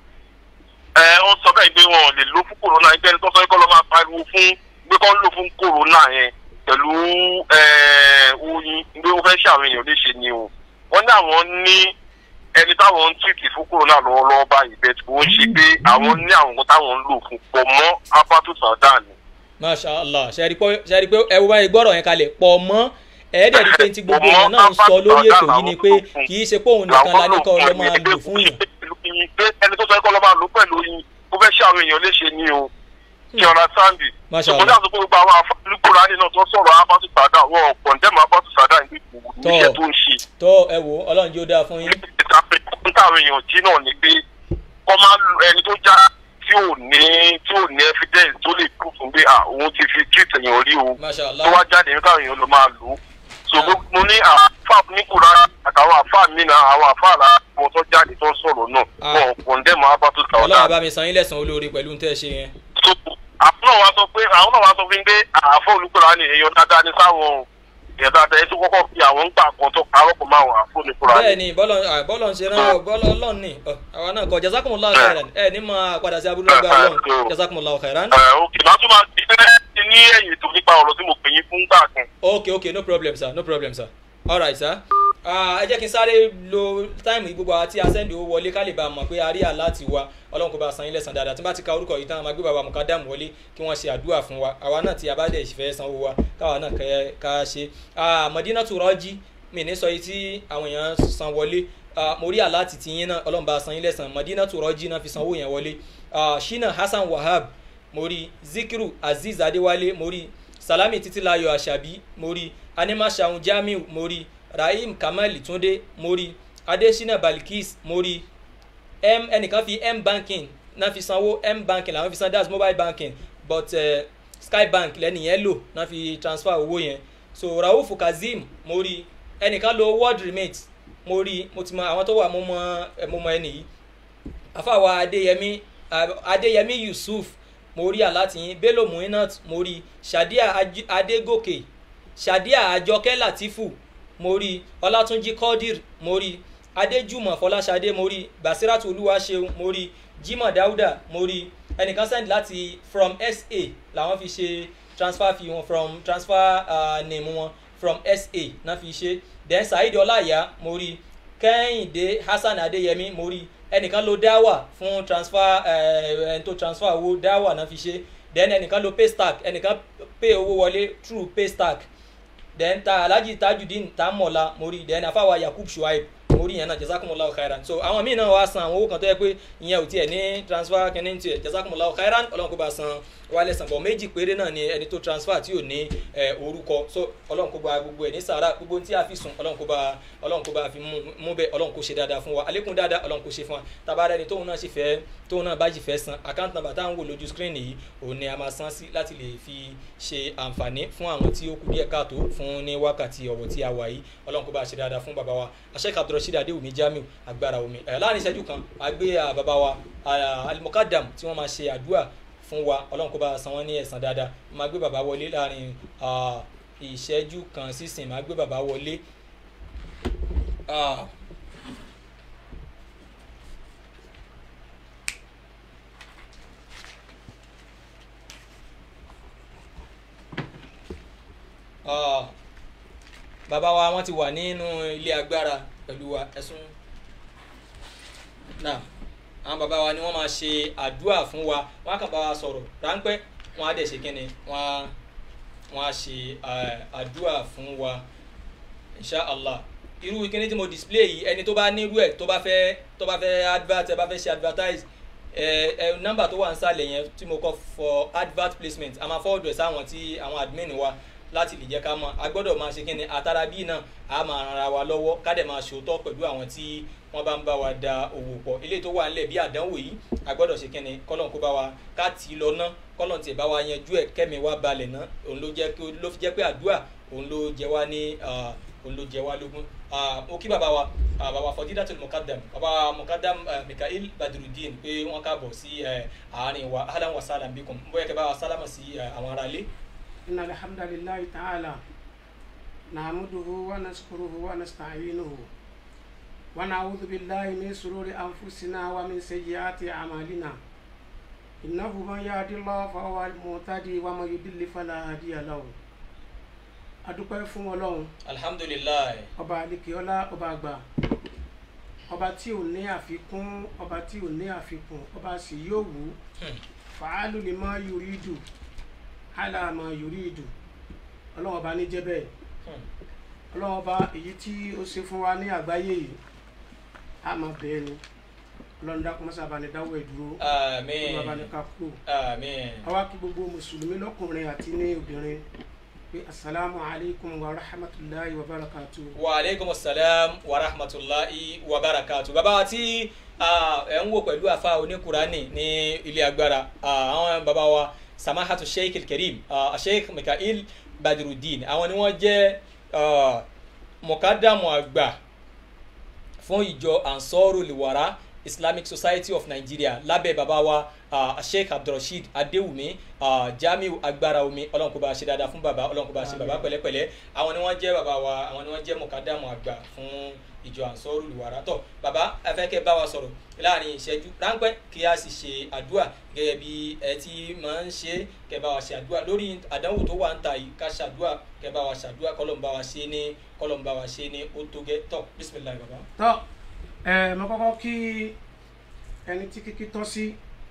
ẹ ó sọ bẹ́ẹ̀ pé wọn ò lè lo fún kòrónà ẹgbẹ́ ẹni tó sọ pé kọ́ ló máa pariwo fún pé kọ́ ń lò fún kòrónà yẹn pẹ̀lú ẹ, oyin pé ó fẹ́ ṣe àwọn èèyàn léṣe ni o wọ́n ní àwọn ní ẹni táwọn ń tìkì fún kòrónà lọ́wọ́lọ́wọ́ báyìí bẹ́ẹ̀ tí kò ń ṣe pé àwọn ní àwọn nǹkan táwọn ń lò fún pọ̀ mọ́ apátó sàdá ni. masha allah ṣe rí pé ṣe rí pé ẹ wo báyìí gbọ́rọ̀ yẹn kalẹ̀ pọ̀ mọ́ ẹ̀ẹ́dẹ̀ rí pé tí gbogbo èèyàn náà ń sọ lórí ètò yìí ni pé kì í ṣe pé òun nìkan la ní kọ́ lọ́ máa lò fún yàn pé ẹni tó sọ pé kọ́ lọ́ máa lò pẹ̀lú oyin ó fẹ́ ṣe àwọn èèyàn léṣe ni o kí ọ̀rá sáǹdì Masha ṣùgbọ́n Allah. dáàbò pé gbogbo àwọn afọ́nukúra nínú tó sọ̀rọ̀ abátú sàdá wọn ò kọ̀ǹdẹ́mù abátú sàdá ní Tọ́. iṣẹ́ tó ń ṣe tó ẹ wò ọlọ́run jẹ́ ó dáa fún yín ń táwọn èèyàn jí náà ni pé kọ́ máa lu ẹni tó já tí ò ní tí ò ní evidence tó lè kú fún pé à òun ti fi treat èèyàn rí o masha tó allah wá jáde ní káwọn èèyàn ló máa lò ó so gbogbo- mo ní àfa níkùrá àtàwọn àfa mi náà àwọn àfa àlà wọn tó jáde tó ń sọ̀rọ̀ náà Ah. wọn ò kọ̀ǹdẹ́mù abátú ọlọ́run sàdá bá mi san yín lẹ́sàn-án olóore pẹ̀lú ń tẹ́ ṣe yẹn so àwọn náà wá sọ pé àwọn náà wá sọ fún mi pé àfọ olùkọ́ra ni èèyàn dáadáa ní sáwọn o èèyàn dáadáa yẹn tó kọ́kọ́ fi àwọn ń gbà kan tó parọ́ pọ̀ máa wà àfọ olùkọ́ra bẹ́ẹ̀ ni. ni bọ́lọ̀ à, bọ́lọ̀ ń ṣe rán ọ bọ́lọ̀ ọlọ́run ni ọ, àwa náà kọ jazakumullahu khairan ẹ ní máa padà sí abúlé ọgbà ọlọ́run jazakumullahu khairan ẹ òkè máa tún máa ti fẹ́ ní ẹ̀yìn tó nípa ọ̀rọ̀ tí mo pè yín fún gbà kan. ok ok no problem sir no problem sir alright sir Ah, ẹ jẹ́ kí n sáré lo táìmù yìí gbogbo àwọn tí a sẹ́ndì owó wọlé ká lè bá a mọ̀ pé a rí àláàtì wa ọlọ́run kò bá a san yín lẹ́sàn dáadáa tí n bá ti ka orúkọ yìí tán a máa gbé bàbá mukadam wọlé kí wọ́n ṣe àdúrà fún wa àwa náà tí a bá dẹ̀ fẹ́ sanwó wa káwa náà kẹ́ ká ṣe Ah, Madina tó rọ́jí mi ní sọ yìí tí àwọn èèyàn san wọlé Ah, mo rí àláàtì tí yín náà ọlọ́run bá a san yín lẹ́sàn Madina tó rọ́jí náà fi sanwó yẹn wọlé Ah, Shina Hassan Wahab mo rí Zikiru Aziz Adéwálé mo rí Salami Títílayọ̀ Àṣàbí mo rí Animashaun Jamiu mo rí Rahim Kamal Túndé mo rí Adesina Balikis mo rí m ẹnìkan fi m banking náà fi sanwó m banking làwọn fi san that's mobile banking but uh, sky bank lẹ́nìyẹn lò náà fi transfer owó yẹn so rauf kazeem mo rí ẹnìkan lo word remit mo rí mo ti mọ àwọn tó wà mo mọ ẹ, mo mọ ẹnì yìí àfàwà adéyẹmí ah, adéyẹmí yusuf mo rí àlátìyín bello muinat mo rí shadia Aj- adégòkè shadia àjọkẹ́ latifu mo rí ọlátúnjí kọ́dìr mo rí adéjùmọ̀ fọláṣadé mo rí basiratu olúwaṣeun mo rí jimoh dauda mo rí ẹnìkan send láti from sa làwọn fi ṣe transfer fee wọn from transfer uh, name wọn from sa náà fi ṣe then saheed ọláìyá mo rí kẹ́hìndé hasan adéyẹmí mo rí ẹnìkan lo dáwà fún transfer ẹ ẹni tó transfer owó dáwà náà fi ṣe then ẹnìkan lo paystack ẹnìkan pay owó wọlé through paystack then ta alhaji tajudeen tamola mori then afawa yakub shuaib mori yẹn náà jazakumullahu khairan so àwọn míì náà wá san àwọn owó kan tó yẹ pé ìyẹn ò tiẹ̀ ní transfer kìíní tiẹ̀ jazakumullahu khairan ọlọ́run kó bá san wálé san bọ̀ méjì péré náà ni ẹni tó transfer tí ò ní ẹ, orúkọ so ọlọ́run kó bá gbogbo ẹ̀ ní sàrà gbogbo tí a fi sùn ọlọ́run kó bá ọlọ́run kó bá fi mú mú bẹ́ẹ̀ ọlọ́run kó ṣe dáadáa fún wa àlékún dáadáa ọlọ́run kó ṣe fún wa tabarẹ́ ni tóun náà sì fẹ́ tóun náà bá sì fẹ́ san account number táwọn wò lójú screen yìí òun ni a máa san sí láti lè fi ṣe àǹfààní fún àwọn tí ó kù díẹ̀ káàtó fún ní wákàtí ọ̀wọ̀ tí a wà yìí ọlọ́run kó bá ṣe dáadáa fún bàbá wa Sheikh Abdulrasheed Adéwùmí Jamiu agbára omi ẹ̀ láàrin ìṣẹ́jú kan àgbé à, bàbá wa à, Al-Muqaddam tí wọ́n máa ṣe àdúrà fún wa ọlọ́run kó bá san wọ́n ní ẹ̀san dáadáa máa gbé bàbá wọlé láàrin à, ìṣẹ́jú kan sísìn máa gbé bàbá wọlé. Ah. Ah, bàbá wa wọ́n ti wà nínú ilé agbára pẹ̀lú wa ẹ̀sùn náà àwọn bàbá wa ni wọ́n máa ṣe àdúrà fún wa wọ́n á kàn bá wa sọ̀rọ̀ ráńpẹ́ wọ́n á dẹ̀ ṣe kínni wọ́n á wọ́n á ṣe eh, àdúrà fún wa insha allah irú kíní tí mo display yìí ẹni tó bá nírú ẹ̀ tó bá fẹ́ tó bá fẹ́ advert ẹ bá fẹ́ ṣe advertise ẹ ẹ nọ́mbà tó wà ń sàlẹ̀ yẹn tí mo kọ for advert placement a máa forward ẹ̀ sáwọn tí àwọn admin wa láti lè jẹ́ ká mọ̀ a gbọ́dọ̀ máa ṣe kí ni àtàrà bíi náà a máa ran ara wa lọ́wọ́ ká dẹ̀ máa ṣòótọ́ pẹ̀lú àwọn tí wọ́n bá ń bá wa da òwò pọ̀ eléyìí tó wà nílẹ̀ bí àdánwò yìí a gbọ́dọ̀ ṣe kí ni kọ́lọ́n kó bá wa ká tì í lọ ná kọ́lọ́n tiẹ̀ bá wa yanjú ẹ̀ kẹ́mi wa balẹ̀ ná òun ló jẹ́ kí- ló fi jẹ́ pé àdúrà òun ló jẹ wá ní ah, òun ló jẹ wá lógún Ah, mo kí bàbá wa ah, bàbá fọdídàtul mukadam bàbá mukadam ah, mikael badrudeen pé wọ́n káàbọ̀ sí eh, àárín wa ahlan wa sahlan bikum bóyá kẹ́ bá wa sálámà sí eh, àwọn aráalé. إن الحمد لله تعالى نحمده ونشكره ونستعينه ونعوذ بالله من شرور أنفسنا ومن سيئات أعمالنا إنه من يهد الله فهو المهتدي ومن يضلل فلا هادي له adúpẹ́ fún ọlọ́run alhamdulilayi ọba alikiola ọba àgbà ọba tí ò ní àfikún ọba tí ò ní àfikún ọba sì yóò wù ú fàálù lè má yuridu hálà má yuridu ọlọ́run ọba ní jẹ́ bẹ́ẹ̀ ọlọ́run ọba èyí tí ó ṣe fún wa ní àgbáyé yìí á máa bẹ́ẹ̀ ni ọlọ́run dákun mọ́sá bá ní dáwọ́ ẹ̀ dúró àmín ọlọ́run bá ní ká kúrò àmín àwa kí gbogbo mùsùlùmí lọ́kùnrin àti ní obìnrin pé asalaamu alaykum wa rahmatulahi wa barakatuh. wa aleykum salaam wa rahmatulahi wa barakatu bàbá wa tí ah, ẹ ń wò pẹ̀lú àfa oníkurani ní ilé agbára ah, àwọn bàbá wa samahatu sheikh alkarim ah, sheikh mikael badrudeen àwọn ni wọ́n jẹ́ ah, mọ̀kádàmù àgbà fún ìjọ ansoru liwara islamic society of nigeria lábẹ́ bàbá wa uh, sheikh abdulrasheed adéwùmí uh, jamiu agbára omi ọlọ́run kó bá ṣe dáadáa fún bàbá ọlọ́run kó bá ṣe bàbá pẹ̀lẹ́pẹ̀lẹ́ àwọn ni wọ́n jẹ́ bàbá wa àwọn ni wọ́n jẹ́ mọ̀kádàmù àgbà fún ìjọ ansoru liwara tọ́ bàbá afẹ́kẹ́ bá wa sọ̀rọ̀ láàrin ìṣẹ́jú ráńpẹ́ kí a sì ṣe àdúrà gẹ́gẹ́ bí ẹ ti máa ń ṣe kẹ́ bá wa ṣe àdúrà lórí àdánwò tó wà ń ta yìí ká ṣàdúrà kẹ́ bá wa ṣàdúrà kọ́lọ́n bá wa ṣe ní kọ́lọ́n bá wa ṣe ní ó tó gẹ́ tọ́ bísímìláì bàbá. tọ́ ẹ mo kọ́kọ́ kí ẹni tí kíkí tọ́ sí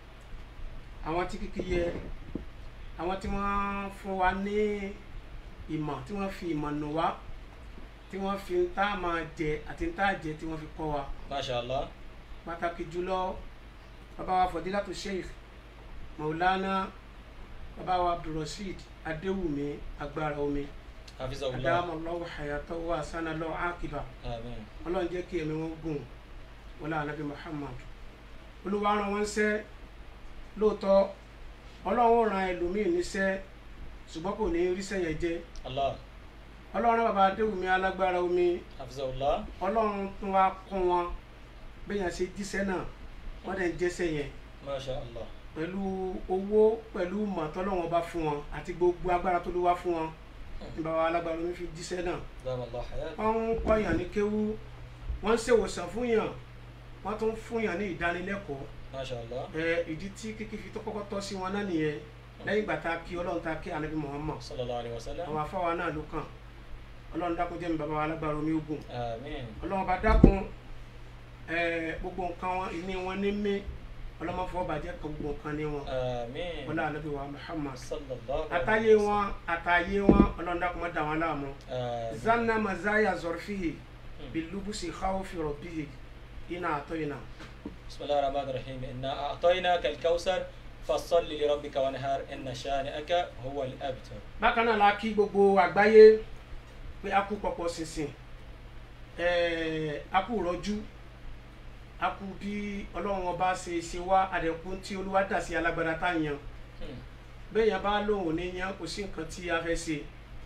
àwọn tí kíkí yẹ àwọn tí wọ́n fún wa ní ìmọ̀ tí wọ́n fi ìmọ̀ nù wá tí wọ́n fi ń tá máa jẹ àti ń tá jẹ tí wọ́n fi kọ́ wa masha allah pàtàkì jùlọ bàbá wa fọdílàtò sheikh maulana bàbá wa abdulrasheed adéwùmí agbára omi hafizahullah adámọlọ́wọ́ hayatọ́ wa sanalọ́ akiba amen ọlọ́run jẹ́ kí ẹ̀mí wọn gùn wọlé anabi muhammad olúwa rán wọn ṣẹ́ lóòótọ́ ọlọ́run ó ran ẹlòmíì níṣẹ́ ṣùgbọ́n kò ní ríṣẹ́ yẹn jẹ́ allah ọlọ́run rán bàbá adéwùmí alágbára omi hafizahullah ọlọ́run tún wá kún wọn bẹ́yàn ṣe jíṣẹ́ náà wọ́n dẹ̀ ń jẹ́ṣẹ́ yẹn masha allah pẹ̀lú owó pẹ̀lú mọ̀tọ́lọ́wọ́n bá fún wọn àti gbogbo agbára tó ló wá fún wọn ní bàbá alágbára omi fi jíṣẹ́ náà damallah hayat wọ́n ń kọ́yàn ní kéwú wọ́n ń ṣèwòsàn fún yàn wọ́n tún fún yàn ní ìdánilẹ́kọ̀ọ́ masha allah ẹ ìdí tí kíkí fi tó kọ́kọ́ tọ́ sí wọn náà nìyẹn lẹ́yìn ìgbà tá a kí ọlọ́run tá a kí anabi muhammad sallallahu alayhi wa sallam àwọn afáwa náà ló kàn ọlọ́run dákun jẹ́ mi bàbá wa alágbára omi ogun amen ọlọ́run bá dákun ẹ gbogbo nǹkan wọn ìní wọn ní mí ọlọ́mọfọ́ bàjẹ́ kan gbogbo nǹkan ní wọn àmín wọlé anabi wa muhammad sallallahu àtàyè wọn àtàyè wọn ọlọ́dàkùnmọ́ dà wọn láàmú àmín zanna mazaya zorfihi bilubusi khawfi rabbihi ina atoyina بسم الله الرحمن الرحيم إنا أعطيناك الكوثر فصل لربك وانهار إن شانئك هو الأبتر bákan náà la kí gbogbo àgbáyé pé a kú pọpọ ṣinṣin ẹẹ a kú rọjú a kú bí ọlọ́run ọba ṣe ṣe wá àdẹ̀kùn tí olúwa dà sí alágbára tá a yan bẹ́ẹ̀ yẹn bá lóun ò ní yan kò sí nǹkan tí a fẹ́ ṣe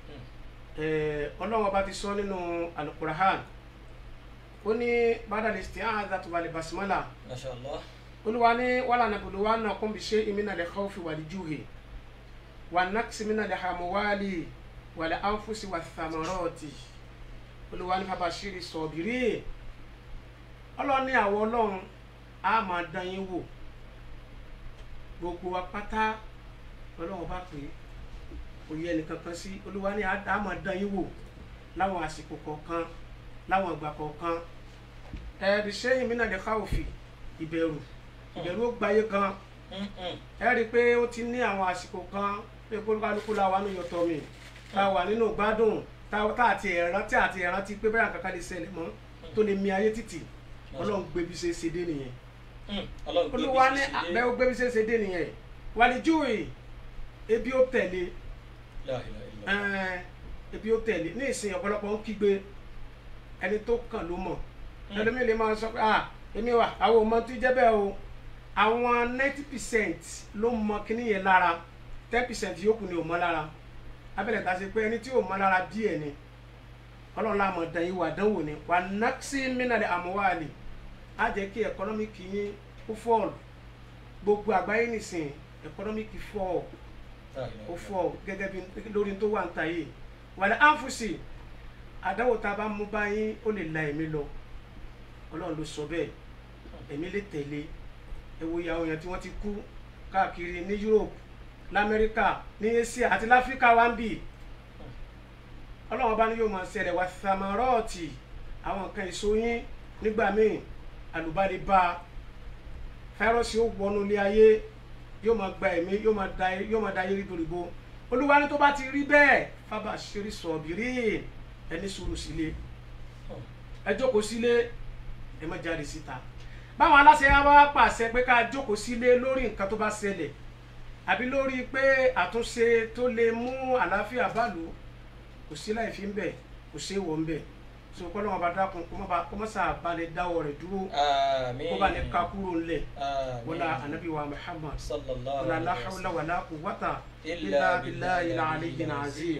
ẹẹ ọlọ́run ọba ti sọ nínú alukurahan ó ní bàdàlẹ̀ ṣe àwọn àdàtúwalẹ̀ basimala ما شاء الله olúwa ní wàhálà nàbùdó wa náà kún bí ṣe ìmínà lè kọ́ fi wàlí júwe wà nàkìsí mínà lè hàmúwálì wàlẹ̀ ánfúsì wà thamarọ́ọ̀tì olúwa ní bàbá ṣírí sọ̀bìrì ọlọ́ni àwọ̀ ọlọ́run á máa dán yín wò gbogbo wa pátá ọlọ́run bá pè é kò yẹ ẹnìkan kan sí olúwa ní á máa dán yín wò láwọn àsìkò kọ̀ọ̀kan láwọn ìgbà kọ̀ọ̀kan ẹ̀ẹ́dì ṣẹ́yìn mínà lè káwọ́fì ìbẹ̀rù ìbẹ̀rù ó gbayé kan ẹ rí i pé ó ti ní àwọn àsìkò kan pé kólúkálukú la wà nínú yọtọ mi tá a wà nínú gbádùn tá tá àti ẹ̀rán tí àti ẹ̀rán ti pé bẹ́ẹ̀ kankan lè ṣẹlẹ̀ mọ́ tó lè mi ayé títì ọlọ́run gbébi ṣe ṣe dé nìyẹn ọlọ́run gbé olúwa bí ní ṣe ṣe àbẹ́ ó gbébi ṣe ṣe dé nìyẹn wàlíjúwe ebi ó tẹ̀lé La ilaha illallah. ẹ̀ẹ́n, ebi ó tẹ̀lé ní ìsìn ọ̀pọ̀lọpọ̀ ń kígbe ẹni tó kàn ló mọ̀ ẹlòmíì lè máa sọ pé ah èmi wà àwọn ọmọ tó jẹ́ bẹ́ẹ̀ o àwọn ninety percent ló mọ kíní yẹn lára ten percent yòókù ni ò mọ lára abẹ́rẹ́ ta ṣe pé ẹni tí ò mọ lára díẹ̀ ni ọlọ́run láàmú dán yìí wà dánwò ni wà nàkṣí mínàlẹ̀ àmúwálì á jẹ́ kí ẹ̀kọ́nọ́mìkì yín kó fọ́ọ̀lù gbogbo àgbáyé nìsín ẹ̀kọ́nọ́mìkì fọ́ọ̀lù La ilaha ó illallah. fọ gẹ́gẹ́ bí lórí tó wà ń ta yìí wàlẹ̀ ánfùsì àdáwò tá a bá mú báyìí ó lè la ẹ̀mí lọ ọlọ́run ló sọ bẹ́ẹ̀ ẹ̀mí lè tẹ̀lé ẹ wo ìyàwó yẹn tí wọ́n ti kú káàkiri ní Europe lamẹ́ríkà ní Asia àti láfíríkà wá ń bì ọlọ́run bá ní yóò máa ṣẹlẹ̀ wá samarọ́ọ̀tì àwọn nǹkan èso yín nígbà míì àlùbáde bá a fáírọ́ọ̀sì ó wọnú ilé ayé yóò máa gba ẹ̀mí yóò máa da yóò máa da ayé ríboríbo olúwa ní tó bá ti rí bẹ́ẹ̀ fábà ṣeré sọ̀bìrì ẹni sùúrù sílé ẹ jókòó sílé ẹ má jáde síta báwọn aláṣẹ wa wá pàṣẹ pé ká jókòó sílé lórí nǹkan tó bá ṣẹlẹ̀ àbí lórí pé àtúnṣe tó lè mú àlàáfíà báàlú kò sí láì fi ń bẹ̀ kò sí èèwọ̀ ń bẹ̀ so kọ́lọ́ wọn bá dákun kó má ba- kó má sà balẹ̀ dáwọ́ rẹ̀ dúró Àmín. kó bá ní ká kúrò ńlẹ̀ Àmín. wọlá anabi wa muhammad sallallahu wala la alayhi wa hawla sallam. wala quwwata illa illa billahi billahi al-aliyyil al-aliyyil azim. azim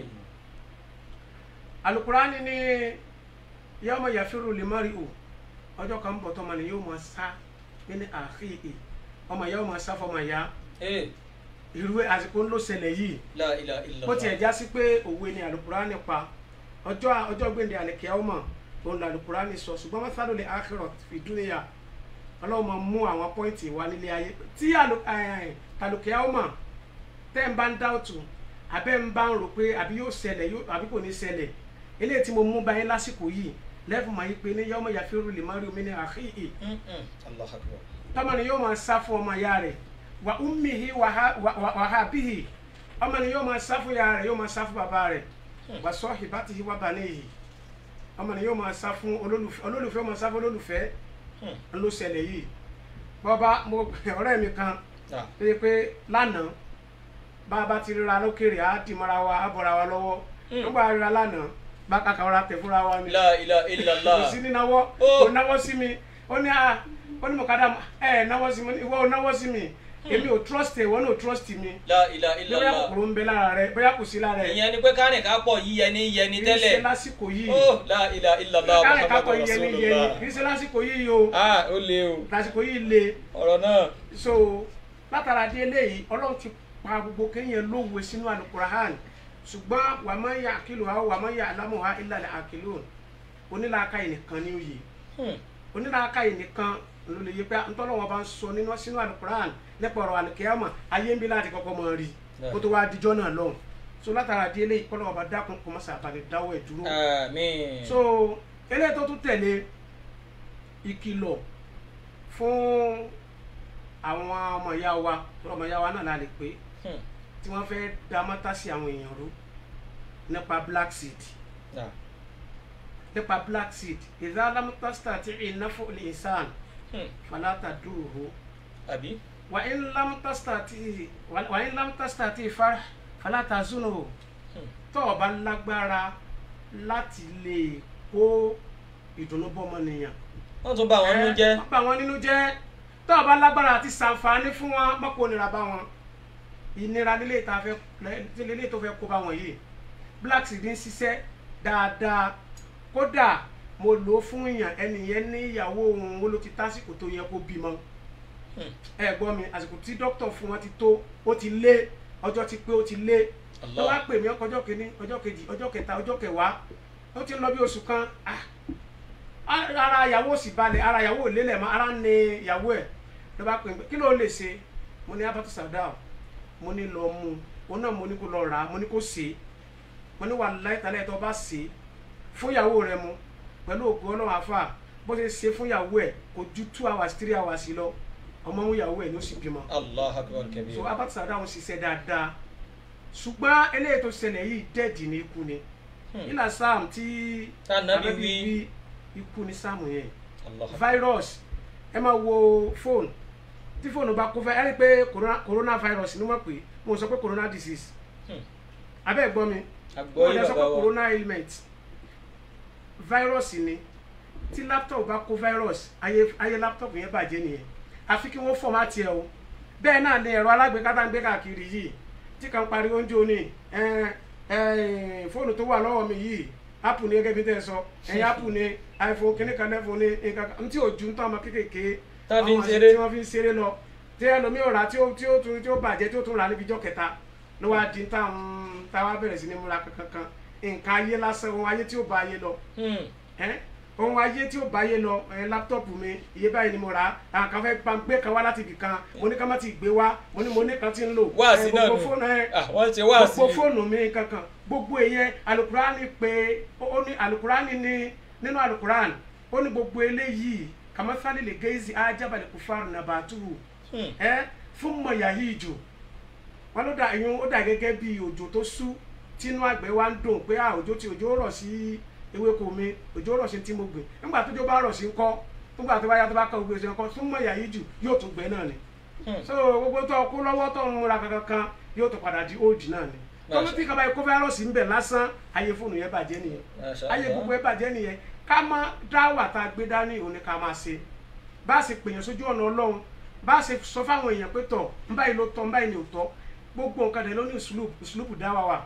alukurani ni yawma yafiru limari'u ọjọ́ kan bọ̀ tọ́mọ ni yóò máa sá nínú àhíhì ọmọ yóò máa sá fọmọ ya Eh, irú àsìkò ńlọ ṣẹlẹ̀ yìí la ilaha illallah. bó tiẹ̀ já sí pé òwe ni alukurani pa ọjọ́ ọjọ́ gbèndé àlẹ́kẹ́ ọmọ òun la alukurani sọ ṣùgbọ́n mọ́sálò lè akhirah fi dúnìyà ọlọ́run máa mú àwọn pọ́ìntì wá nílé ayé tí àlùkẹ́ ọmọ tẹ́ ń bá ń dá òtún abẹ́ ń bá ń rò pé àbí yóò ṣẹlẹ̀ yóò- àbí kò ní ṣẹlẹ̀ eléyìí tí mo mú báyìí lásìkò yìí lẹ́fù máa yí pé ní yawma yafiru limaru min akhihi Mm-mm. Allahu akbar. tọ́mọ ni yóò máa sá fún ọmọ ya rẹ̀ wà ummihi wà ha- wà- wà- wà habihi ọmọ ni yóò máa sá fún ya rẹ̀ yóò máa sá fún bàbá rẹ̀ wà sahibatihi wà banihi ọmọ ni yóò máa sá fún olólùfẹ́ olólùfẹ́ máa sá fún olólùfẹ́ Hmm. ló ṣẹlẹ̀ yìí bọ́ba mo ọ̀rẹ́ mi kan Ah, tó yẹ pé lánàá bá a bá ti ríra lókèrè á dì mọ́ra wa á bọ̀ra wa lọ́wọ́ nígbà ríra lánàá bá kàkà ọ̀rá tẹ̀ fúnra wa ni la ilaha kò illallah. sí ní náwó Oh. kò náwó sí mi ó ní à ó ní mọ̀kadà ẹ náwó sí mi ìwọ ò náwó sí mi èmi ò trust ẹ ìwọ náà ò trust mi la ilaha bóyá illallah. kòkòrò ń bẹ lára rẹ bóyá kò sí lára rẹ ìyẹn ni pé kárìn ká pọ̀ yí yẹni yẹni kì í ṣe tẹ́lẹ̀. lásìkò yìí oh la ilaha illallah káàrẹ̀ kápọ̀ muhammadu yẹni yẹni rasulullah. kì í ṣe lásìkò yìí o ah ó le o lásìkò yìí le ọ̀rọ̀ náà. so látara dé eléyìí ọlọ́run ti pa gbogbo kéèyàn lówe sínú alukurahan ṣùgbọ́n wà má yà àkìlù ha wà má yà alámù ha ìlàlẹ̀ àkìlù onílàákàyè nìkan ní òye Hmm. onílàákàyè nìkan ló lè yẹ pé ntọ́lọ́wọ́n bá ń sọ nínú sínú alukurahan nípa ọ̀rọ̀ alikiyama ayé ń bí láti kọ́kọ́ mọ rí kó tó wá dijọ́ náà lọ́hùn so látara dé eléyìí kọ́lọ́wọ́n bá dákun kó má sàbàlẹ̀ dáwọ́ ẹ̀ dúró àmín. so eléyìí tó tún tẹ̀lé ìkìlọ̀ fún àwọn ọmọ ìyá wa ọmọ ìyá wa náà la lè pé Hmm. tí wọ́n fẹ́ dá mọ́tà sí àwọn èèyàn rú nípa black seed Naam. nípa black seed ìdá alámútàsítà tí ìnáfò lè sàn Hmm. fàlàtà dùrù àbí wà ń lámútàsítà tí wà ń lámútàsítà tí ìfà fàlàtà zùnù Hmm. tó o bá lágbára láti lè kó ìdùnnú bọ́mọnìyàn wọ́n tún bá wọn nínú jẹ́ wọ́n bá wọn nínú jẹ́ tó o bá lágbára àti ṣàǹfààní fún wọn mọ́kò nira bá wọn ìnira lílé tá a fẹ́ lílé tó fẹ́ kó bá wọn yìí black seed ń ṣiṣẹ́ dáadáa kódà mo lò ó fún èèyàn ẹnìyẹn ní ìyàwó òun ó ló ti tásìkò tó yẹ kó bímọ Hmm. ẹ gbọ́ mi àsìkò tí dókítà fún wọn ti tó ó ti lé ọjọ́ ti pé ó ti lé Allah. ó wá pè mí ọjọ́ kìíní ọjọ́ kejì ọjọ́ kẹta ọjọ́ kẹwàá ó ti ń lọ bí oṣù kan ah ara ìyàwó sì balẹ̀ ara ìyàwó ò lélẹ̀ mọ́ ara ń ní ìyàwó ẹ̀ ló bá pè mí kí ló lè ṣe mo ní abatu sadao mo ní lọ mú un òun náà mo ní kó lọ rà á mo ní kó ṣe é mo ní wà láìtàlẹ́ tó bá ṣe é fún ìyàwó rẹ mu pẹ̀lú òkú ọlọ́run àfà bó ṣe ṣe fún ìyàwó ẹ̀ kò ju two hours three hours lọ ọmọ mú ìyàwó ẹ̀ ló sì bímọ allah akbar kabir so abatu sadao ń ṣiṣẹ́ dáadáa ṣùgbọ́n eléyìí tó ṣẹlẹ̀ yìí dẹ́ẹ̀dì ní ikú ni Hmm. ilà sam tí Tá Nábì Ànábì wí. wí ikú ni sam yẹn allah akbar virus ẹ máa wo fóònù tí fóònù bá kó fẹ́ ẹ rí i pé corona coronavirus ni wọ́n pè é mo sọ pé corona disease Hmm. abẹ́ ẹ̀ gbọ́ mi àgbọ̀ mo yìí lè sọ pé bàbá wa corona ailment virus ni tí laptop bá kó virus ayé ayé laptop yẹn bàjẹ́ nìyẹn àfi kí wọ́n fọ́mátì ẹ̀ o bẹ́ẹ̀ náà ni ẹ̀rọ alágbèéká tá à ń gbé káàkiri yìí tí kan pariwo oúnjẹ òní ẹ ẹ fóònù tó wà lọ́wọ́ mi yìí apple ní gẹ́gẹ́ bí tẹ́ ẹ sọ ẹ̀yin apple ní iphone kíní kan lẹ́fọ̀n ní nǹkan kan ntí òjú ń tọ́ ọmọ kékèké Tá fi ń àwọn àṣẹ ṣeré. tí wọ́n fi ń ṣeré lọ tí ẹlòmíì ò rà tí ó tí ó tún tí ó bàjẹ́ tí ó tún rà níbi ijọ́ kẹta ló wá di táwọn táwa bẹ̀rẹ̀ sí ní múra kankan nǹkan ayé lásán ohun ayé tí ó bá ayé lọ Hmm. ẹ́ ohun ayé tí ó bá ayé lọ ẹ láptọ́ọ̀pù mi iye báyìí ni mo rà á àwọn kan fẹ́ bá ń gbé kan wá láti ibì kan mo ní ká má ti gbé wá mo ní mo ní kan ti ń lò Wáàsí ẹ, náà gbogbo nù. fóònù ẹ Ah, wọ́n ti wá sí gbogbo fóònù mi kankan gbogbo ìyẹn alukurani pé ó ní alukurani ní nínú alukurani ó ní gbogbo eléyìí kàmáfáàlì lè géèzì ajábalẹ̀ kúfàrù nàbàtúrù Hmm. ẹ fún mọ̀yà yìí jù wọn ló dà ìyún ó dà gẹ́gẹ́ bí òjò tó sú tínú àgbẹ̀ wa ń dùn pé à òjò tí òjò rọ̀ sí ewéko mi òjò rọ̀ sí tí mo gbìn nígbà tó jọ bá rọ̀ sí ńkọ́ nígbà tó bá yá tó bá kọ́ gbèsè ńkọ́ fún mọ̀yà yìí jù yóò tún gbẹ náà ni Hmm. so gbogbo tó kú lọ́wọ́ tó ń múra kankan kan yóò tún padà di old náà ni tọ́lú tí kaba ikú fáírọ́ọ̀sì ń bẹ̀ lásán ayé fóònù yẹn bàjẹ́ nìyẹn Masha ayé Allah. gbogbo yẹn bàjẹ́ nìyẹn ká má dáwà tá a gbé dání òun ni ká máa ṣe bá a ṣe pèèyàn sójú ọ̀nà ọlọ́run bá a ṣe sọ fáwọn èèyàn pé tọ̀ ń báyìí ló tọ́ ń báyìí ni ò tọ́ gbogbo nǹkan dẹ̀ ló ní ìsúlùpù ìsúlùpù dáwà wà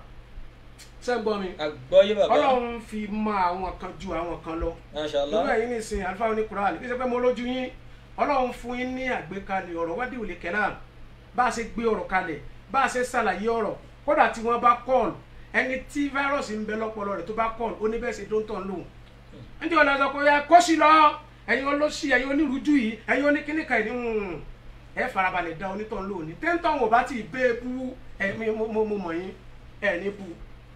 ṣé ń gbọ́ mi àgbọ̀ yìí bàbá ọlọ́run fi mọ àwọn kan ju àwọn kan lọ Masha irú Allah ẹ̀yin nìsín alifa oníkùránì kí ṣe pé mo lójú yín ọlọ́run fún yín ní àgbékalẹ̀ ọ̀rọ̀ wádìí òlè kẹ́lá bá a ṣe gbé ọ̀rọ̀ kalẹ̀ bá a ṣe ṣàlàyé ọ̀rọ̀ kódà tí wọ́n bá kọ́ọ̀lù ẹni tí fáírọ́ọ̀sì ń bẹ lọ́pọlọ rẹ̀ tó bá kọ́ọ̀lù ó ní bẹ́ẹ̀ ṣe tó ń tàn lóhùn ǹjẹ́ ọ̀la sọ pé ẹ kó sí lọ ẹ̀yin olóṣì ẹ̀yin onírújú yìí ẹ̀yin oníkíníkà yìí ń ẹ farabalẹ̀ da onítàn lóhùn ní téńtàn wò bá ti bẹ́ẹ̀ bú ẹ mi- mo mo- mo mọ̀ yín ẹ ní bú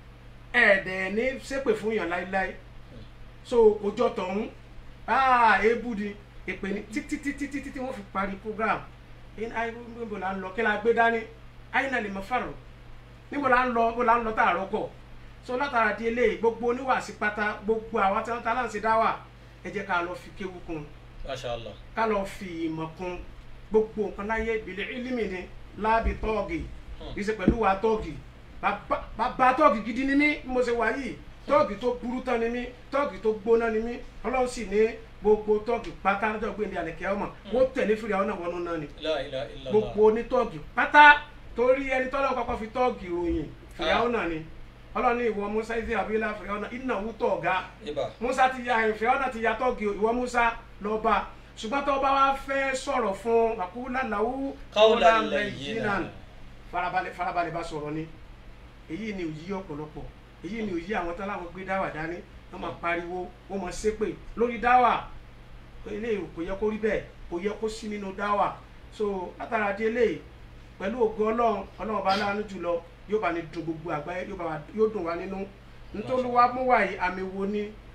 ẹ dẹ̀ ní ṣépè fún yàn láíláí so kò jọ tọ̀hún ah ebu di èpè ní títí títí títí tí wọ́n fi parí program in ayi níbo la ń lọ kí la gbé dání ayi náà lè mọ fàrọ̀ níbo la ń lọ níbo la ń lọ tààrọ̀ kọ̀ so látara di eléyìí gbogbo oníwàásí pátá gbogbo àwa tí wọ́n ta láǹṣe dá wà ẹ jẹ́ ká lọ fi kéwu kún Masha Allah ká lọ fi ìmọ̀ kún gbogbo nǹkan láyé ìbílẹ̀ ìlímì ni láàbì tọ́ọ̀gì kì í ṣe pẹ̀lú wa tọ́ọ̀gì bàbá bàbá tọ́ọ̀gì gidi ni mí bí mo ṣe wà yìí tọ́ọ̀gì tó burú tán ni mí tọ́ọ̀gì tó gbóná ni mí ọlọ́run sì ní gbogbo tọ́ọ̀gì pátá lọ́jọ́ gbé ní àlẹ́kẹ́ ọmọ wọ́n tẹ̀lé fìrí àwọn náà wọnú náà ni La ilaha illallah gbogbo onítọ́ọ̀gì pátá torí ẹni tọ́lọ́ kọ́kọ́ fi tọ́ọ̀gì ròyìn fìrí àwọn náà ni ọlọ́run ní ìwọ musa ìdí àbílẹ̀ fìrí àwọn náà ìnáwó tọ̀ọ̀gá ibà musa ti ya ìfẹ́ ọ̀nà ti ya tọ́gì ìwọ musa lọ bá ṣùgbọ́n tó bá wá fẹ́ sọ̀rọ̀ fún wàkúlà làwù Qawlan layyinan. farabalẹ̀ farabalẹ̀ bá sọ̀rọ̀ ni èyí ni òyí ọ̀pọ̀lọpọ̀ èyí ni òyí àwọn táláwọn gbé dáwà dání wọ́n máa pariwo wọ́n máa ṣépè lórí dáwà eléyìí kò yẹ kó rí bẹ́ẹ̀ kò yẹ kó sí nínú dáwà so látara di eléyìí pẹ̀lú ògo ọlọ́run ọlọ́run bá láàánú jùlọ yóò bá ní dùn gbogbo àgbáyé yóò bá wa- yóò dùn wá nínú nítorí wá mú wáyé àmì wo ni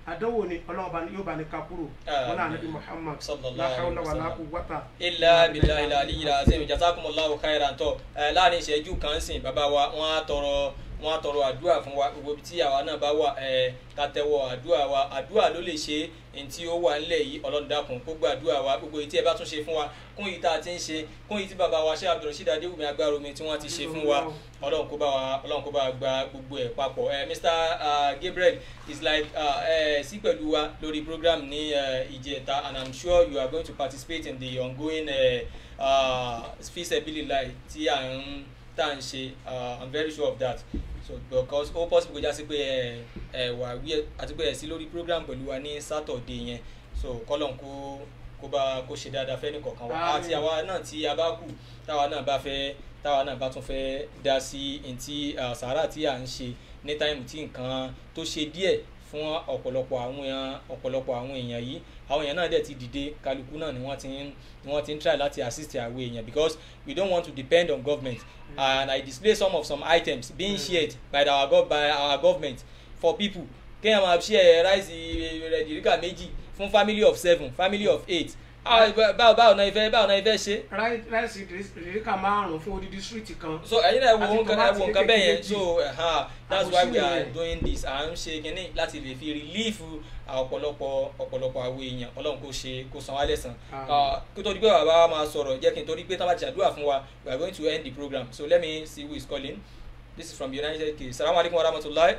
àdánwò ni ọlọ́run bá ní- yóò bá ní ká kúrò wọn náà níbi muhammad Sallallahu la hawla alaihi wala wasallam. quwwata ilà bìlà ilà àlìyìlà azim jazakumullahu khairan tó ẹ láàrin ìṣẹ́jú kan sìn bàbá wa wọ́n á tọrọ wọ́n á tọrọ àdúrà fún wa gbogbo ibi tí àwa náà bá wà ẹ ká tẹ́wọ́ àdúrà wa àdúrà ló lè ṣe ní tí ó wà nílẹ̀ yìí ọlọ́run dákun kó gba àdúrà wa gbogbo èyí tí ẹ bá tún ṣe fún wa kún yìí tá a ti ń ṣe kún yìí tí bàbá wa ṣé abdulrasheed adéwùmí agbára omi tí wọ́n ti ṣe fún wa ọlọ́run kó bá wa ọlọ́run kó bá wa gba gbogbo ẹ̀ papọ̀ ẹ mr uh, gabriel is like uh, ẹ sí pẹ̀lú wa lórí program ní uh, ìjẹta and i'm sure you are going to participate in the ongoing uh, uh, feasibility tí à ń tá à ń ṣe uh, i'm very sure of that so because ó possible kó já sí pé ẹ ẹ wà wí àti pé ẹ sí lórí program pẹ̀lú wa ní saturday yẹn so kọ́lọ̀n kó kó bá kó ṣe dáadáa fẹ́ nìkọ̀ọ̀kan wa Àmín. àti àwa náà tí a bá kù táwa náà bá fẹ́ táwa náà bá tún fẹ́ dá sí ntí uh, sàárà tí à ń ṣe ní táìmù tí nǹkan tó ṣe díẹ̀ fún ọ̀pọ̀lọpọ̀ àwọn èèyàn ọ̀pọ̀lọpọ̀ àwọn èèyàn yìí àwọn èèyàn náà dẹ̀ ti dìde kálukú náà ni wọ́n ti ń ni wọ́n ti ń try láti assist àwọn èèyàn because we don't want to depend on government and I display some of some items being shared by our, gov by our government for people kéèyàn máa share ráìsì rẹ̀dìríkà méjì fún family of seven family of eight Ah, báwo báwo náà ifẹ̀ báwo náà ifẹ̀ ṣe Ráì- ráìsì ìdíríkà márùn fún odidi street kan so ẹyin náà wo Àti nǹkan ẹ wo tòmátì nǹkan bẹ́ẹ̀ yẹn kékeré so uh, that's Àbòsí why we are nìyẹn. doing this à ń ṣe kínní láti lè fi relief ọ̀pọ̀lọpọ̀ ọ̀pọ̀lọpọ̀ àwọn èèyàn ọlọ́run kò ṣe kò san wá lẹ́sàn Àmín. kó tó di pé bàbá wa máa sọ̀rọ̀ jẹ́ kí n torí pé tá a bá ti ṣàdúrà fún wa we are going to end the program so let me see who is calling this is from united kingdom salamu alaykum wa rahmatulahi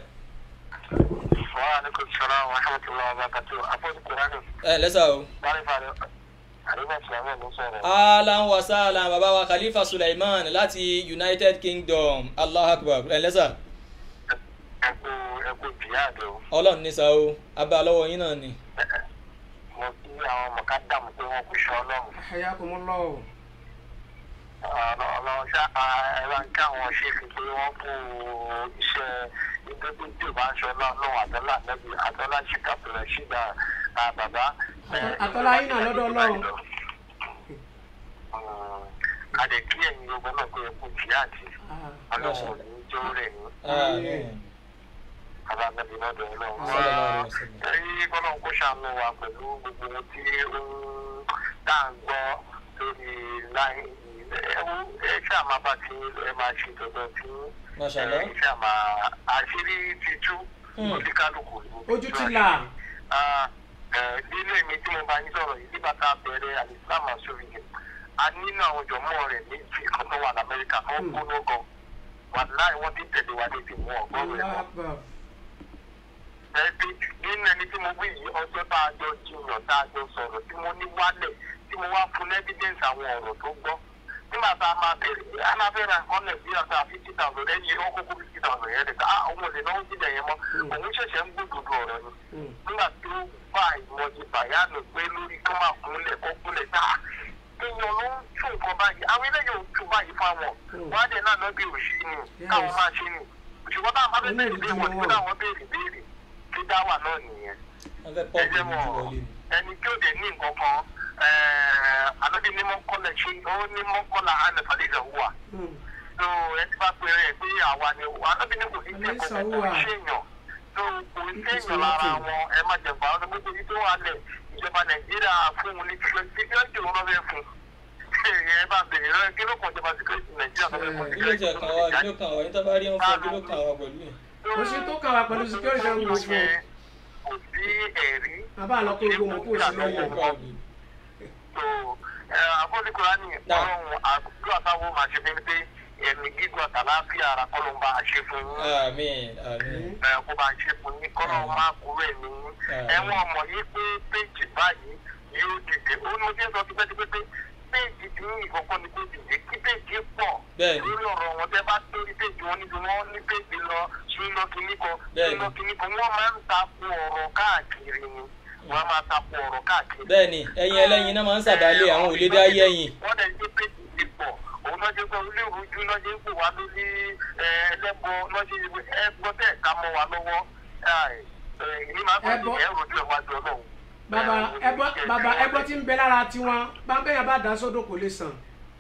wa alaikum salam wa rahmatullahi wa barakatuh afọ́dù kurani ẹ lẹ́sà o báyìí fàdé àríwá ìsìlámù ló sọ̀rọ̀. alan wa salam bàbá wa khalifa suleiman láti united kingdom allah akbar ẹ lẹ́sà ẹkú ẹkú jihad o ọlọ́run ní sa o abá lọ́wọ́ yín náà ni mo kí àwọn mọ̀kádàmù pé wọ́n kú sọ ọlọ́run hayakumullah ọlọ́run ṣá ẹ̀rọ ń ká àwọn ṣe fi pé wọ́n kú iṣẹ́ ìgbẹ́gbẹ́ tí ò bá ń ṣe ọlọ́run àtọ́lá nẹ́bí àtọ́lá ṣìkà bẹ̀rẹ̀ ṣìdá bàbá. Àtọ́lá yín náà lọ́dọ̀ Ọlọ́run. adé kí ẹ̀yin gbogbo náà pé ẹkú jihad ọlọ́run ò ní jó rẹ̀ ní Àmín. bàbá nẹ́bí lọ́dọ̀ ọlọ́run. Sallallahu alaihi wasallam. ẹ̀yin kọ́lọ́run kó ṣàánú wa pẹ̀lú gbogbo ohun tí ó ń tá à ń gbọ́ lórí láì ẹ ṣáà máa bá ti ẹ máa ṣe dandan tí Mashallah. ẹ ṣáà máa àṣírí ti tú Hmm. oníkálukú ní gbogbo Ojú ti là. Ah, eh, nínú èmi tí mo bá yín sọ̀rọ̀ yìí nígbà tá a bẹ̀rẹ̀ alislam asori yẹn a nínú àwọn jọmọ́ rẹ̀ méjì kan tó wà lamẹ́ríkà tó ń gbóná gan wà láì wọ́n ti tẹ̀lé wa lébi mú ọgọ́rùn-ún ẹ̀ Allahu mọ́ Akbar. ẹbí nínú ẹni tí mo wí yìí ọjọ́ tá a jọ jiyàn tá a jọ sọ̀rọ̀ tí mo ní wálẹ̀ tí mo wá fún evidence àwọn ọ̀rọ̀ tó gbọ́ nígbà tá a máa bẹ̀rẹ̀ a máa fẹ́ ra nǹkan nàìjíríà tá a fifty thousand lẹ́yìn ó kókó fifty thousand yẹn lè ká ah òun ò lè náwó sílẹ̀ yẹn mọ́ òun ṣẹ̀ṣẹ̀ ń gbódòdó ọ̀rọ̀ ni Hmm. nígbà tí ó bá ìmọ̀jì bàyánù pé lórí kó máa kúnlẹ̀ kó kúnlẹ̀ tá èèyàn ló ń tún nǹkan báyìí àwọn eléyìí ò ń tún báyìí fáwọn wọn á dẹ̀ náà lọ́bì òṣì ni káwọn máa ṣe ni òṣùwọ́n táwọn bá fẹ́ bẹ̀rẹ̀ bí wọn ní káwọn béèrè béèrè tí dáwà náà nìyẹn wọ́n fẹ́ pọ́ọ̀pù ẹgbẹ́ ìlú mọ̀ wọlé ni. ẹni tí ó dẹ̀ ní nǹkan kan alábí ní mọ́kànlá ṣe ó ní mọ́kànlá ànàfàlẹ́sà wà Hmm. tó ẹ ti bá pèrè ẹ pé àwa ni alábí ní kò ní jẹ́ kó kò Àlẹ́sà wà. ṣèyàn tó kò ní ṣèyàn lára wọn ẹ má jẹ̀bà ọdún gbogbo yìí tó wà lẹ̀ ìjọba nàìjíríà fún un ní síkírẹ́tì òun náà fẹ́ fún ẹ bá bèrè rẹ kí ló kàn jọba síkírẹ́tì nàìjíríà tó fẹ́ fún kí ló jẹ kàn wá kí ló kàn wá yín tó bá rí wọn fún kí ló kàn wá pẹ̀lú yẹn. Kò sí tó kàn wá pẹ̀lú security and gbogbo. kò sí ẹ̀rí Bàbá àlọ́ kó gbogbo mọ̀ kó sí lọ́yẹ̀. so àfọ́nìkọ́lá ní ọlọ́run àdúrà táwọn máa ṣe bíi pé ẹ̀mí gígùn àtàláfíà ara kọ́ ló ń bá a ṣe fún yín àmín àmín. ẹ kó bá a ṣe fún yín kọ́ ló máa kúrò ẹ̀mí yín ẹ̀wọ̀n ọmọ yìí pé péjì báyìí yóò dìde ó ní mo ṣe ń sọ tipẹ́tipẹ́ pé péjì tí ní ìkọ̀kọ́ ni péjì dé kí péjì pọ̀ Bẹ́ẹ̀ni. lórí ọ̀rọ̀ wọn tẹ́ bá torí péjì wọn níbi wọn ní péjì lọ sí lọ kíní kan sí Bẹ́ẹ̀ni. lọ kíní kan wọ́n máa ń takò ọ̀rọ̀ káàkiri ni wọ́n máa takò ọ̀rọ̀ káàkiri bẹ́ẹ̀ni ẹyin ẹlẹ́yin náà máa ń sàbálẹ̀ àwọn ò lè dá yé ẹyin. wọ́n dẹ̀ ṣe pé ti pọ̀ òun náà ṣe pé ilé ìrújú náà ṣe ń pò wá lórí ẹlẹ́bọ náà ṣe ẹgbọ́ tẹ̀ ká mọ́ wa lọ́wọ́ ìní máa ń Ẹbọ. pè é ẹrù ẹ̀ wájú ọlọ́run. Bàbá ẹbọ bàbá ẹbọ tí ń bẹ lára tiwọn báńkẹ́yà bá dá sódò kò lè sàn.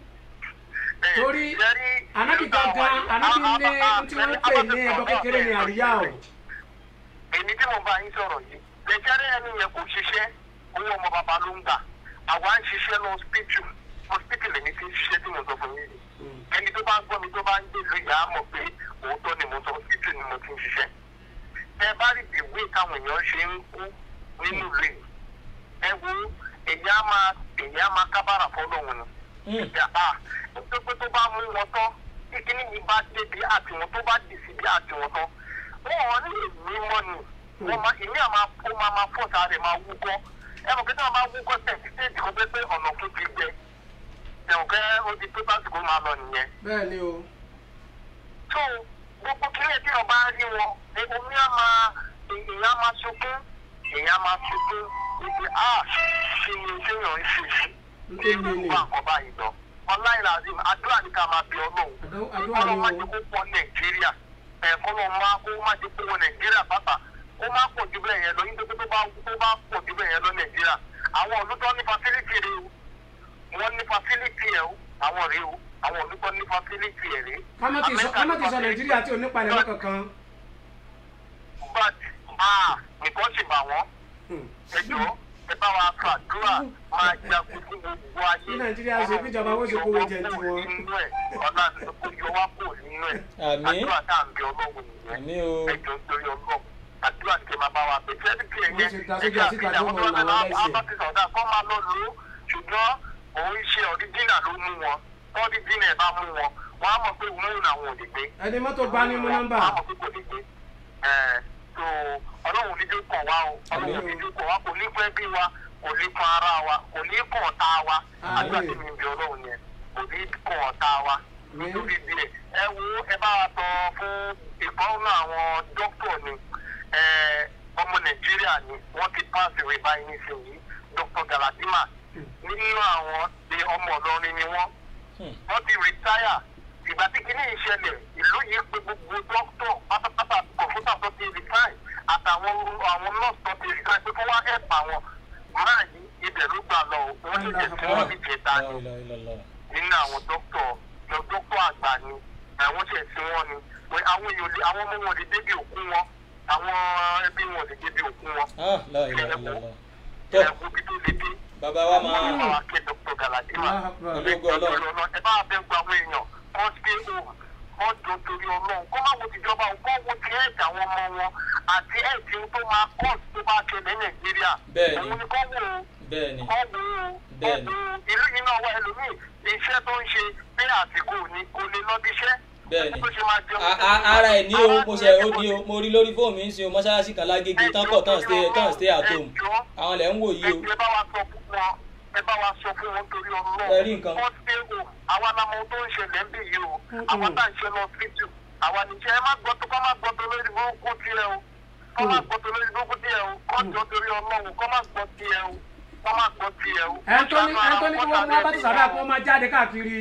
torí Ànábì gangan Ànábì ní tí wọ́n pè ní ẹbọ kékeré ní àríyá o. èmi tí mo bá yín sọ̀rọ̀ yìí bẹ̀jẹ̀rẹ̀ ẹni yẹn kò ṣiṣẹ́ owó ọmọ bàbá ló ń gbà àwa ń ṣiṣẹ́ lọ hospital hospital lèmi ti ń ṣiṣẹ́ tí mo sọ fún yín yìí ẹni tó bá ń gbọ́ mi tó bá ń gbé ìlú ìyá á mọ̀ pé òótọ́ ni mo sọ hospital ni mo ti ń ṣiṣẹ́ ẹ bá rí ìwé táwọn èèyàn ṣe ń kú nínú ìlú yìí ẹ wo èyí á máa èyí á máa kábàrà fọlọ́run ni ìjà a nítorí tó bá mú wọn tán kíkíní yìí bá débi àtiwọn tó bá dì síbi àtiwọn tán wọn ò ní èmi mọ́ ni wọn máa ìmí àmà ó máa máa fọ́ọ̀tà rẹ̀ máa wúkọ́ ẹ mọ̀ kí tí wọ́n bá wúkọ́ tẹ̀sí tẹ̀sí kó pé pé ọ̀nà tó ti gbẹ ẹ̀wọ̀n kẹ́ ó di pé básìkò máa lọ nìyẹn bẹ́ẹ̀ ni o tó gbogbo kílẹ̀ tí wọ́n bá rí wọn omi á máa èèyàn á máa sunkún èèyàn á máa sunkún ibi a ṣe ni téèyàn ń ṣe sí Nítorí nínú ni. ìwà àkọ́bá yìí lọ ọláìlà azim àdúrà ní ká máa bí ọlọ́run Àdó- àdúrà kọ́lọ́ ni má o. jẹ́ kó pọ̀ nàìjíríà ẹ̀ kọ́lọ́ má kó má jẹ́ kó wọ nàìjíríà pátá ó má pọ̀ jù bẹ́ẹ̀ yẹn lọ nítorí tó bá tó bá pọ̀ jù bẹ́ẹ̀ yẹn lọ nàìjíríà àwọn olùtọ́ ní facility rẹ o wọ́n ní facility ẹ̀ o àwọn rẹ o àwọn olùtọ́ ní facility ẹ̀ rẹ. ká má ti sọ ká má ti sọ nàìjíríà tí ò ní palẹ̀ mọ́ kankan but ah nǹkan sì bà wọ́n Hmm. ẹjọ́ ẹ bá wa fàdúrà máa jagun fún gbogbo ayé. Bí Nàìjíríà ṣe bí ìjọba ó ṣe kówó jẹ ti wọn. nínú ẹ̀ ọ̀la kó yọ wá kó nínú ẹ̀. Àmín. àdúrà tá à ń bẹ ọlọ́run nìyẹn. Àmín o. ẹjọ́ nítorí ọlọ́run àdúrà tí kẹ́ máa bá wa bẹ̀. sẹ́ni kí Wọ́n ẹ̀yẹ ṣe dá sójà síta tí wọ́n mọ̀ àwọn làwọn lẹ́sẹ̀. abáti sọ̀dá kọ́ máa lọ lò ó ṣùgbọ́n òun ṣe ọ̀ríjìnà ló mú wọn ọ̀ríjìnà ẹ̀ bá mú wọn wọ́n á mọ̀ pé òun làwọn ò lè gbé ẹni mọ́tò gbá ní mú nọ́mbà wọ́n á mọ̀ pé kò lè gbé ẹ̀ tó ọlọ́run níjó kàn wá o ọlọ́run níjó kàn wá kò ní fẹ́ bí wa kò ní kan ara wa kò ní kàn ọ̀tá wa Àmín. àdúrà tí mi ń bí ọlọ́run yẹn kò ní kàn ọ̀tá wa Àmín. nítorí díẹ̀ ẹ wo ẹ bá wa sọ fún ìfọ́nù àwọn dókítà ni ẹ, ọmọ nàìjíríà ni wọ́n ti pass away báyìí nísìnyí dr galadima nínú àwọn ṣe ọmọ ọlọ́rin ni wọ́n wọ́n ti retire ìgbà tí kinní yìí ṣẹlẹ̀ ìlú yìí pé gbogbo dókítà pátápátá kọ̀ǹpútà tó ti retire àtàwọn àwọn nọ́ọ̀sì tó ti retire pé kó wá help àwọn máa yí ibẹ̀ ló gbà lọ o. wọ́n ṣẹ̀ṣẹ̀ tí wọ́n ti jẹ̀ta ni nínú àwọn dókítà lọ dókítà àgbà ni àwọn ṣẹ̀ tí wọ́n ni pé àwọn èèyàn lè àwọn ọmọ wọn lè débi òkú wọn àwọn ẹbí wọn lè débi òkú wọn. Ah, la ilaha illallah. tó ẹ̀kú bí tó lè dé. bàbá wa máa àwọn akẹ́ dr galadima Allahu Akbar. ológo ọlọ́run ẹ bá bẹ gba àwọn èèyàn kọ́ stay home kọ́ jọ torí ọlọ́run kọ́ máa wo tìjọba o kọ́ wo ti ẹ̀ẹ́dì àwọn ọmọ wọn àti ẹ̀ẹ́dì tó máa kọ́ tó bá ṣẹlẹ̀ nàìjíríà Bẹ́ẹ̀ni. òun ni kọ́ wò ó bẹ́ẹ̀ ni kọ́ wò ó kọ́ Bẹ́ẹ̀ni. wò ó ìlú yìí náà wá ẹlòmíì iṣẹ́ tó ń ṣe pé àsìkò ni kò lè lọ bí iṣẹ́ bẹ́ẹ̀ ni tó ṣe máa jẹun A- a- ara ẹ̀ ní o mo ṣe ó ní o mo rí lórí fóònù mi ń sin o mọ́ṣáláṣí kan lágége tán kọ̀ tán stay tán stay at home àwọn lẹ̀ ń wò yìí o ẹ bá wa sọ fún wọn ẹ bá wa sọ fún wọn torí ọlọ́run Ẹ rí nǹkan. wọ́n ṣe o àwa la mọ ohun tó ń ṣẹlẹ̀ ń bì yìí o àwa tá à ń ṣe lọ fíjù àwa nìṣẹ́ ẹ má gbọ́ tó kọ́ má gbọ́ tó lórí burúkú tiẹ̀ o kọ́ má gbọ́ tó lórí burúkú tiẹ̀ o kọ́ jọ torí ọlọ́run kọ́ má gbọ́ tiẹ̀ o kọ́ má gbọ́ tiẹ̀ o. ẹ tó ní ẹ tó ní kí wọ́n mú abátí sàdá kí wọ́n máa jáde káàkiri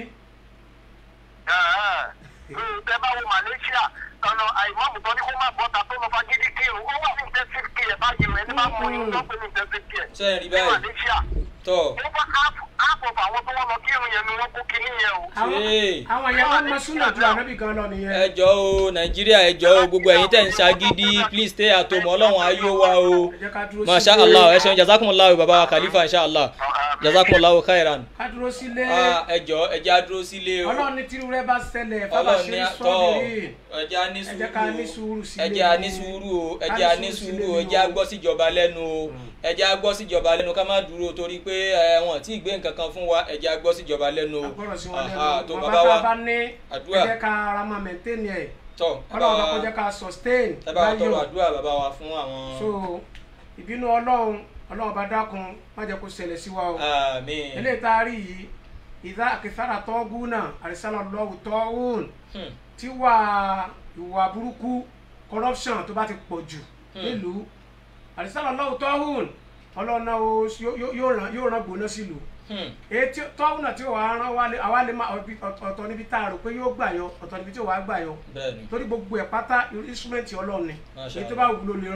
tẹ bá wo Malaysia tọ̀nà àìmọ́mù tó ní kó má bọ́ta tó lọ fagídí kírun ó wà ní intensive care báyìí rẹ̀ ní bá mọ ìlú tó pé ní intensive care. Ṣé ẹ rí ní báyìí? Malaysia tọ́ over half half of àwọn tó wọ́n lọ kírun yẹn ni wọ́n kó kíní yẹn o. àwọn Ṣé. àwọn yẹn wọ́n mọ súnà ju ànábì gan lọ nìyẹn ẹ jọ o nàìjíríà ẹ jọ o gbogbo ẹ̀yin tẹ̀ ń ṣagídí please stay at home ọlọ́run ayé wa o ẹ jẹ́ ká dúró masha sílé. allah ẹ ṣeun jazakumullahu baba wa khalifa insha allah jazakumullahu khairan ká dúró sílé Ah, ẹ jọ ẹ jẹ́ á dúró sílé o ọlọ́run ní tírú rẹ bá ṣẹlẹ̀ ọlọ́run fábàṣírí ní tọ́ sọ́ọ̀bìrì ẹ jẹ́ á ní ẹ jẹ́ ká ní sùúrù sùúrù o sílé ẹ jẹ́ á ní sùúrù o ẹ jẹ́ á ní sùúrù o ẹ jẹ́ á gbọ́ síjọba lẹ́nu o ẹ jẹ́ á gbọ́ síjọba lẹ́nu ká má dúró torí pé ẹ wọn tí ì gbé nǹkan kan fún wa ẹ jẹ́ á gbọ́ síjọba lẹ́nu o agbọ́dọ̀ sí wọn Aha, lẹ́nu tó bàbá bàbá tá a wa bá ní àdúrà. ẹ jẹ́ ká ara máa maintain ẹ̀ tọ́ ẹ bá ọlọ́run bá wa kó jẹ́ ká sustain ẹ bá wa tọrọ láyọ̀ àdúrà bàbá wa fún àwọn so ìbínú ọlọ́run ọlọ́run bá dákun má jẹ́ kó ṣẹlẹ̀ sí wa o àmín eléyìí tá a rí yìí ìdá àkìsára tọ́gùn náà àrísàlá lọ́wọ́ tọ́gùn Hmm. tí wà ìwà burúkú corruption tó bá ti pọ̀ jù nílùú àrísàlá lọ́wọ́ tọ́gùn ọlọ́run náà ó- yóò- yóò- yóò ràn- yóò ràn gbóná sílùú Hmm. èyí tí tọ́wọ́n náà tí ò wá rán wálé àwa lè má ọbí- ọ̀tọ̀ ọ̀tọ̀ níbi tá a rò pé yóò gbà yọ ọ̀tọ̀ níbi tí ò wá gbà yọ bẹ́ẹ̀ni torí gbogbo ẹ̀ pátá instrumenti ọlọ́run ni Masha èyí tó bá wù ló lè rán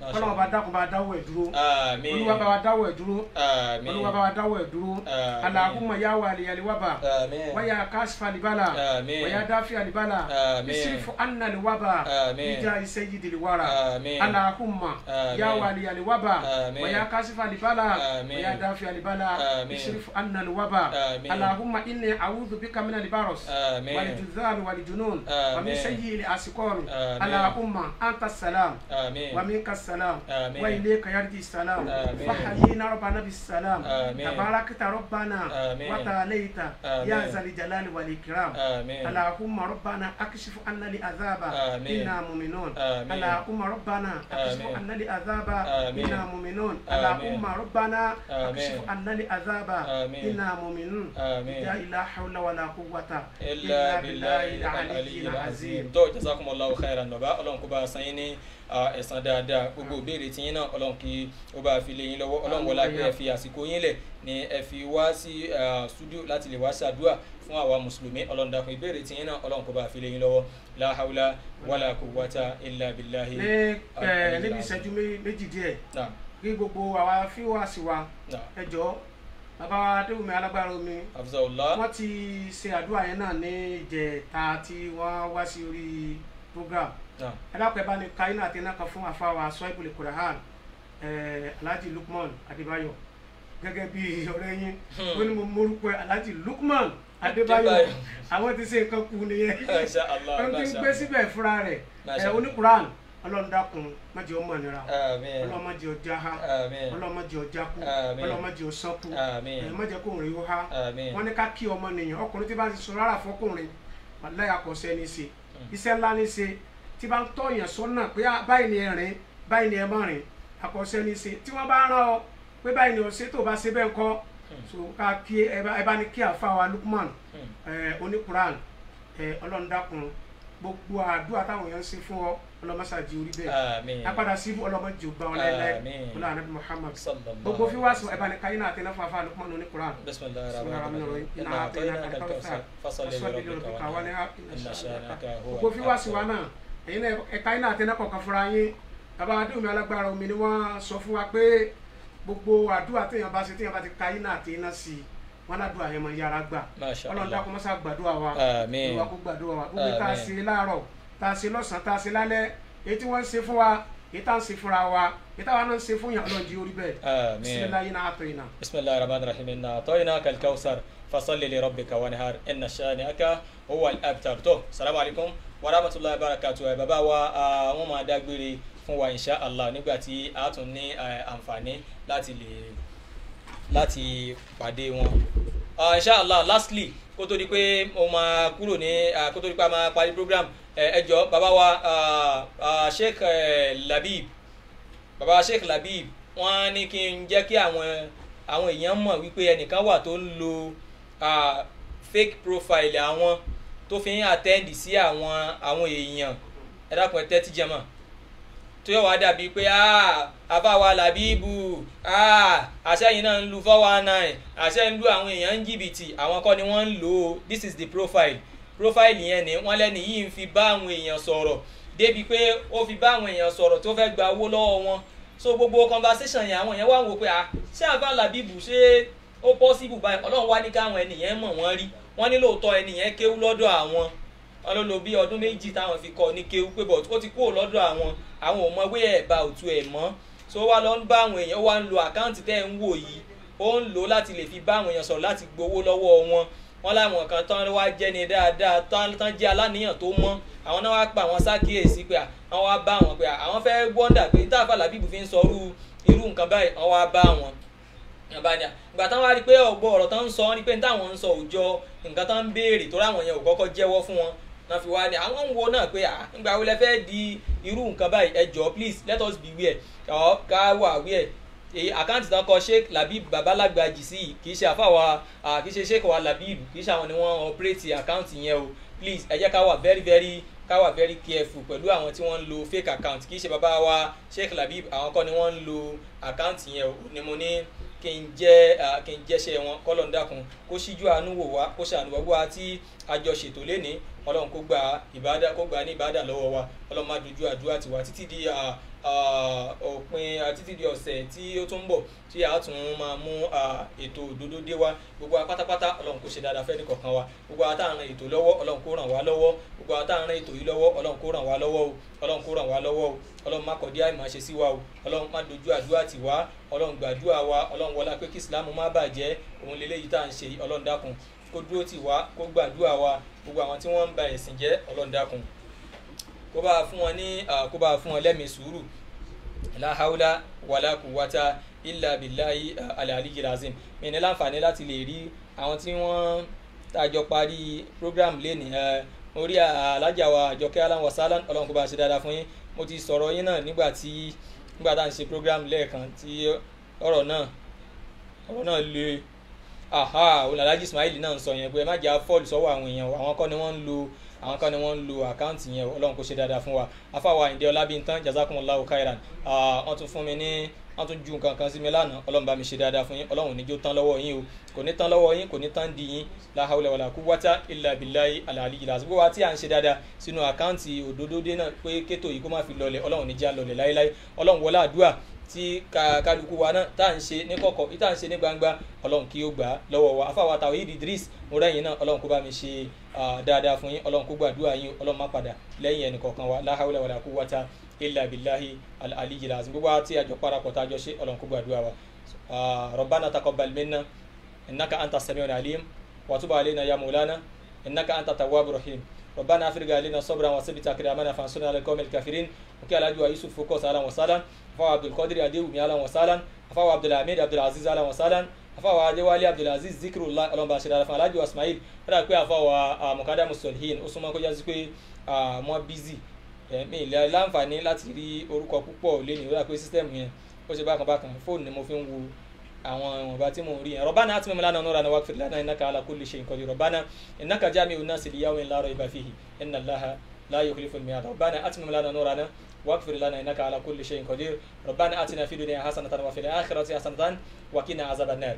Masha kọ́lọ́wọ́ bá dákun bá dáwọ́ ẹ̀ dúró àmín olúwa bá wa dáwọ́ ẹ̀ dúró àmín olúwa bá wa dáwọ́ ẹ̀ dúró Àmín. alahumma ya wali aliwaba àmín waya kasfa libala Àmín. waya dafi alibala Àmín. isrifu anna liwaba Àmín. bija isayidi liwara Àmín. alahumma Àmín. ya wali aliwaba Àmín. waya kasfa libala Àmín. waya dafi alibala Àmín. isrifu anna liwaba Àmín. alahumma inni a'udhu bika min albaros Àmín. والجذام والجنون ومن آمين. سيء الأسقام آمين. اللهم أنت السلام àmín ومنك السلام آمين. وإليك يرجع السلام آمين. فحيينا ربنا بالسلام آمين. تباركت ربنا آمين. وتعاليت آمين. يا ذا الجلال والإكرام آمين. اللهم ربنا أكشف عنا العذاب آمين. إنا مؤمنون آمين. اللهم ربنا أكشف آمين. عنا العذاب آمين. إنا مؤمنون آمين. اللهم ربنا آمين. أكشف عنا العذاب آمين. إنا مؤمنون آمين. لا إله حول ولا قوة ilà bilayi aliyu azim tó jazakumullahu khairan nọba ọlọ́run kó bá a san yín ní ah, ẹ̀san dáadáa gbogbo ìbéèrè tí yín náà ọlọ́run kí ó bá a fi lé yín lọ́wọ́ ọlọ́run wọlé pé ẹ fi àsìkò yín lẹ̀ ni ẹ fi wá sí ah, studio láti lè wá ṣàdúrà fún àwa mùsùlùmí ọlọ́run dákun ìbéèrè tí yín náà ọlọ́run kó bá a fi lé yín lọ́wọ́ la hawla wala quwwata illa billahi. ní ẹ níbi ìṣẹ́jú mé- méjì díẹ̀ Naam, kí gbogbo àwa fíwáàsì wa naam. ẹ jọ̀ọ́ bàbá wa adéwùmí alágbára omi hafizahullah wọ́n ti ṣe àdúrà yẹn náà ní ìjẹta tí wọ́n wá sí orí program naam ẹ dákun ẹ bá ní káyínà àti iná kan fún àfáwà sọ́ìbùlì kùràhàn alhaji lukman adébáyọ̀ gẹ́gẹ́ bí ọ̀rẹ́ yín ó ní mo morúkọ ẹ alhaji lukman adébáyọ̀ Adébáyọ̀. àwọn ti ṣe nǹkan kú nìyẹn masha allah wọ́n ti ń masha gbé síbẹ̀ fúnra rẹ̀ Masha ẹ Allah. oníkùrán ọlọ́run dákun má jẹ́ ọmọ nira amin ọlọ́run má jẹ́ ọjà ha amin ọlọ́run má jẹ́ ọjà kú Àmín. ọlọ́run má jẹ́ ọsánku Àmín. ẹ má jẹ́ kó rìn ó ha amin wọ́n ní ká kí ọmọ nìyẹn ọkùnrin tí bá ti sọ rárá fọkùnrin wàláyé àkọsẹ́ ní í ṣe iṣẹ́ ńlá ní í ṣe tí bá ń tọ̀yàn sọ́nà pé ah, báyìí ni ẹ rìn báyìí ni ẹ má rìn àkọsẹ́ ní í ṣe tí wọ́n bá rán ọ pé báyìí ni o ṣe tó o bá ṣe bẹ́ẹ̀ kọ́ so ká kí ẹ bá ẹ bá ní kí àfa wa Lukman ẹ oníkuran ẹ ọlọ́run dákun gbogbo àdúrà táwọn èèyàn ń ṣe fún ọ ọlọ́mọṣáájú orí bẹ́ẹ̀ amin apádà sí ọlọ́mọdé ọba ọlẹ́lẹ́ Àmín. ọlọ́run anabi Muhammad sallallahu gbogbo fi wá sọ ẹ bá ní káyínà àti náà fún afa Lukman oníkuran بسم الله بسم الله الرحمن الرحمن الرحيم الرحيم إنا أعطيناك الكوثر فصل لربك وانحر إن شانئك هو gbogbo fi wá sí wa الأبتر náà èyí náà ẹ̀ka iná àti iná kọ̀ọ̀kan fúnra yín bàbá adéwòmí alágbára omi ni wọ́n sọ fún wa pé gbogbo àdúrà téèyàn bá ṣe téèyàn bá ti ka iná àti iná sí i wọn ládùúgbò àyẹ̀mọ̀ yára gbà ما شاء ọlọ́run الله dákun mọ́sá gbàdúrà wa Àmín. olúwa kó gbàdúrà wa gbogbo tá a Àmín. ṣe láàárọ̀ tá a ṣe lọ́sàn-án tá a ṣe lálẹ́ èyí tí wọ́n ń ṣe fún wa èyí tá a ń ṣe fúnra wa èyí táwa náà ń ṣe fún yàn ọlọ́run jí orí bẹ́ẹ̀ آمين bisimilayi náà àtọ̀ yìí náà. بسم الله الرحمن الرحيم إنا أعطيناك الكوثر فصل لربك وانحر إن شانئك هو الأبتر تو السلام عليكم ورحمة الله وبركاته ẹ bàbá wa ah, wọ́n máa dágbére fún wa insha Allah nígbà tí a tún ní eh, àǹfààní láti lè láti pàdé wọn. Uh, inshallah lastly kó tó di pé mo máa kúrò ní ah, kó tó di pé a máa parí program ẹ ẹ jọ bàbá wa ah, ah, Sheikh eh, Labib bàbá Sheikh Labib wọ́n ní kí n jẹ́ kí àwọn àwọn èèyàn mọ̀ wípé ẹnìkan wà tó ń lo ah, fake profile àwọn tó fi ń attend sí àwọn àwọn èèyàn ẹ dákun ẹ tẹ́tí jẹ́ mọ̀ tó yọ wá dàbí pé àfàwà làbíbù àṣẹyìn náà ń lu four one nine àṣẹ ń lu àwọn èèyàn ń jìbìtì àwọn kọ́ ni wọ́n ń lò ó this is the profile profile yẹn ni wọ́n lẹ́nu yìí ń fi bá àwọn èèyàn sọ̀rọ̀ débi pé ó fi bá àwọn èèyàn sọ̀rọ̀ tó fẹ́ gba owó lọ́wọ́ wọn so gbogbo conversation yẹn àwọn èèyàn wá ń wò pé à ṣé àfà làbíbù ṣé ó possible báyìí ọlọ́run wá ní káwọn ènìyàn mọ̀ wọ́n rí wọ́n ní lóòótọ́ ènìyàn kéwú lọ́dọ̀ àwọn wọn ló lo bí ọdún méjì táwọn fi kọ́ ní kéwú pé bọ̀ ó ti kúrò lọ́dọ̀ àwọn àwọn ò mọ wé ẹ̀bà òtún ẹ̀ mọ́ so ó wá lọ ń bá àwọn èèyàn ó wá ń lo àkáǹtì tẹ́ ń wò yìí ó ń lò ó láti lè fi bá àwọn èèyàn sọ̀rọ̀ láti gbowó lọ́wọ́ wọn wọn láwọn kan tán wá jẹ́ ni dáadáa tán tán jẹ́ aláníyàn tó mọ́ àwọn náà wá pa àwọn sákìyèsí pé àwọn wá bá wọn pé àwọn fẹ́ wọ́ndà pé táàfà làbíbù fi ń sọ irú irú nǹkan báyìí àwọn wá bá wọn ìbàdàn ìgbà táwọn wá rí i pé ọ̀gbọ́ ọ̀rọ̀ tán ń sọ wọn ni pé táwọn ń sọ òòjọ́ nǹkan tán ń béèrè tó ráwọn yẹn ò kọ́kọ́ jẹ́wọ́ fún wọn náà fi wá ní àwọn ń wo náà pé à ńgbà wo lẹ fẹ́ di irú nǹkan báyìí ẹ jọ please let us beware ọ̀ ká wà aware èyí àkáǹtì tán kọ sheik labib babalagbaji sí yìí kì í ṣe àfàwà kì í ṣe sheik wa labib kì í ṣe àwọn ni wọ́n operate àkáǹtì yẹn o please ẹ jẹ́ ká wà very very ká wà very careful pẹ̀lú àwọn tí wọ́n ń lo fake account kì í ṣe bàbá wa sheik labib àwọn kọ́ ni wọ́n ń lo àkáǹtì yẹn o ni mo ní kí n jẹ́ ah, kí n jẹ́ṣẹ́ wọn kọ́lọ̀ ń dákun kó ṣíjú àánú wò wá kó ṣàánú wá wá tí àjọ ṣètò lénìí ọlọ́run kó gba ìbádà kó gba ní ìbádà lọ́wọ́ wa ọlọ́run má dojú àdúrà tiwa títí di ah, ah, òpin ah, títí di ọ̀sẹ̀ tí ó tún ń bọ̀ tí a tún máa mú ah, ètò òdodo dé wa gbogbo wa pátápátá ọlọ́run kó ṣe dáadáa fẹ́ nìkọ̀ọ̀kan wa gbogbo wa tá à ń ran ètò lọ́wọ́ ọlọ́run kó ràn wá lọ́wọ́ gbogbo wa tá à ń ran ètò yìí lọ́wọ́ ọlọ́run kó ràn wá lọ́wọ́ o ọlọ́run kó ràn wá lọ́wọ́ o ọlọ́run má kọ̀dí àìmọ̀ ṣe sí wa o ọlọ́run má dojú àdúrà tì wá ọlọ́run gbàdúrà wa ọlọ́run wọlá pé kí ìsìlámù má bàjẹ́ òun lélẹ́yìí tá à ń ṣe yìí, ọlọ́run dákun kó dúró tì wá kó gbàdúrà wa gbogbo àwọn tí wọ́n ń ba ẹ̀sìn jẹ́ ọlọ́run dákun kó bá a fún wọn ní ah, kó bá a fún wọn lẹ́mìí sùúrù la hawla wala quwwata illa billahi ah, al-aliyyi lazim mi ní láǹfààní láti lè rí àwọn tí wọ́n tàjọ parí program lẹ́nìí ẹ mo rí alájà wa àjọkẹ́ aláwọ̀ sálán ọlọ́run kó bá a ṣe dáadáa fún yín mo ti sọ̀rọ̀ yín náà nígbà tí nígbà tá à ń ṣe program lẹ́ẹ̀kan tí ọ̀rọ̀ náà ọ̀rọ̀ náà le aha olùdarí ismail náà ń sọ yẹn pé ẹ má jẹ́ fọ́ọ̀lù sọ́wọ́ àwọn èèyàn o àwọn kọ́ ni wọ́n ń lo àwọn kan ni wọ́n ń lo àkáǹtì yẹn o ọlọ́run kó ṣe dáadáa fún wa afáwa ìdí ọlábíntán jazakumullahu khairan Ah, wọ́n tún fún mi ní wọ́n tún ju nǹkan kan sí mi lánàá ọlọ́run bá mi ṣe dáadáa fún yín ọlọ́run níjó tán lọ́wọ́ yín o kò ní tán lọ́wọ́ yín kò ní tán di yín la hawla wala quwwata illa billahi al-aliyyil azim gbogbo wa tí à ń ṣe dáadáa sínú àkáǹtì òdòdó náà pé kétò yìí kó má fi lọlẹ̀ ọlọ́run níjà lọlẹ̀ láéláé ọlọ́run wọlé àdúrà tí ka- kálukú wa náà tá à ń ṣe ní kọ̀kọ̀ tí tá à ń ṣe ní gbangba ọlọ́run kí ó gbà á lọ́wọ́ wa afáwa Tawhid Idris mo rẹ́yìn náà ọlọ́run kó bá mi ṣe ah, dáadáa fún yín ọlọ́run kó gbàdúrà yín ọlọ́run má padà lẹ́yìn ẹnì kọ̀ọ̀kan wa la hawla wala quwwata illa billahi al-aliyyil azim gbogbo wa tí àjọ parapọ̀ tá a jọ ṣe ọlọ́run kó gbàdúrà wa Ah, rabbana taqabbal minna innaka anta samiul alim wa tub alayna ya maulana innaka anta tawwabur rahim ربنا افرغ علينا صبرا وثبت اقدامنا فانصرنا على القوم الكافرين وكي على يوسف فوكس اهلا وسهلا فهو عبد القادر اديو اهلا وسهلا فهو عبد الحميد عبد العزيز اهلا وسهلا فهو adéwálé abdulaziz zikrullah ọlọmọba ṣẹdára fún alájọ ismail ó dà pé àfọwọ́ mukadamu solihin ó súnmọ́ kó jásí pé wọ́n bízì mi ìlẹ̀ láǹfààní láti rí orúkọ púpọ̀ lẹ́nu ó dà pé sísítẹ́ẹ̀mù yẹn ó ṣe bákan bákan fóònù ni mo fi ń wo àwọn ìwọ̀nba tí mò ń rí yẹn rọ̀bánà àti mímúlá náà nọ́ra wá fìlà náà innaka ala kulli shay'in qadir rọ̀bánà innaka jami'un nasi li yawmin la rayba fihi inna allaha la yukhlifu al-mi'ad rọ̀bánà àti mímúlá náà nọ́ra náà واغفر لنا انك على كل شيء قدير ربنا اتنا في الدنيا حسنه وفي الاخره حسنه وقنا عذاب النار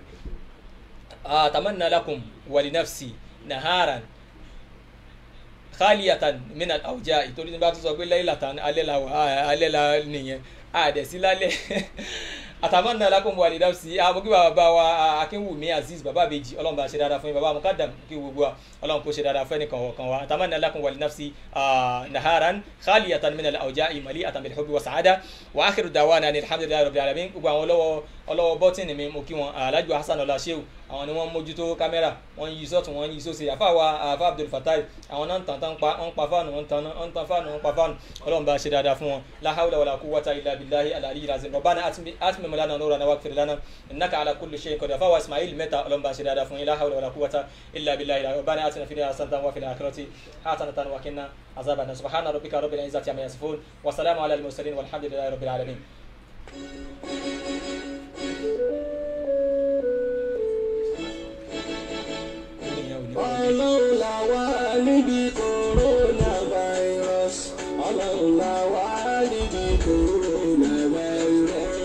اتمنى لكم ولنفسي نهارا خالية من الأوجاع torí ní bá tún sọ pé laylatan alẹ́ la wà alẹ́ la nìyẹn àdẹ̀sí lálẹ́ àtàmọ́nà lakum wa li nafsi àmọ́kí bàbá wa akínwùmí aziz bàbá àbèjì ọlọ́run bá ṣe dáadáa fún yín bàbá mukadam kí gbogbo wa ọlọ́run kó ṣe dáadáa fún ẹnìkan ọ̀kan wa àtàmọ́nà lakum wa li nafsi naharan khaliyatan min al-awja'i mali'atan bil hubbi wa sa'ada wa akhiru da'wana ni alhamdulillahi rabbil alamin gbogbo àwọn ọlọ́wọ́ ọlọ́wọ́ bọ́tìnì mi mo kí wọn alájú hasan ọlá sheu àwọn ni wọ́n mójútó kámẹ́rà wọ́n yí sọ́tún wọ́n yí sósì àfa wa àfa abdul fatai àwọn náà ń tàn tán pa wọ́n pa fáànù wọ́n tàn wọ́n tàn fáànù wọ́n pa fáànù ọlọ́run bá ṣe dáadáa fún wọn la hawla wala quwwata illa billahi al-aliyyil azim rabbana atmim lana nurana waghfir lana innaka ala kulli shay'in qadir àfa wa ismail mẹ́ta ọlọ́run bá ṣe dáadáa fún yín la hawla wala quwwata illa billahi rabbana atina fid dunya hasanatan wa fil akhirati hasanatan wa qina azaban subhana rabbika rabbil izzati amma yasifun wa salamun ala al-mursalin walhamdulillahi rabbil alamin ọlọ́run là wá níbi coronavirus ọlọ́run là wá níbi coronavirus.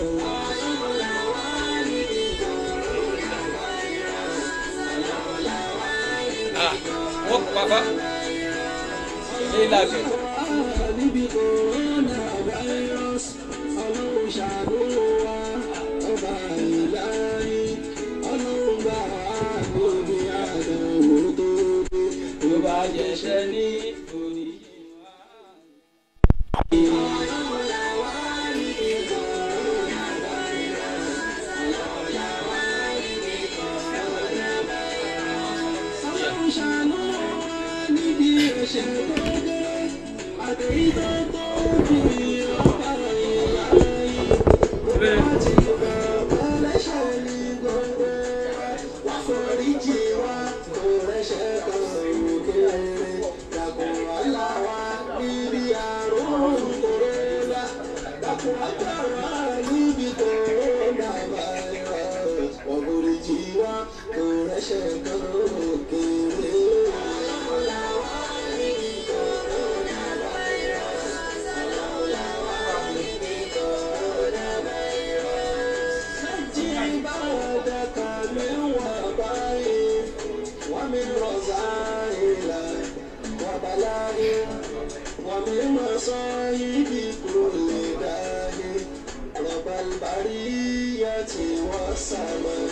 ah wọ́n pa fa ilé ìlàgbẹ̀. níbi coronavirus ọlọ́run ṣàánú wa. والصلاة والسلام